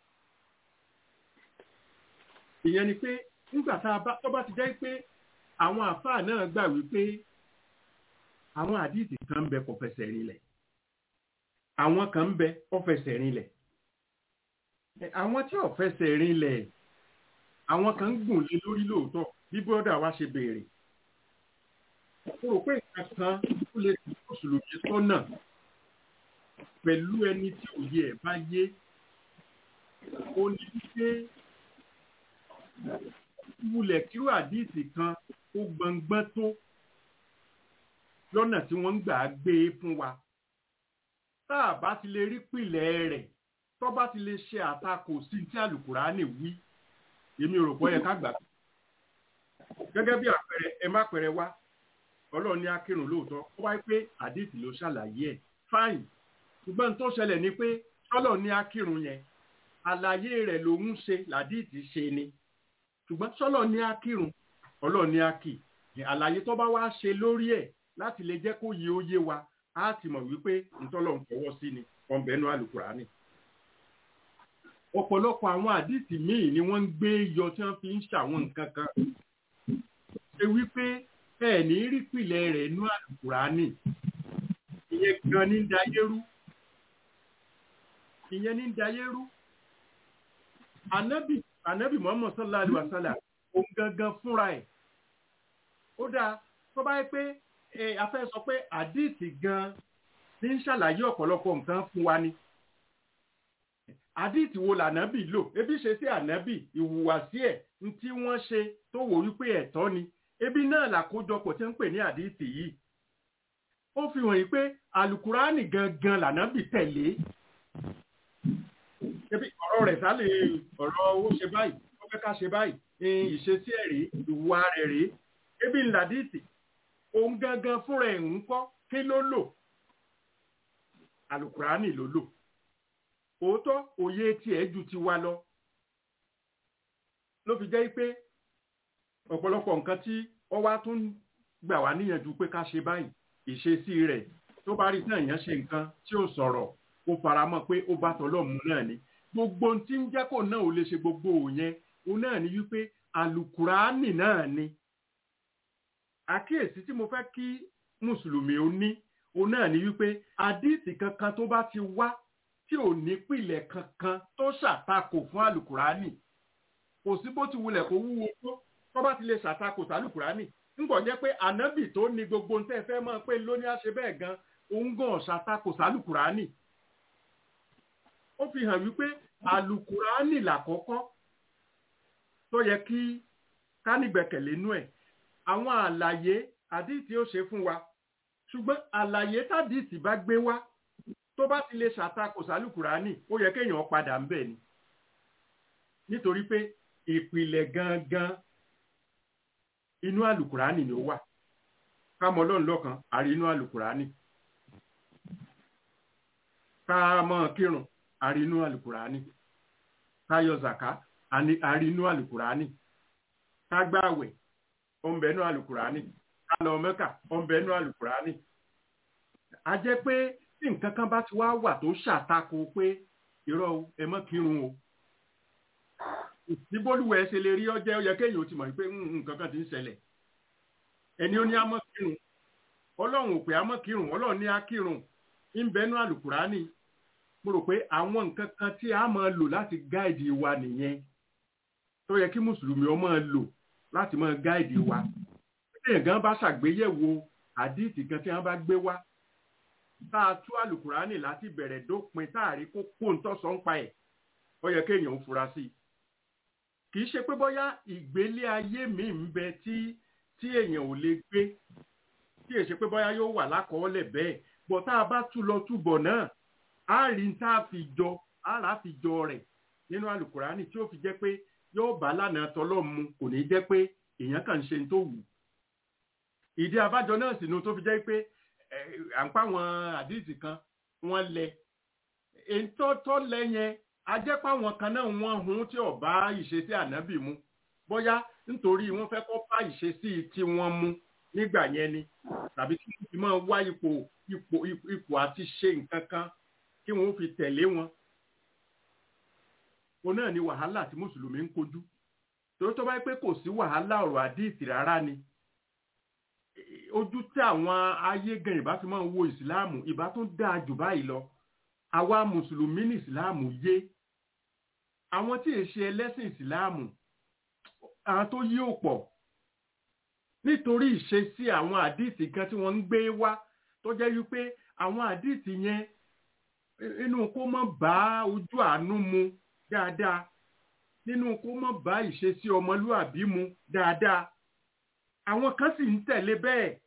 ìyẹn ni pé nígbà tá a bá tó bá ti jẹ́ pé àwọn àfáà náà gbà wípé àwọn àdìsí kan ń bẹ kò fẹsẹ̀ rinlẹ̀ àwọn kan ń bẹ ó fẹsẹ̀ rinlẹ̀ Ẹ, àwọn tí ò fẹsẹ̀ rinlẹ̀ àwọn kan ń gùn lé lórí lóòótọ́ bí bọ́dà wa ṣe béèrè mo rò pé nǹkan kan tó lè fi mùsùlùmí sọ́nà pẹ̀lú ẹni tí òye ẹ̀ bá yé ó ní wípé wulẹ̀ kíró àdìsí kan ó gbọngbọ́n tó lọ́nà tí wọ́n ń gbà á gbé e fún wa tá a bá ti lè rí pìlẹ̀ rẹ̀ tó bá ti lè ṣe àtakò sí tí àlùkùránì wí èmi rò pé ó yẹ ká gbà gẹ́gẹ́ bí àpẹẹrẹ ẹ má pẹrẹ wá ọlọ́run ní akírun lóòótọ́ ó wáyé pé àdìsí ló ṣàlàyé ẹ̀ fáìn ṣùgbọ́n tó ṣẹlẹ̀ ni pé ọlọ́run ní akírun yẹn àlàyé rẹ̀ ló ń ṣe làdìsí ṣe ni ṣùgbọ́n sọ́lọ́ ní akírun ọlọ́run ní akì àlàyé tó bá wá ṣe lórí ẹ̀ láti lè jẹ́ kó yé ó yé wa á ti mọ̀ wípé ntọ́lọ̀ ń fọwọ́ sí ni ọ̀nbẹ́nu àlùkùránì. ọ̀pọ̀lọpọ̀ àwọn àdìsí míì ni wọ́n ń gbé yọ tí wọ́n fi ń ṣàwọn nǹkan kan. ṣe wípé ẹ ní rí pìlẹ̀ rẹ̀ nú àlùkùránì ìyẹn gan ní dayérú ìyẹn ní dayérú ànábì ànábì muhammad sallallahu alaihi wa sallam òun gangan fúnra ẹ̀ ó dáa tó bá yẹ pé a fẹ́ sọ pé àdìsí gan ní ń ṣàlàyé ọ̀pọ̀lọpọ̀ nǹkan fún wa ni àdìsí wo lànábì lò ebi ṣe sí ànábì ìhùwàsí ẹ̀ ní tí wọ́n ṣe tó wò wípé ẹ̀tọ́ ni ebi náà làkójọpọ̀ tí ń pè ní àdìsí yìí ó fi hàn yìí pé alukurani gangan lànábì tẹ̀lé ebi ọ̀rọ̀ rẹ̀ sálẹ̀ ọ̀rọ̀ owó ṣe báyìí ó fẹ́ ká ṣe báyìí ìṣesí ẹ̀ rèé ìwà rẹ̀ rèé ebi ńládìsí òun gangan fúnra ẹ̀ ń kọ́ kí ló lò alukurani ló lò òótọ́ òye tiẹ̀ ju ti wa lọ ló fi jẹ́ pé ọ̀pọ̀lọpọ̀ nǹkan tí wọ́n wá tún gbà wá níyànjú pé ká ṣe báyìí ìṣesí rẹ̀ tó bá rí náà yẹn ṣe nǹkan tí ó sọ̀rọ̀ ó fara mọ́ pé ó bá tọ́lọ́mù náà ni gbogbo tí ń jẹ́ kó náà ò lè ṣe gbogbo òyìn òun náà ni wípé alukurani náà ni àkíyèsí tí mo fẹ́ kí mùsùlùmí ó ní òun náà ni wípé àdìsí kankan tó bá ti wá tí ò ní pìlẹ̀ kankan tó ṣàtakò fún alukurani kò sí bó ti wulẹ̀ kó wúwo tó tó bá ti lè ṣàtakò sálùkùránì ńgbọ̀n jẹ́ pé ànábì tó ní gbogbo ń tẹ́ fẹ́ mọ́ pé lónìí àṣẹ bẹ́ẹ̀ gan òun gan ṣàtakò sálùkùránì ó fi hàn wípé àlùkùránì làkọ́kọ́ tó yẹ kí ká nígbẹ̀kẹ̀lé nú ẹ̀ àwọn àlàyé àdìsí ó ṣe fún wa ṣùgbọ́n àlàyé tàdìsí bá gbé wá tó bá ti lè ṣàtakò sálùkùránì ó yẹ kéèyàn padà ń bẹ̀ ni nítorí pé ìpìlẹ̀ gangan inú àlùkùránì ni ó wà kámọ ọlọ́run lọ́kan àrí inú àlùkùránì kámọ kírun àrí inú àlùkùránì káyọ zàká àrí inú àlùkùránì kágbàwẹ̀ ọ̀nbẹ inú àlùkùránì kálọ mẹ́kà ọ̀nbẹ inú àlùkùránì a jẹ́ pé tí nǹkan kan bá ti wá wà tó ṣàtakò pé irọ́ ẹ mọ́ kírun o ìbólúwẹ̀ ṣe lè rí ọjẹ́ ó yẹ kéèyàn ó ti mọ̀ pé nǹkan kan ti ń ṣẹlẹ̀ ẹni ó ní àmọ́ kírun ọlọ́run ò pé àmọ́ kírun ọlọ́run ní á kírun ń bẹnu àlùkùránì mo rò pé àwọn nǹkan kan tí a máa lò láti gáìdì wa nìyẹn tó yẹ kí mùsùlùmí ó máa lò láti máa gáìdì wa téèyàn gan bá ṣàgbéyẹ̀wò àdíìtì kan tí wọ́n bá gbé wá tá a tú àlùkùránì láti bẹ̀rẹ̀ dópin tá a rí kó kó ń tọ́sọ̀ ń pa ẹ̀ ó yẹ kéèyàn ó fura sí i kì í ṣe pé bóyá ìgbélé ayé mi ń bẹ tí tí èèyàn ò lè gbé tí èṣe pé bóyá yóò wà lákọọ́lẹ̀ bẹ́ẹ̀ bọ̀ tá a bá tú lọ túbọ̀ náà á rí n tá a fi jọ á rà á fi jọ rẹ̀ nínú àlùkùránì tí ó fi jẹ́ pé yóò bá lánàá tọ́lọ́ mu kò ní jẹ́ pé èèyàn kàn ń ṣe tó wù ìdí abájọ náà sì nu tó fi jẹ́ pé à ń pa àwọn àdìsí kan wọ́n lẹ ètò tó lẹ yẹn ajẹ́pá àwọn kan náà wọ́n hun tí ò bá ìṣesí ànábì mu bóyá nítorí wọ́n fẹ́ kọ́ bá ìṣesí tí wọ́n mu nígbà yẹn ni tàbí kí wọ́n fi máa wá ipò ipò ipò àti ṣe nǹkan kan kí wọ́n fi tẹ̀lé wọn. o náà ni wàhálà tí mùsùlùmí ń kojú torí tó bá yẹ pé kò sí wàhálà ọ̀rọ̀ àdìsí rárá ni ojú tí àwọn ayé gan ìbá fi máa ń wo ìsìláàmù ìbá tún dáa jù báyìí lọ àwa mùsùlùmí ní ìsìláàmù yé àwọn tí èṣe ẹlẹ́sìn ìsìláàmù àwọn tó yí ò pọ̀ nítorí ìṣesí àwọn àdìsí kan tí wọ́n ń gbé wá tó jẹ́ wípé àwọn àdìsí yẹn inú kó mọ́ bá ojú àánú mu dáadáa nínú kó mọ́ bá ìṣesí ọmọlúàbí mu dáadáa àwọn kan sì ń tẹ̀lé bẹ́ẹ̀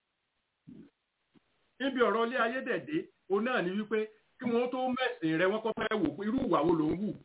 níbi ọ̀rọ̀ ilé ayédèdè òun náà ni wípé kí wọ́n tó mẹ̀sìn rẹ wọ́n kọ́ fẹ́ wò pé irú ìwà wo ló ń wù.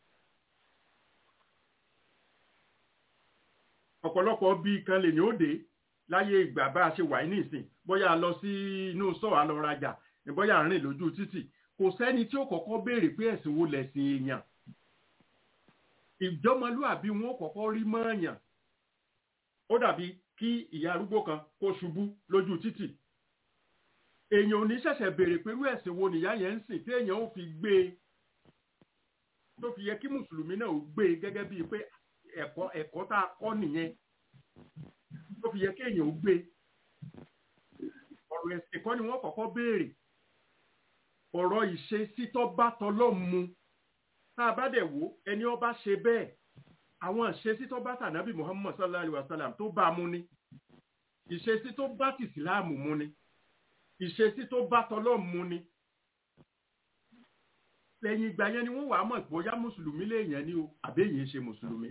ọ̀pọ̀lọpọ̀ bíi kan lè ní òde láyé ìgbà bá a ṣe wà ní ìsìn bóyá a lọ sí inú sọ́ọ̀ a lọ rajà bóyá a rìn lójú títì kò sẹ́ni tí ó kọ́kọ́ béèrè pé ẹ̀sìn wo lẹ̀sìn èèyàn ìjọmọlúàbí wọn kọ́kọ́ rí mọ́ọ̀yàn ó dàbí kí ìyá arúgbó kan kó ṣubú lójú títì èèyàn ò ní ṣẹ̀ṣẹ̀ béèrè pé irú ẹ̀sìn wo nìyá yẹn ń sìn tí èèyàn ó fi gbé e tó fi yẹ kí mùsùlùmí náà ó gbé e gẹ́gẹ́ bíi pé ẹ̀kọ́ ẹ̀kọ́ tá a kọ́ nìyẹn tó fi yẹ kí èèyàn ó gbé e ọ̀rọ̀ ẹ̀sìn kọ́ ni wọ́n kọ́kọ́ béèrè ọ̀rọ̀ ìṣesí tó bá tọlọ́ mu tá a bá dẹ̀ wò ẹni ó bá ṣe bẹ́ẹ̀ àwọn ìṣesí tó bá tànàbí Muhammad sallallahu alayhi wa sallam tó bá mu ni ìṣesí tó bá tìsíláàmù mu ni ìṣesí tó bá tọlọ́ mu ni lẹ́yìn ìgbà yẹn ni wọ́n wàá mọ̀ bóyá mùsùlùmí léèyàn ni o àbẹ́yìn ṣe mùsùlùmí.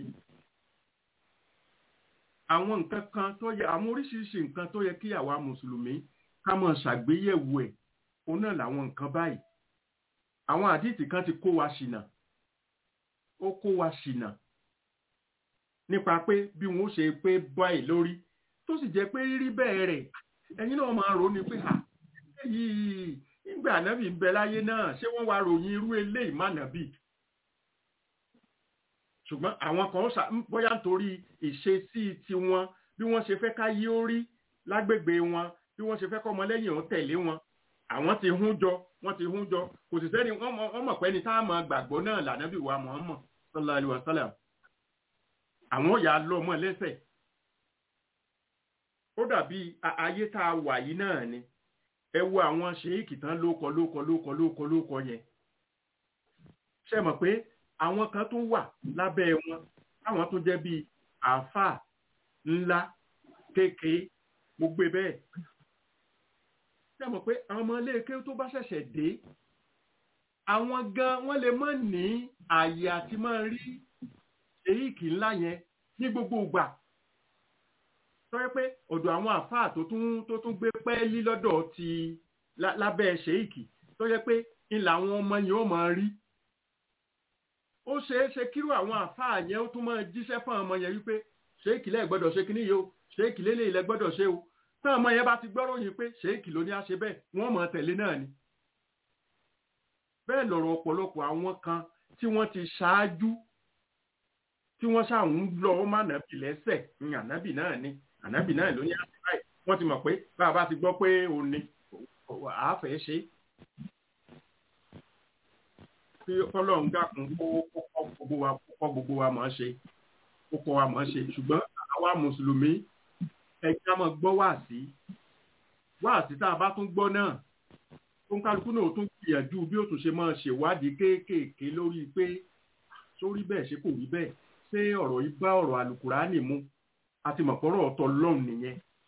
àwọn nǹkan kan tó yẹ àwọn oríṣiríṣi nǹkan tó yẹ kí àwa mùsùlùmí ká máa ṣàgbéyẹ̀wò ẹ̀ òun náà làwọn nǹkan báyìí. àwọn àdìtì kan ti kó wa ṣìnà ó kó wa ṣìnà nípa pé bí wọn ó ṣe pé báyìí lórí tó sì jẹ́ pé rírí bẹ́ẹ̀ rẹ̀ ẹ̀yin náà máa rò ó ní pé à yìí nígbà ànábì ń bẹ láyé náà ṣé wọ́n wá ròyìn irú eléyìí má nàbì ṣùgbọ́n àwọn kan bóyá nítorí ìṣesí tiwọn bí wọ́n ṣe fẹ́ ká yí ó rí lágbègbè wọn bí wọ́n ṣe fẹ́ kọ́ ọmọlẹ́yìn òun tẹ̀lé wọn àwọn ti hún jọ wọ́n ti hún jọ kò sì sẹ́ni wọ́n mọ̀ pé ní tá a mọ̀ gbàgbọ́ náà lànàbì wa Muhammad sallallahu alaihi wasallam àwọn yà á lọ ọmọ lẹ́sẹ̀ ó dàbí ayé tá a wà yìí náà ni ẹ wo àwọn ṣèyíkì tán lóko lóko lóko lóko lóko yẹn ṣe mọ̀ pé àwọn kan tó wà lábẹ́ wọn táwọn tó jẹ́ bíi àáfàá ńlá kékeré mo gbé bẹ́ẹ̀ ṣe mọ̀ pé àwọn ọmọ iléeké tó bá ṣẹ̀ṣẹ̀ dé àwọn gan wọ́n lè má ní àyè àti máa rí ṣèyíkì ńlá yẹn ní gbogbo ìgbà tọ́yẹ́ pé ọ̀dọ̀ àwọn àfáà tó tún tó tún gbé pẹ́ẹ́lí lọ́dọ̀ ti lábẹ́ ṣèyíkì tọ́yẹ́ pé ńlá àwọn ọmọ yẹn ó máa rí ó ṣeé ṣe kírú àwọn àfáà yẹn ó tún máa jíṣẹ́ fún àwọn ọmọ yẹn wípé ṣèyíkì lẹ́ẹ̀ gbọ́dọ̀ ṣe kíní yìí o ṣèyíkì lélẹ̀ ilẹ̀ gbọ́dọ̀ ṣe o táwọn ọmọ yẹn bá ti gbọ́rọ̀ yìí pé ṣèyíkì ló ní á ṣe bẹ́ẹ̀ wọ́n máa tẹ̀lé náà ni bẹ́ẹ̀ lọ̀rọ̀ ọ̀pọ̀lọpọ̀ àwọn kan tí wọ́n ti ṣáájú tí wọ́n ṣàwọn lọ ọmọ ànábì lẹ́sẹ̀ ní ànábì náà ni ànábì náà ló ní àṣìbáyé wọ́n ti mọ̀ pé bàbá ti gbọ́ pé òun ni àáfẹ́ ṣe kí ọlọ́run dàkún kó kọ́ gbogbo wa kọ́ gbogbo wa mọ̀ ọ́ ṣe kó kọ́ wa mọ̀ ọ́ ṣe ṣùgbọ́n àwa mùsùlùmí ẹ̀jẹ̀ á máa gbọ́ wáàsí wáàsí tá a bá tún gbọ́ náà tó ń kálukú náà tún gbìyànjú bí ó tún ṣe máa ṣèwádìí kéékèèké lórí pé sórí bẹ́ẹ̀ ṣe kò rí bẹ́ẹ̀ ṣé ọ̀rọ̀ yìí bá ọ̀rọ̀ àlùkùránì mu àti mọ̀pọ̀rọ̀ ọ̀tọ̀ lọ́hùn nìyẹn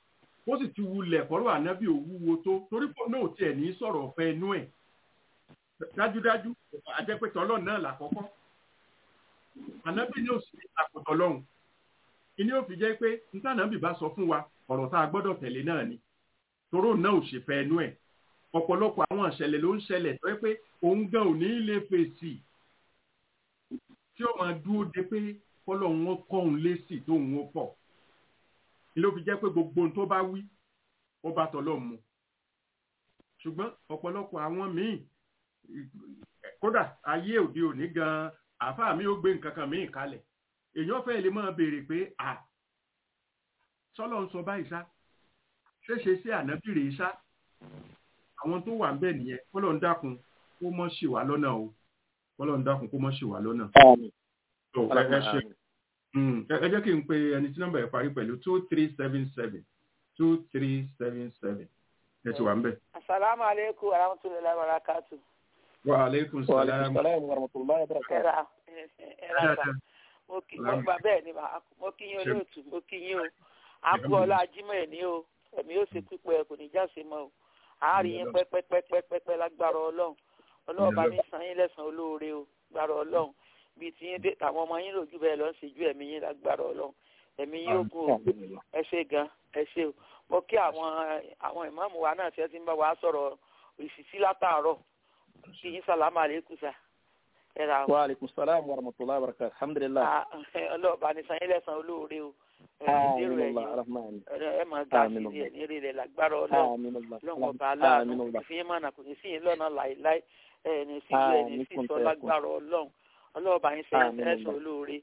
ó sì ti wulẹ̀ kọ́rọ̀ ànábì òwúwo tó torí pọ̀ náà tiẹ̀ ní sọ̀rọ̀ ọ̀fẹ́ inú ẹ̀ dájúdájú àjẹpẹ̀tọ̀ ọlọ́run náà làkọ́kọ́ ànábì ní òsì àkùtọ̀ lọ́hùn ìní òfin jẹ́ pé ntànàbì bá sọ fún wa ọ̀rọ̀ tá a gbọ́dọ̀ tẹ̀lé náà ni toró náà ò ṣe fẹ́ inú ẹ̀ ọ̀pọ̀lọpọ̀ àwọn ìṣẹ̀lẹ̀ ló ń ṣẹlẹ̀ tó yẹ pé òun gan ò ní lè fèsì tí ó máa dúró de pé kọ́lọ́hún ó kọ́ òun lésì tóun ó pọ̀ ló fi jẹ́ pé gbogbo ohun tó bá wí ó bá tọ́lọ́ mu ṣùgbọ́n ọ̀pọ̀lọpọ̀ àwọn míì kódà ayé òde òní gan àáfàá mi ó gbé nǹkan kan míì kalẹ̀ èèyàn fẹ́ lè máa béèrè pé à sọ́lọ́ ń sọ báyìí sá ṣéṣe sí ànábìrì sá àwọn tó wà ń bẹ̀ nìyẹn kọ́lọ́ ń dákun kó mọ́ ṣì wá lọ́nà o kọ́lọ́ ń dákun kó mọ́ ṣì wá lọ́nà. tó ẹ ẹ ṣe ẹ jẹ́ kí n pe ẹni tí nọ́mbà ẹ̀ parí pẹ̀lú two three seven seven two three seven seven ẹ ti wà ń bẹ̀.
asalaamu aleykum wa rahmatulahi wa barakatu.
wa aleykum salaam.
wa rahmatulahi wa barakatu.
ẹ̀rà ẹ̀rà sà mo kí mo gbà bẹ́ẹ̀ ni mà mo kí yín olóòtú mo kí yín o àkú ọlá ajímọ̀ ẹ̀ ní o ẹ̀mí yóò ṣe pípẹ́ kò ní jáse mọ́ o àárín yín pẹ́pẹ́pẹ́pẹ́pẹ́ lágbára ọlọ́run ọlọ́run bá mi san yín lẹ́sàn-án olóore o gbára ọlọ́run bíi ti yín dé àwọn ọmọ yín lòjú bẹ́ẹ̀ lọ ń ṣèjú ẹ̀mí yín lágbára ọlọ́run ẹ̀mí yín ó gùn o ẹ ṣe gan ẹ ṣe o mo kí àwọn àwọn ìmáàmù wa náà tí ẹ ti ń bá wa sọ̀rọ̀ ìsìsí látàárọ̀ kí yín sàlámù àlékún sà ẹ ra o.
wa aleykum salaam wa rahmatulahi wa barakatu alhamdulilah.
ọlọ́run bá ní san yín lẹ́sàn-án olóore o ẹ máa ga sí ẹ ní rí rẹ lágbára ọlọ́run ọlọ́run ọba aláàánú ìfìyín mọ̀nà kò ní sí yín lọ́nà láìláì ẹ ní sí ju ẹ ní sí sọ lágbára ọlọ́run ọlọ́run ọba yín sẹ́yìn ẹ̀sùn olóore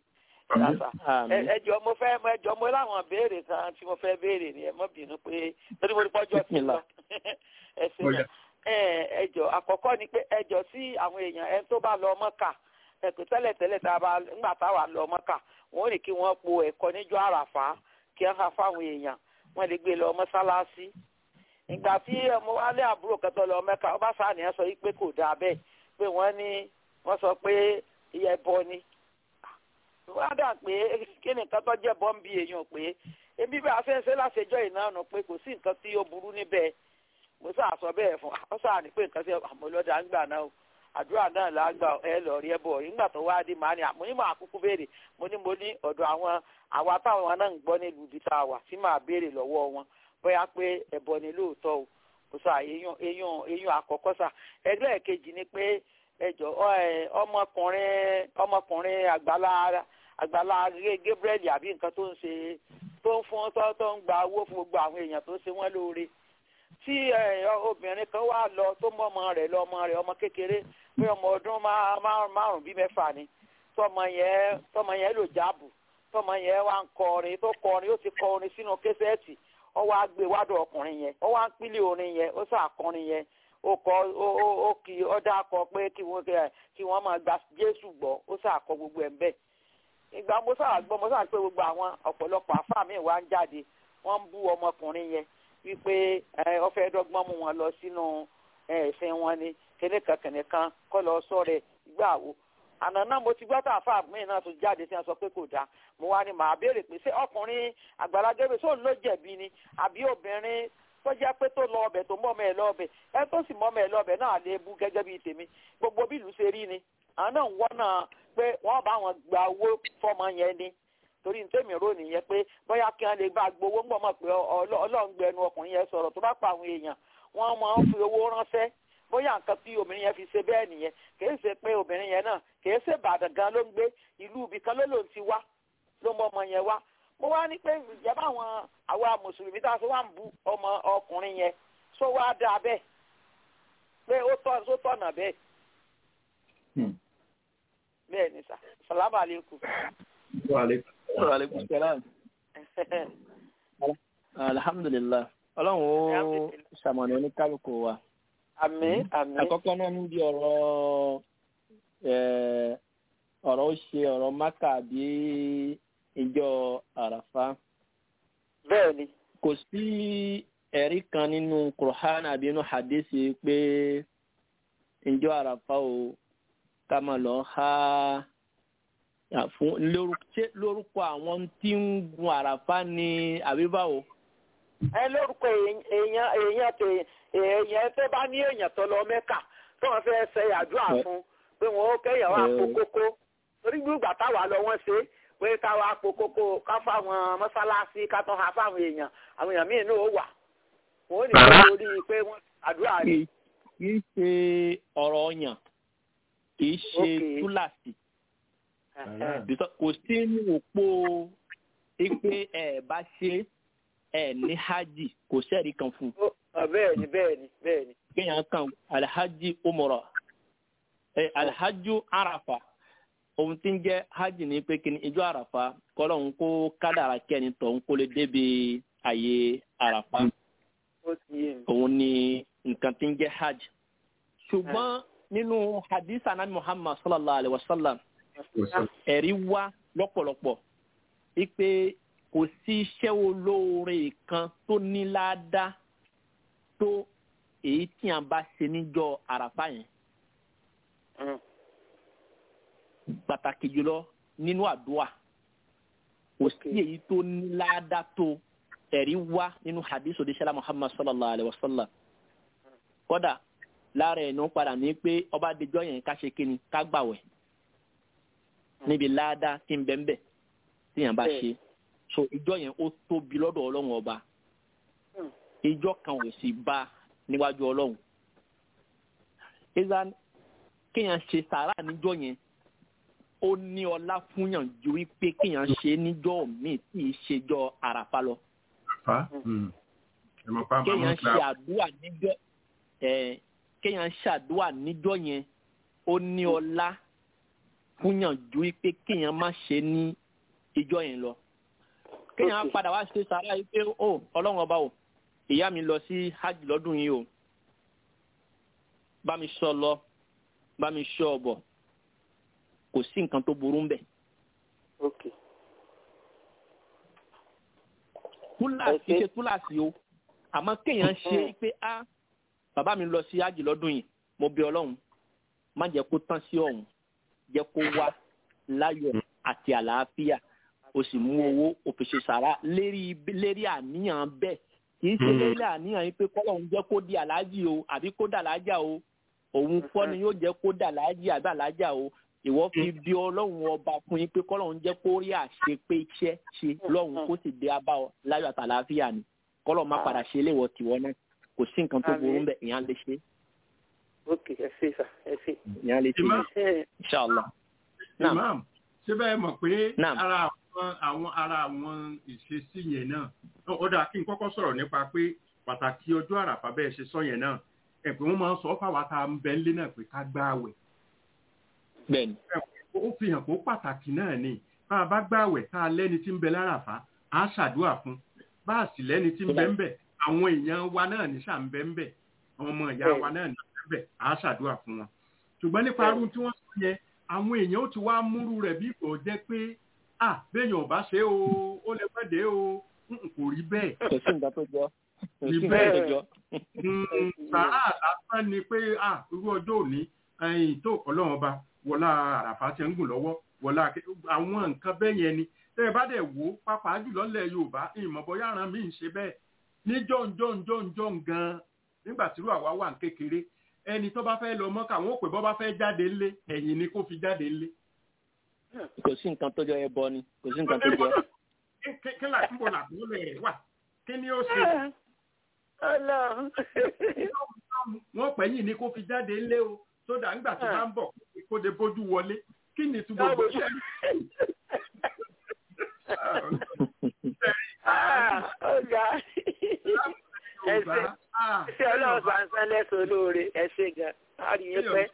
ẹjọ mo fẹ́ ẹjọ mo láwọn béèrè kan tí mo fẹ́ béèrè ni ẹ mọ́ bínú pé lórí mo ní pọ́jọ́ ti lọ ẹsẹ̀ náà ẹjọ àkọ́kọ́ ni pé ẹjọ sí àwọn èèyàn ẹni tó bá lọ mọ́kà ẹ̀kọ́ tẹ́lẹ̀tẹ́lẹ̀ tá a bá ńgbà táwa lọ mọ́kà wọ́n ní kí wọ́n po ẹ̀kọ́ níjọ́ àràfá kí wọ́n ha fáwọn èèyàn wọ́n lè gbé lọ mọ́sálásí ìgbà tí ọmọ wálé àbúrò kẹtọ lọ mẹ́ka ọba sàníyàn sọ pé kò dáa bẹ́ẹ̀ pé wọ́n ní wọ́n sọ pé iye bọ ni wọ́n á dà pé kí ni nǹkan tó jẹ́ bọ́ ń bi èèyàn pé ebi bá a fẹ́ ṣe láṣẹjọ́ ìnáàánú pé kò sí nǹkan tí ó burú níbẹ̀ mo sáà sọ bẹ́ẹ̀ fún ọ sáà ní pé nǹkan tí àmọ́lọ́dà ń gbà náà o àdúrà náà là á gbà ẹ lọ rí ẹ bọ̀ nígbà tó wá dé màá ní àmọ́ ní màá kúkú béèrè mo ní mo ní ọ̀dọ̀ àwọn àwa táwọn náà ń gbọ́ nílùú ibi tá a wà tí màá béèrè lọ́wọ́ wọn bóyá pé ẹ̀bọ ni lóòótọ́ o kò sà eyín eyín eyín àkọ́kọ́ sà ẹgbẹ́ kejì ni pé ẹjọ́ ọmọkùnrin ọmọkùnrin àgbàlá àgbàlá Gabriel àbí nǹkan tó ń ṣe tó ń fún tó tó ń gba owó fún gbogbo àwọn èèyàn tó ṣe wọ́n lóore tí obìnrin kan wá lọ tó mọ ọmọ rẹ̀ lọ ọmọ rẹ̀ ọmọ kékeré pé ọmọ ọdún márùn bíi mẹ́fà ni tọmọ yẹn tọmọ yẹn lò jáàbù tọmọ yẹn wá ń kọrin tó kọrin ó ti kọ orin sínú kẹsẹẹtì ó wá gbé wádùn ọkùnrin yẹn ó wá ń pílẹ̀ orin yẹn ó sàkọrin yẹn ó kọ ó kì ó dákọ pé kí wọ́n kí wọ́n máa gba Jésù gbọ́ ó sàkọ gbogbo ẹ̀ ń bẹ́ẹ̀ ìgbà mo sáà gbọ́ mo sáà pé gbogbo àwọn ọ̀pọ̀lọpọ̀ àfáà mi wá ń jáde wọ́n ń bú ọmọkùnrin yẹn wípé ọfẹ dọ́gbọ́n mú wọn lọ sínú ẹ̀sìn wọn ni kìnìkan kìnìkan kọ́ lọ sọ rẹ̀ ìgbà wo àná náà mo ti gbọ́ tá àfa mi náà tó jáde tí wọ́n sọ pé kò dáa mo wá ní màá béèrè pé ṣé ọkùnrin àgbàlagbé sóun ló jẹ̀bi ni àbí obìnrin tó jẹ́ pé tó lọ ọbẹ̀ tó mọ́ ọmọ ẹ̀ lọ́ọ̀bẹ̀ ẹ tó sì mọ́ ọmọ ẹ̀ lọ́ọ̀bẹ̀ náà lè bú gẹ́gẹ́ bíi tèmi gbogbo bí ìlú ṣe rí ni àwọn náà ń wọ́n náà pé wọ́n bá wọn gba owó fọ́mọ yẹn ni torí ntẹ́mi rò nìyẹn pé bóyá kí wọ́n lè bá gbowó ńgbọ́n mọ̀ pé ọlọ́run gbẹnu ọkùnrin yẹn sọ̀rọ̀ tó bá pa àwọn èèyàn wọ́n máa ń fi owó ránṣẹ́ bóyá nǹkan tí obìnrin yẹn fi ṣe bẹ́ẹ̀ nìyẹn kìí ṣe pé obìnrin yẹn náà kìí ṣe Ìbàdàn gan ló ń gbé ìlú ibì kan ló lòun ti wá ló mọ ọmọ yẹn wá mo wá ní pé ìjọba àwọn àwa mùsùlùmí tá a ṣe wá ń bu ọmọ ọkùnrin yẹn sọ wá dáa bẹ́ẹ̀ pé ó tọ̀nà bẹ́ẹ̀ bẹ́ẹ̀ ni sà salamu aleykum.
wa aleykum.
wa aleykum salaam. alhamdulilah ọlọ́run ó ṣàmọ̀nà oníkálukú wa.
àmín àmín.
àkọ́kọ́ náà níbi ọ̀rọ̀ ọ̀rọ̀ ó ṣe ọ̀rọ̀ mákà bí ìjọ àràfá.
bẹ́ẹ̀ ni.
kò sí ẹ̀rí kan nínú Qur'an àbí inú hadisi pé ìjọ àràfá o ká máa lọ ha fún lórúkọ àwọn tí ń gun àràfá ní àbíbáwò.
ẹ lórúkọ èèyàn èèyàn tó èèyàn tó bá ní èèyàn tó lọ mẹ́kà tó wọn fẹ́ ṣe àdúrà fún pé wọn ó kẹ́yàn wá po kókó torí gbígbà táwa lọ wọ́n ṣe pé káwa po kókó ká fáwọn mọ́sálásí ká tán ha fáwọn èèyàn àwọn èèyàn míì náà ó wà wọn ò ní kó lórí pé wọ́n àdúrà rẹ̀.
kì í ṣe ọ̀rọ̀ ọ̀yàn kì í ṣe túláàsì kò sí ní òpó pé ẹ bá ṣe ẹ ní hajj kò sẹ́ẹ̀rí kan fún.
bẹ́ẹ̀ni bẹ́ẹ̀ni bẹ́ẹ̀ni.
kéèyàn kan alhaji umrọ ẹ alhaju arafa ohun tí ń jẹ́ hajj ní pé kí ni ijó arafa kọ́lọ̀ ń kó kádàrà kẹ́ni tó ń kó lè débi àyè arafa òun ni nǹkan tí ń jẹ́ hajj ṣùgbọ́n nínú hadith anabi muhammad sallallahu alayhi wa sallam ẹ̀rí wá lọ́pọ̀lọpọ̀ wípé kò sí iṣẹ́ olóore kan tó ní ládàá tó èyí tí a bá ṣe níjọ́ àràfà yẹn. pàtàkì jùlọ nínú àdúrà kò sí èyí tó ní ládàá tó ẹ̀rí wá nínú hadith odisela muhammad sallallahu alayhi wa sallam. kódà lára ẹ̀ ní ó padà ní pé ọba adijọ́ yẹn ká ṣe kíni ká gbàwẹ̀ níbi ládàá tí ń bẹ́ẹ̀ bẹ́ẹ̀ tí yẹn bá ṣe so ìjọ yẹn ó tóbi lọ́dọ̀ ọlọ́run ọba ìjọ kan ò sì bá níwájú ọlọ́run ìzan kéèyàn ṣe sàrà níjọ yẹn ó ní ọlá fúnyàn ju wípé kéèyàn ṣe níjọ míì tí ì ṣèjọ àràfà lọ kéèyàn ṣe àdúrà níjọ kéèyàn ṣàdúrà níjọ yẹn ó ní ọlá fúnyàn ju wípé kéèyàn má ṣe ní ìjọ yẹn lọ kéèyàn padà wá ṣe sàrà yìí pé ó ọlọ́run ọba o ìyá mi lọ sí hajj lọ́dún yìí o bá mi sọ lọ bá mi sọ ọbọ kò sí nǹkan tó burú mbẹ. túláàsì ṣe túláàsì o àmọ́ kéèyàn ṣe pé a bàbá mi lọ sí hajj lọ́dún yìí mo bí ọlọ́run má jẹ́ kó tán sí ọ̀hún jẹ́ kó wá láyọ̀ àti àlàáfíà o sì mú owó o fi ṣe sàrà lérí lérí àníyàn bẹ́ẹ̀ kì í ṣe lérí àníyàn yìí pé kọ́lọ́hún jẹ́ kó di àlájì o àbí kó dà lájà o òun kọ́ ni yóò jẹ́ kó dà lájì àbí àlájà o ìwọ fi bí ọlọ́run ọba fún yín pé kọ́lọ́hún jẹ́ kó rí àṣẹ pé iṣẹ́ ṣe lọ́hùn kó sì dé abá ọ láyọ̀ àtàlàáfíà ni kọ́lọ́ má padà ṣe léwọ̀ tiwọ́ náà kò sí nǹkan tó burú bẹ́ẹ̀ ìyẹn lè ṣe.
ok ẹ ṣe sà ẹ ṣe.
ìyẹn lè ṣe inshallah.
imam ṣé bẹ́ẹ̀ mọ̀ pé ara àwọn ara àwọn ìṣesí yẹn náà ó dáa kí n kọ́kọ́ sọ̀rọ̀ nípa pé pàtàkì ọjọ́ àràfà bẹ́ẹ̀ ṣe sọ yẹn náà ẹ̀ pé wọ́n máa ń sọ fáwa tá a ń bẹ ńlé náà pé ká gbá àwẹ̀.
bẹ́ẹ̀ni.
ó fi hàn pé ó pàtàkì náà ni bá a bá gbá àwẹ̀ tá a lẹ́ni tí ń bẹ láràfà á ṣàdúrà fún bá a sì lẹ́ni tí ń bẹ ń bẹ àwọn èèyàn wa náà ní ṣà ń bẹ ń bẹ àwọn ọmọ ìyá wa náà ní ṣà ń bẹ á ṣàdúrà fún wọn. ṣùgbọ́n nípa arú tí wọ́n sọ yẹn àwọn èèyàn ó ti wá múrú rẹ̀ bí kò jẹ́ pé ah béèyàn ò bá ṣe o ó lè pẹ́ dé o kò rí bẹ́ẹ̀.
kò sí nǹkan tó jọ kò sí
rí
nǹkan tó jọ.
sàrà lásán ni pé ah irú ọjọ́ òní ẹ̀yìn tó ọlọ́run ọba wọlá àràfà tí ń gùn lọ́wọ́ wọlá àwọn nǹkan bẹ́ẹ̀ yẹn ni tẹ́ ẹ bá dẹ̀ wò ó pàápàá jùlọ lẹ̀ yorùbá ìmọ̀bọ̀yá ara mi ń ṣe bẹ́ẹ̀ ní jọ̀ǹjọ̀ǹjọ̀ǹjọ̀ǹ gan-an nígbà tí irú àwa wà ń kékeré ẹni tó bá fẹ́ lọ mọ́kà wọ́n pè bọ́ bá fẹ́ jáde ńlé ẹ̀yìn ni kó fi jáde ńlé
kò sí nǹkan tó jọ ẹ bọ ni kò sí nǹkan tó jọ.
kí là ń bọ̀ làbúrò rẹ̀ wà kí ni ó ṣe. wọ́n pẹ̀ yìí ni kó fi jáde ńlé o sódà ńgbà tó bá ń bọ̀ kó de bójú wọlé kí ni tí gbogbo ṣe.
ọ̀gá ẹ ṣe ṣé ọlọ́run bá ń sán lẹ́sọ̀ olóore ẹ ṣe gan a rí yín pẹ́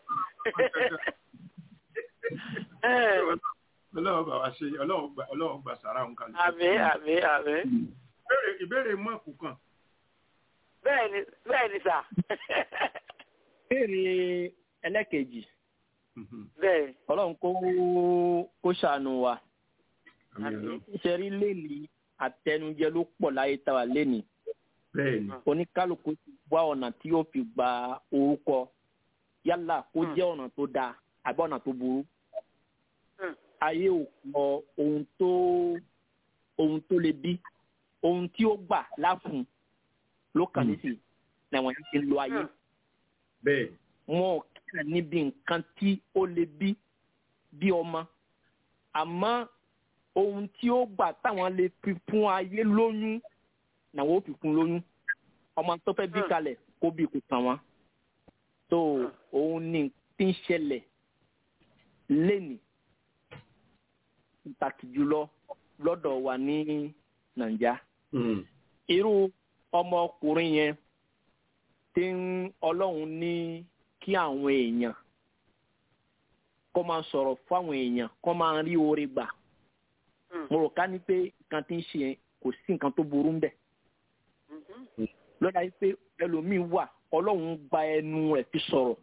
ọlọ́run bá wa ṣe ọlọ́run gbà sára òun kan.
àmín àmín àmín.
ìbéèrè mọ́ọ̀kù kan.
bẹ́ẹ̀ni bẹ́ẹ̀ni sà.
béèrè ẹlẹ́kejì.
bẹ́ẹ̀ni.
ọlọ́run kó kó ṣàánú wa. ìṣẹ̀rí lẹ́ni àtẹnujẹ ló pọ̀ láyé tá a lẹ́ni.
bẹ́ẹ̀ni.
oníkálukú ti wá ọ̀nà tí yóò fi gba orúkọ yálà kó jẹ́ ọ̀nà tó dáa àbí ọ̀nà tó burú. ayé ò kọ ohun tó ohun tó lè bí ohun tí ó gbà láfún ló kàn nísìnyí làwọn yẹn ti ń lo ayé
bẹ́ẹ̀
wọn ò kíkà níbi nǹkan tí ó lè bí bí ọmọ àmọ́ ohun tí ó gbà táwọn lè fi fún ayé lóyún làwọn ò fi fún lóyún ọmọ tó fẹ́ bí kalẹ̀ kó bí kò tàn wọ́n tó òun ní tí ń ṣẹlẹ̀ lénìí pàtàkì jùlọ lọ́dọ̀ wa ní nàìjà irú ọmọkùnrin yẹn tí ń ọlọ́run ní kí àwọn èèyàn kó máa sọ̀rọ̀ fáwọn èèyàn kó máa rí oore gbà mo rò ká ní pé nǹkan tí ń ṣe yẹn kò sí nǹkan tó burú ń bẹ̀ lọ́dà yìí pé ẹlòmíín wà ọlọ́run gba ẹnu rẹ̀ fi sọ̀rọ̀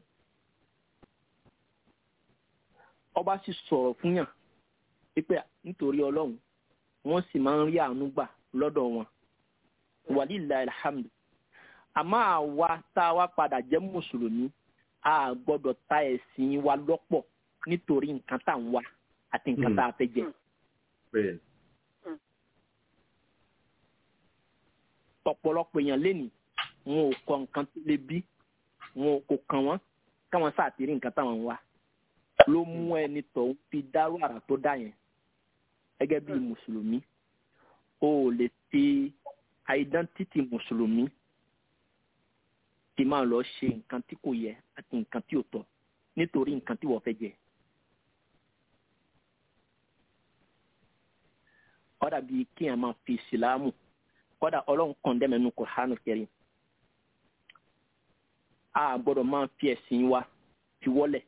ọba sì sọ̀rọ̀ fún yàn pípẹ́ nítorí ọlọ́run wọ́n sì máa ń rí àánú gbà lọ́dọ̀ wọn wàlíìlà alhamdu àmọ́ àwa tá a wá padà jẹ́ mùsùlùmí a gbọ́dọ̀ ta ẹ̀sìn wa lọ́pọ̀ nítorí nǹkan tá à ń wá àti nǹkan tá a fẹ́ jẹ.
bẹ́ẹ̀
ọ̀pọ̀lọpọ̀ èèyàn lénìí wọn ò kọ nǹkan tó lè bí wọn kò kàn wọ́n káwọn sàtìrí nǹkan táwọn ń wá ló mú ẹni tó ń fi dárú àrà tó dá yẹn gẹ́gẹ́ bí mùsùlùmí o ò lè fi identity mùsùlùmí ti máa lọ ṣe nǹkan tí kò yẹ àti nǹkan tí ò tọ́ nítorí nǹkan tí wọ́n fẹ́ jẹ. kọ́dà bíi kéèyàn máa fi ìsìlámù kọ́dà ọlọ́run kàn dẹ́mẹ̀nu Kùránù kẹrin a gbọ́dọ̀ máa fi ẹ̀sìn wa fi wọ́lẹ̀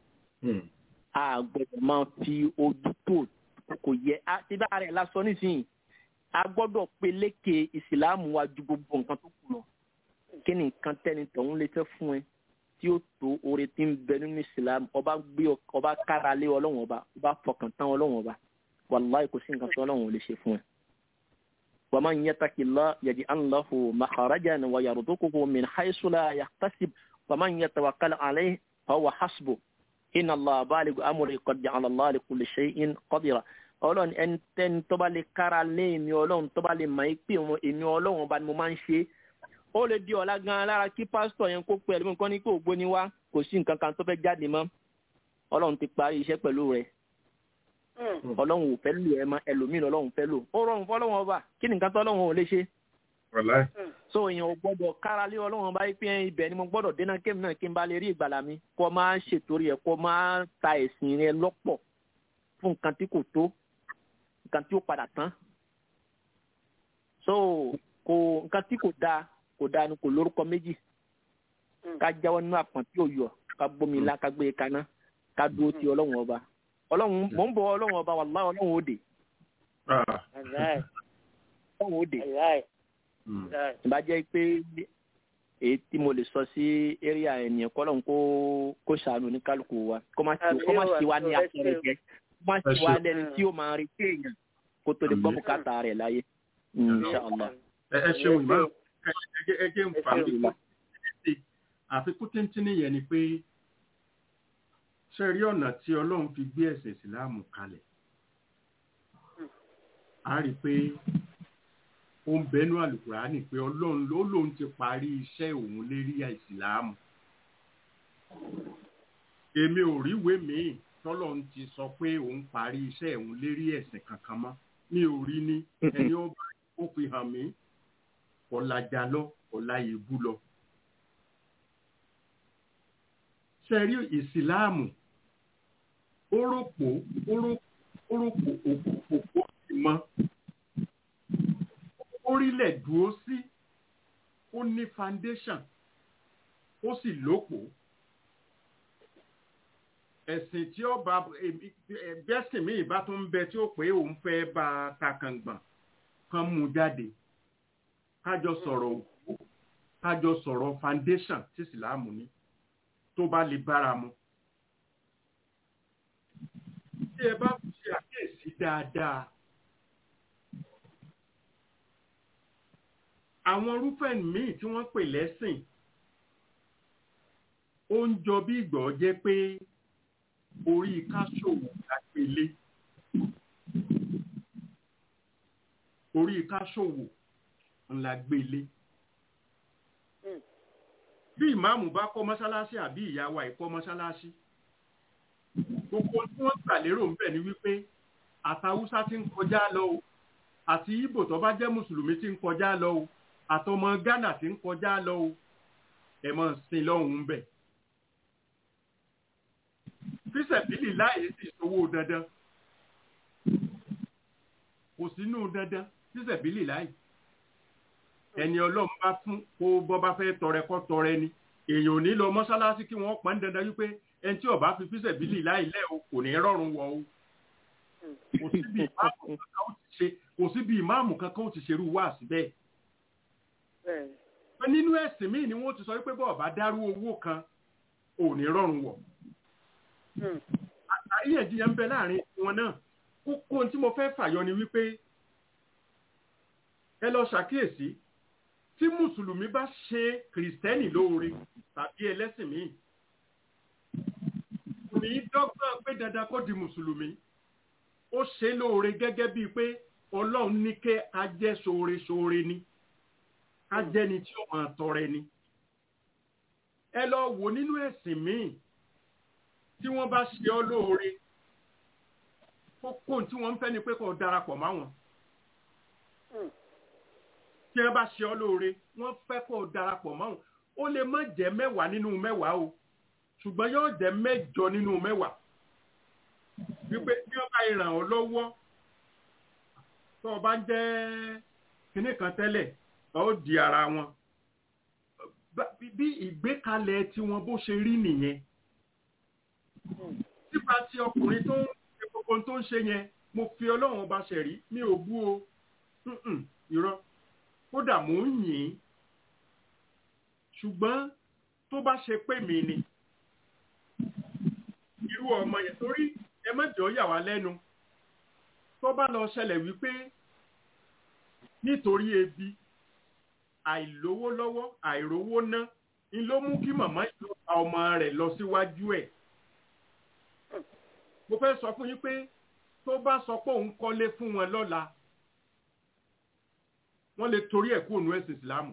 a gbọ́dọ̀ máa fi ojú tó kò yẹ àti bá rẹ̀ lásán nísìnyí a gbọ́dọ̀ peléke ìsìlámù wa ju gbogbo nǹkan tó kù lọ kí ni nǹkan tẹ́ni tọ̀hún lè fẹ́ fún ẹ tí ó tó oore tí ń bẹ nínú ìsìlámù ọba gbé ọba kára lé ọlọ́run ọba ọba fọkàn tán ọlọ́run ọba wàláì kò sí nǹkan tí ọlọ́run ò lè ṣe fún ẹ. ومن يتق الله يجعل له مخرجا ويرزقه من حيث لا يحتسب ومن يتوكل عليه فهو حسبه إن الله بالغ أمره قد جعل الله لكل شيء قديرا ọlọ́run ẹni tẹ́ni tó bá lè kára lé èmi ọlọ́run tó bá lè mọ̀ ẹ́ pé èmi ọlọ́run ọba ni mo máa ń ṣe ó lè di ọ̀la gan-an lára kí pásítọ̀ yẹn kó pẹ́ ẹlẹ́mìí kan ní kó gbóni wá kò sí nǹkan kan tó fẹ́ jáde mọ́ ọlọ́run ti parí iṣẹ́ pẹ̀lú rẹ̀ ọlọ́run ò fẹ́ lò ẹ mọ́ ẹlòmíì ọlọ́run fẹ́ lò ó rọrùn fọlọ́run ọba kí ni nǹkan tó ọlọ́run ò lè ṣe. so èèyàn ò gbọ́dọ̀ kára lé ọlọ́run ọba pé ibẹ̀ ni mo gbọ́dọ̀ dénà kémi náà kí n bá lè rí ìgbàlà mi kó máa ṣètòrí ẹ̀ kó máa ta ẹ̀sìn rẹ lọ́pọ̀ fún nǹkan tí kò tó nǹkan tí ó padà tán. so kò nǹkan tí kò dáa kò dáa ni kò lórúkọ méjì ká jáwọ́ nínú àpọ̀n tí ò yọ ká gbómi ilá ká gbé e kaná ká dúró ti ọlọ́run ọba ọlọ́run mò ń bọ ọlọ́run ọba wàlá ọlọ́run òde. ọlọ́run òde. ìbá jẹ́ pé èyí tí mo lè sọ sí area ènìyàn kọ́ lọ́run kó kó ṣàánú ní kálukú wa kó má ṣe wá ní akẹ́rẹ́ jẹ́ kó má ṣe wá lẹ́ni tí ó máa retí èèyàn kó tó lè gbọ́ bùkátà rẹ̀ láyé. inṣàlá.
ẹ ṣeun ìmọ̀ ẹ jẹ́ ń fa mi àfikún tíntínní yẹn ni pé ṣe rí ọ̀nà tí ọlọ́run fi gbé ẹ̀sìn ìsìláàmù kalẹ̀ a rí i pé ó ń bẹnu àlùkùránì pé ọlọ́run ló lóun ti parí iṣẹ́ òun lérí ìsìláàmù èmi ò ríwèé míì tọ́lọ́run ti sọ pé òun parí iṣẹ́ òun lérí ẹ̀sìn kankan mọ́ mi ò rí ní ẹni ó bá ó fi hàn mí ọ̀làjà lọ ọ̀làyè bú lọ ṣe rí ìsìláàmù orópò orópò òpópó ìmọ̀ orílẹ̀ dúró sí ó ní foundation ó sì lópò ẹ̀sìn tí ó bá bẹ́sìn míì bá tún ń bẹ tí ó pé òun fẹ́ bá takàngbọ̀n kan mú jáde kájọ sọ̀rọ̀ òkú kájọ sọ̀rọ̀ foundation tí ìsìláàmù ní tó bá lè bára mu. Tí ẹ bá ṣe àkíyèsí dáadáa, àwọn irúfẹ́ míì tí wọ́n pè lẹ́sìn, ó ń jọ bí ìgbọ́ jẹ́ pé orí káṣòwò lágbélé. Orí káṣòwò ńlá gbélé. bí ìmáàmù bá kọ́ mọ́ṣáláṣí àbí ìyá wa ìkọ́ mọ́ṣáláṣí gbogbo tí wọ́n gbà lérò ń bẹ̀ ni wípé àtàwùsá ti ń kọjá lọ o àti ibo tó bá jẹ́ mùsùlùmí ti ń kọjá lọ o àtọmọ ghana ti ń kọjá lọ o ẹ mọ̀ sin lọ́hùn ń bẹ̀. fíṣẹ̀bílì láàyè sì sowó dandan kò sínú dandan fíṣẹ̀bílì láàyè ẹni ọlọ́run bá fún kó bọ́ bá fẹ́ tọrẹ kọ́ tọrẹ ni èèyàn ò ní lọ mọ́ṣáláṣí kí wọ́n pọ́n dandan wípé ẹni tí ó bá fi fíṣẹ̀bílì láì lẹ́ o kò ní rọrùn wọ o kò síbi ìmáàmù kankan ó ti ṣe kò síbi ìmáàmù kankan ó ti ṣerú wá síbẹ̀ pé nínú ẹ̀sìn míì ni wọ́n ti sọ wípé bọ́ọ̀ bá dárú owó kan ò ní rọrùn wọ̀ àríyànjiyàn ń bẹ láàrin wọn náà kókó ohun tí mo fẹ́ fàyọ ni wípé ẹ lọ ṣàkíyèsí tí mùsùlùmí bá ṣe kìrìsìtẹ́nì lóore tàbí ẹlẹ́sìn míì kò ní í dọ́gbọ́n pé dandan kó di mùsùlùmí ó ṣe lóore gẹ́gẹ́ bíi pé ọlọ́run ní kẹ́ a jẹ́ ṣoore ṣoore ni ká jẹ́ni tí ó máa tọrẹ ni ẹ lọ wò nínú ẹ̀sìn míì tí wọ́n bá ṣe ọ́ lóore kókó tí wọ́n ń fẹ́ ni pé kó darapọ̀ máwọn tí wọ́n bá ṣe ọ́ lóore wọ́n fẹ́ kó darapọ̀ máwọn ó lè má jẹ́ mẹ́wàá nínú mẹ́wàá o ṣùgbọ́n yóò jẹ́ mẹ́jọ nínú mẹ́wàá wípé tí wọ́n bá ràn ọ́ lọ́wọ́ tó o bá ń jẹ́ kinní kan tẹ́lẹ̀ ó di ara wọn bí ìgbékalẹ̀ tiwọn bó ṣe rí nìyẹn nípa ti ọkùnrin tó ń ṣe gbogbo tó ń ṣe yẹn mo fi ọlọ́run ọba ṣẹ̀rí mi ò bú o irọ́ kódà mò ń yìn ín ṣùgbọ́n tó bá ṣe pé mi ni irú ọmọ yẹn torí ẹ mọ̀jọ́ yà wá lẹ́nu tó bá lọ ṣẹlẹ̀ wípé nítorí ebi àìlówó lọ́wọ́ àìrówó ná ni ló mú kí màmá ìlú ọmọ rẹ̀ lọ síwájú ẹ̀ mo fẹ́ sọ fún yín pé tó bá sọ pé òun kọ́lé fún wọn lọ́la wọ́n lè torí ẹ̀ kú òun ẹ̀sìn ìsìlámù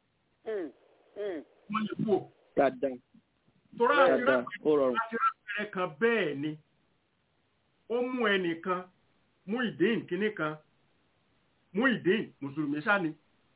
wọ́n lè kú ò. torá àtìrẹ́pẹ̀rẹ̀ kan bẹ́ẹ̀ ni ó mú ẹnìkan mú ìdín kínní kan mú ìdín mùsùlùmí sáni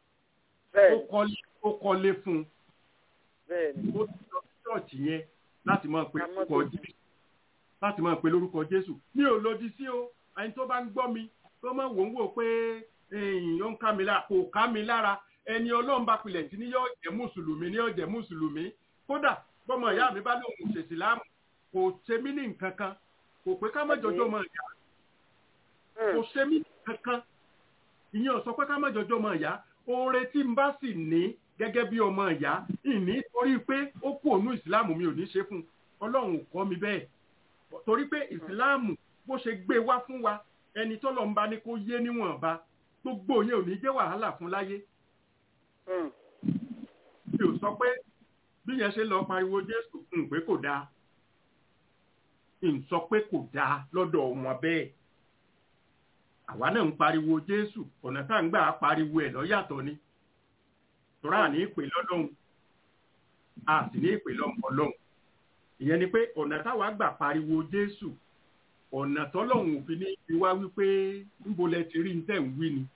ó kọ́lé fún un ó ti lọ sí ṣọ́ọ̀ṣì yẹn láti máa pe orúkọ jésù láti máa pe lórúkọ jésù mi ò lòdì sí o ẹni tó bá ń gbọ́ mi tó máa wò ń wò pé ó ń ká mi lára kò ká mi lára ẹni ọlọ́run bá pilẹ̀ tí ní yóò jẹ́ mùsùlùmí ní yóò jẹ́ mùsùlùmí kódà bọ́mọ ìyá mi bá lóun ṣèṣì láàmù kò ṣe mí ní nǹkan kan kò pé ká má jọjọ́ mọ ìyá kò ṣe mí ní nǹkan kan ìyẹn ò sọ pé ká má jọjọ́ mọ ìyá oore tí n bá sì ní gẹ́gẹ́ bí ọmọ ìyá ìní torí pé ó kú ònú ìsìláàmù mi ò ní ṣe fún ọlọ́run ò kọ́ mi bẹ́ẹ̀ torí pé ìsìláàmù bó ṣe gbé wá fún wa ẹni tọ́lọ̀ ń bá ní kó yé níwọ̀nba gbogbo yẹn ò ní jẹ́ wàhálà fún láyé. mi ò sọ pé bí yẹn ṣe lọ pariwo jésù ń pé kò dáa ń sọ pé kò dáa lọ́dọ̀ wọn bẹ́ẹ̀ àwa náà ń pariwo jésù ọ̀nà tá à ń gbà pariwo ẹ̀ lọ́yàtọ̀ ni tọ́ra ní ìpè lọ́lọ́hun a sì ní ìpè lọ́mọ ọlọ́hun ìyẹn ni pé ọ̀nà táwa gbà pariwo jésù ọ̀nà tọ́lọ́hun òfin ní ibi wá wípé níbo lẹ ti rí tẹ̀ ń wí ni.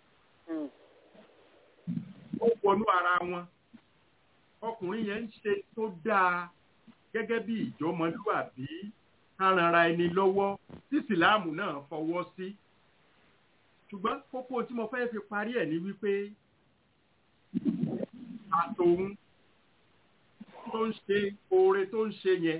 ó wọnú ara wọn ọkùnrin yẹn ń ṣe tó dáa gẹ́gẹ́ bí ìjọmọlúàbí arànra ẹni lọ́wọ́ tí ìsìláàmù náà fọwọ́ sí ṣùgbọ́n kókó tí mo fẹ́ fi parí ẹ̀ ni wípé àtòun tó ń ṣe oore tó ń ṣe yẹn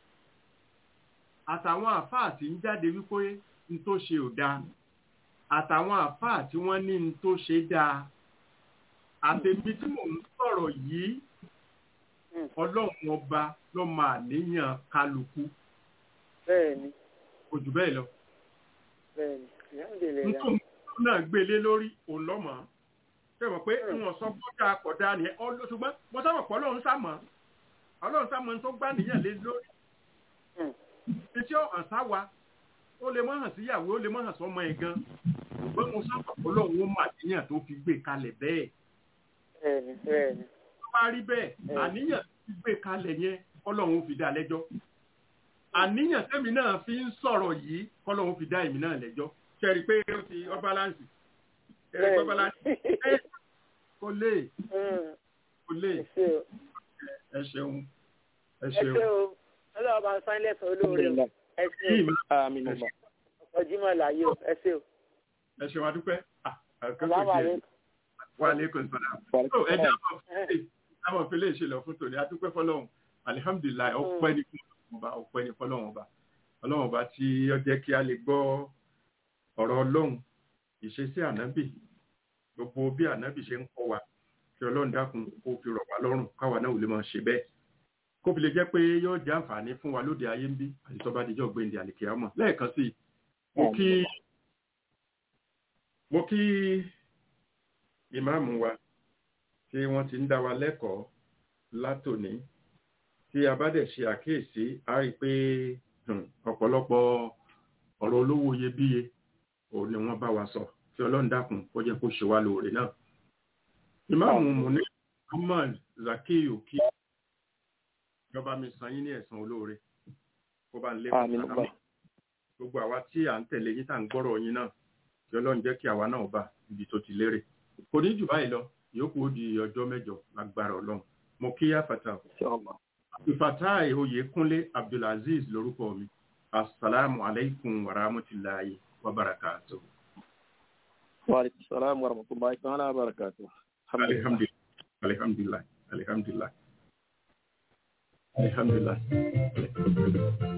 àtàwọn àfáà tí ń jáde wípé n tó ṣe ò dáa àtàwọn àfáà tí wọ́n ní n tó ṣe dáa àtẹ̀bí tí mò ń sọ̀rọ̀ yìí ọlọ́run ọba ló máa níyàn kálukú
bẹ́ẹ̀ni
kò jù bẹ́ẹ̀ lọ.
bẹ́ẹ̀ni alhamdulilayi.
nítorí náà gbélé lórí òun lọ́mọ ṣé mọ̀ pé wọn sọ kọjá kọjá ni ṣùgbọ́n mo sábà pọ̀ ọlọ́run sámọ̀ ọlọ́run sámọ̀ tó gbá nìyàn lé lórí. etí ọ̀hàn sáwa ó lè mọ̀ hàn síyàwó ó lè mọ̀ hàn sọmọ ẹ̀ gan ṣùgbọ́n mo sábà pọ̀ ọlọ́run ó mà níyàn tó fi gbé kalẹ̀ bẹ́ẹ̀.
bẹ́ẹ̀ni bẹ́ẹ̀ni.
bá rí bẹ́ẹ̀ àníyàn ti gbé kalẹ̀ yẹn kọ́lọ́hún fi dá lẹ́jọ́ àníyàn tẹ́mi náà fi ń sọ̀rọ̀ yìí kọ́lọ́hún fi dá èmi náà lẹ́jọ́ ṣẹ́rí pé ó ti ọ́ báláǹsì ẹ̀rí pé báláǹsì kò lè kò lè ẹ ṣeun ẹ
ẹ
ṣeun.
ṣé o ọlọ́wọ́ bá ń sáyìn lẹ́sàn olóore o ẹ ṣé o
àmín ọba
ọkọ̀ jimoh láyé o ẹ ṣé o.
ẹ ṣeun adúpẹ́ Ah, àkókò
Salaam
díẹ̀.
alaikum.
Wa alaikum salam. So ẹ jẹ́ àwọn fílẹ̀ àwọn fílẹ̀ ṣe lọ fún tòní adúpẹ́ fọlọ́run alihamdulilayi ọpẹ́ ní fún ọlọ́run ọba ọpẹ́ ní fọlọ́run ọba ọlọ́run ọba tí ó jẹ́ kí a lè gbọ́ ọ̀rọ̀ ọlọ́run ìṣesí ànábì gbogbo bí ànábì ṣe ń kọ́ wa kí ọlọ́run dákun kó fi rọ̀ wá lọ́rùn káwa náà ò lè máa ṣe bẹ́ẹ̀ kó fi lè jẹ́ pé yóò jẹ́ àǹfààní fún wa lóde ayé ń bí àti tó bá dijọ́ gbẹ̀ǹdẹ̀ àlèkè àmọ́ lẹ́ẹ̀kan sí i mo kí mo kí ìmáàmù wa tí wọ́n ti ń dá wa lẹ́kọ̀ọ́ látòní tí a bá dẹ̀ ṣe àkíyèsí a rí i pé hmm, ọ̀pọ̀lọpọ̀ ọ̀rọ̀ olówó iyebíye òun ni wọ́n bá wa sọ tí ọlọ́run dákun kó jẹ́ kó ṣe wá lóore náà. ìmáàmù mùní Muhammad Zakiyu kí ìjọba mi san yín ní ẹ̀san olóore kó bá ń lé
àmín
fún
ọba
sàlámì gbogbo àwa tí à ń tẹ̀lé yín tá à ń gbọ́rọ̀ yín náà kí ọlọ́run jẹ́ kí àwa náà bá ibi tó ti lérè kò ní jù báyìí lọ yòókù ó di ọjọ́ mẹ́jọ lágbára ọlọ́run mo kí àfàtà
inshallah
ìfàtà ìhòye kúnlé abdulaziz lórúkọ mi asalaamu alaykum wa rahmatulahi wa barakatuh.
wa alaikum salaam wa rahmatullahi ta'ala wa barakatuh alhamdulillah
alhamdulilah alhamdulilah alhamdulilah alhamdulilah.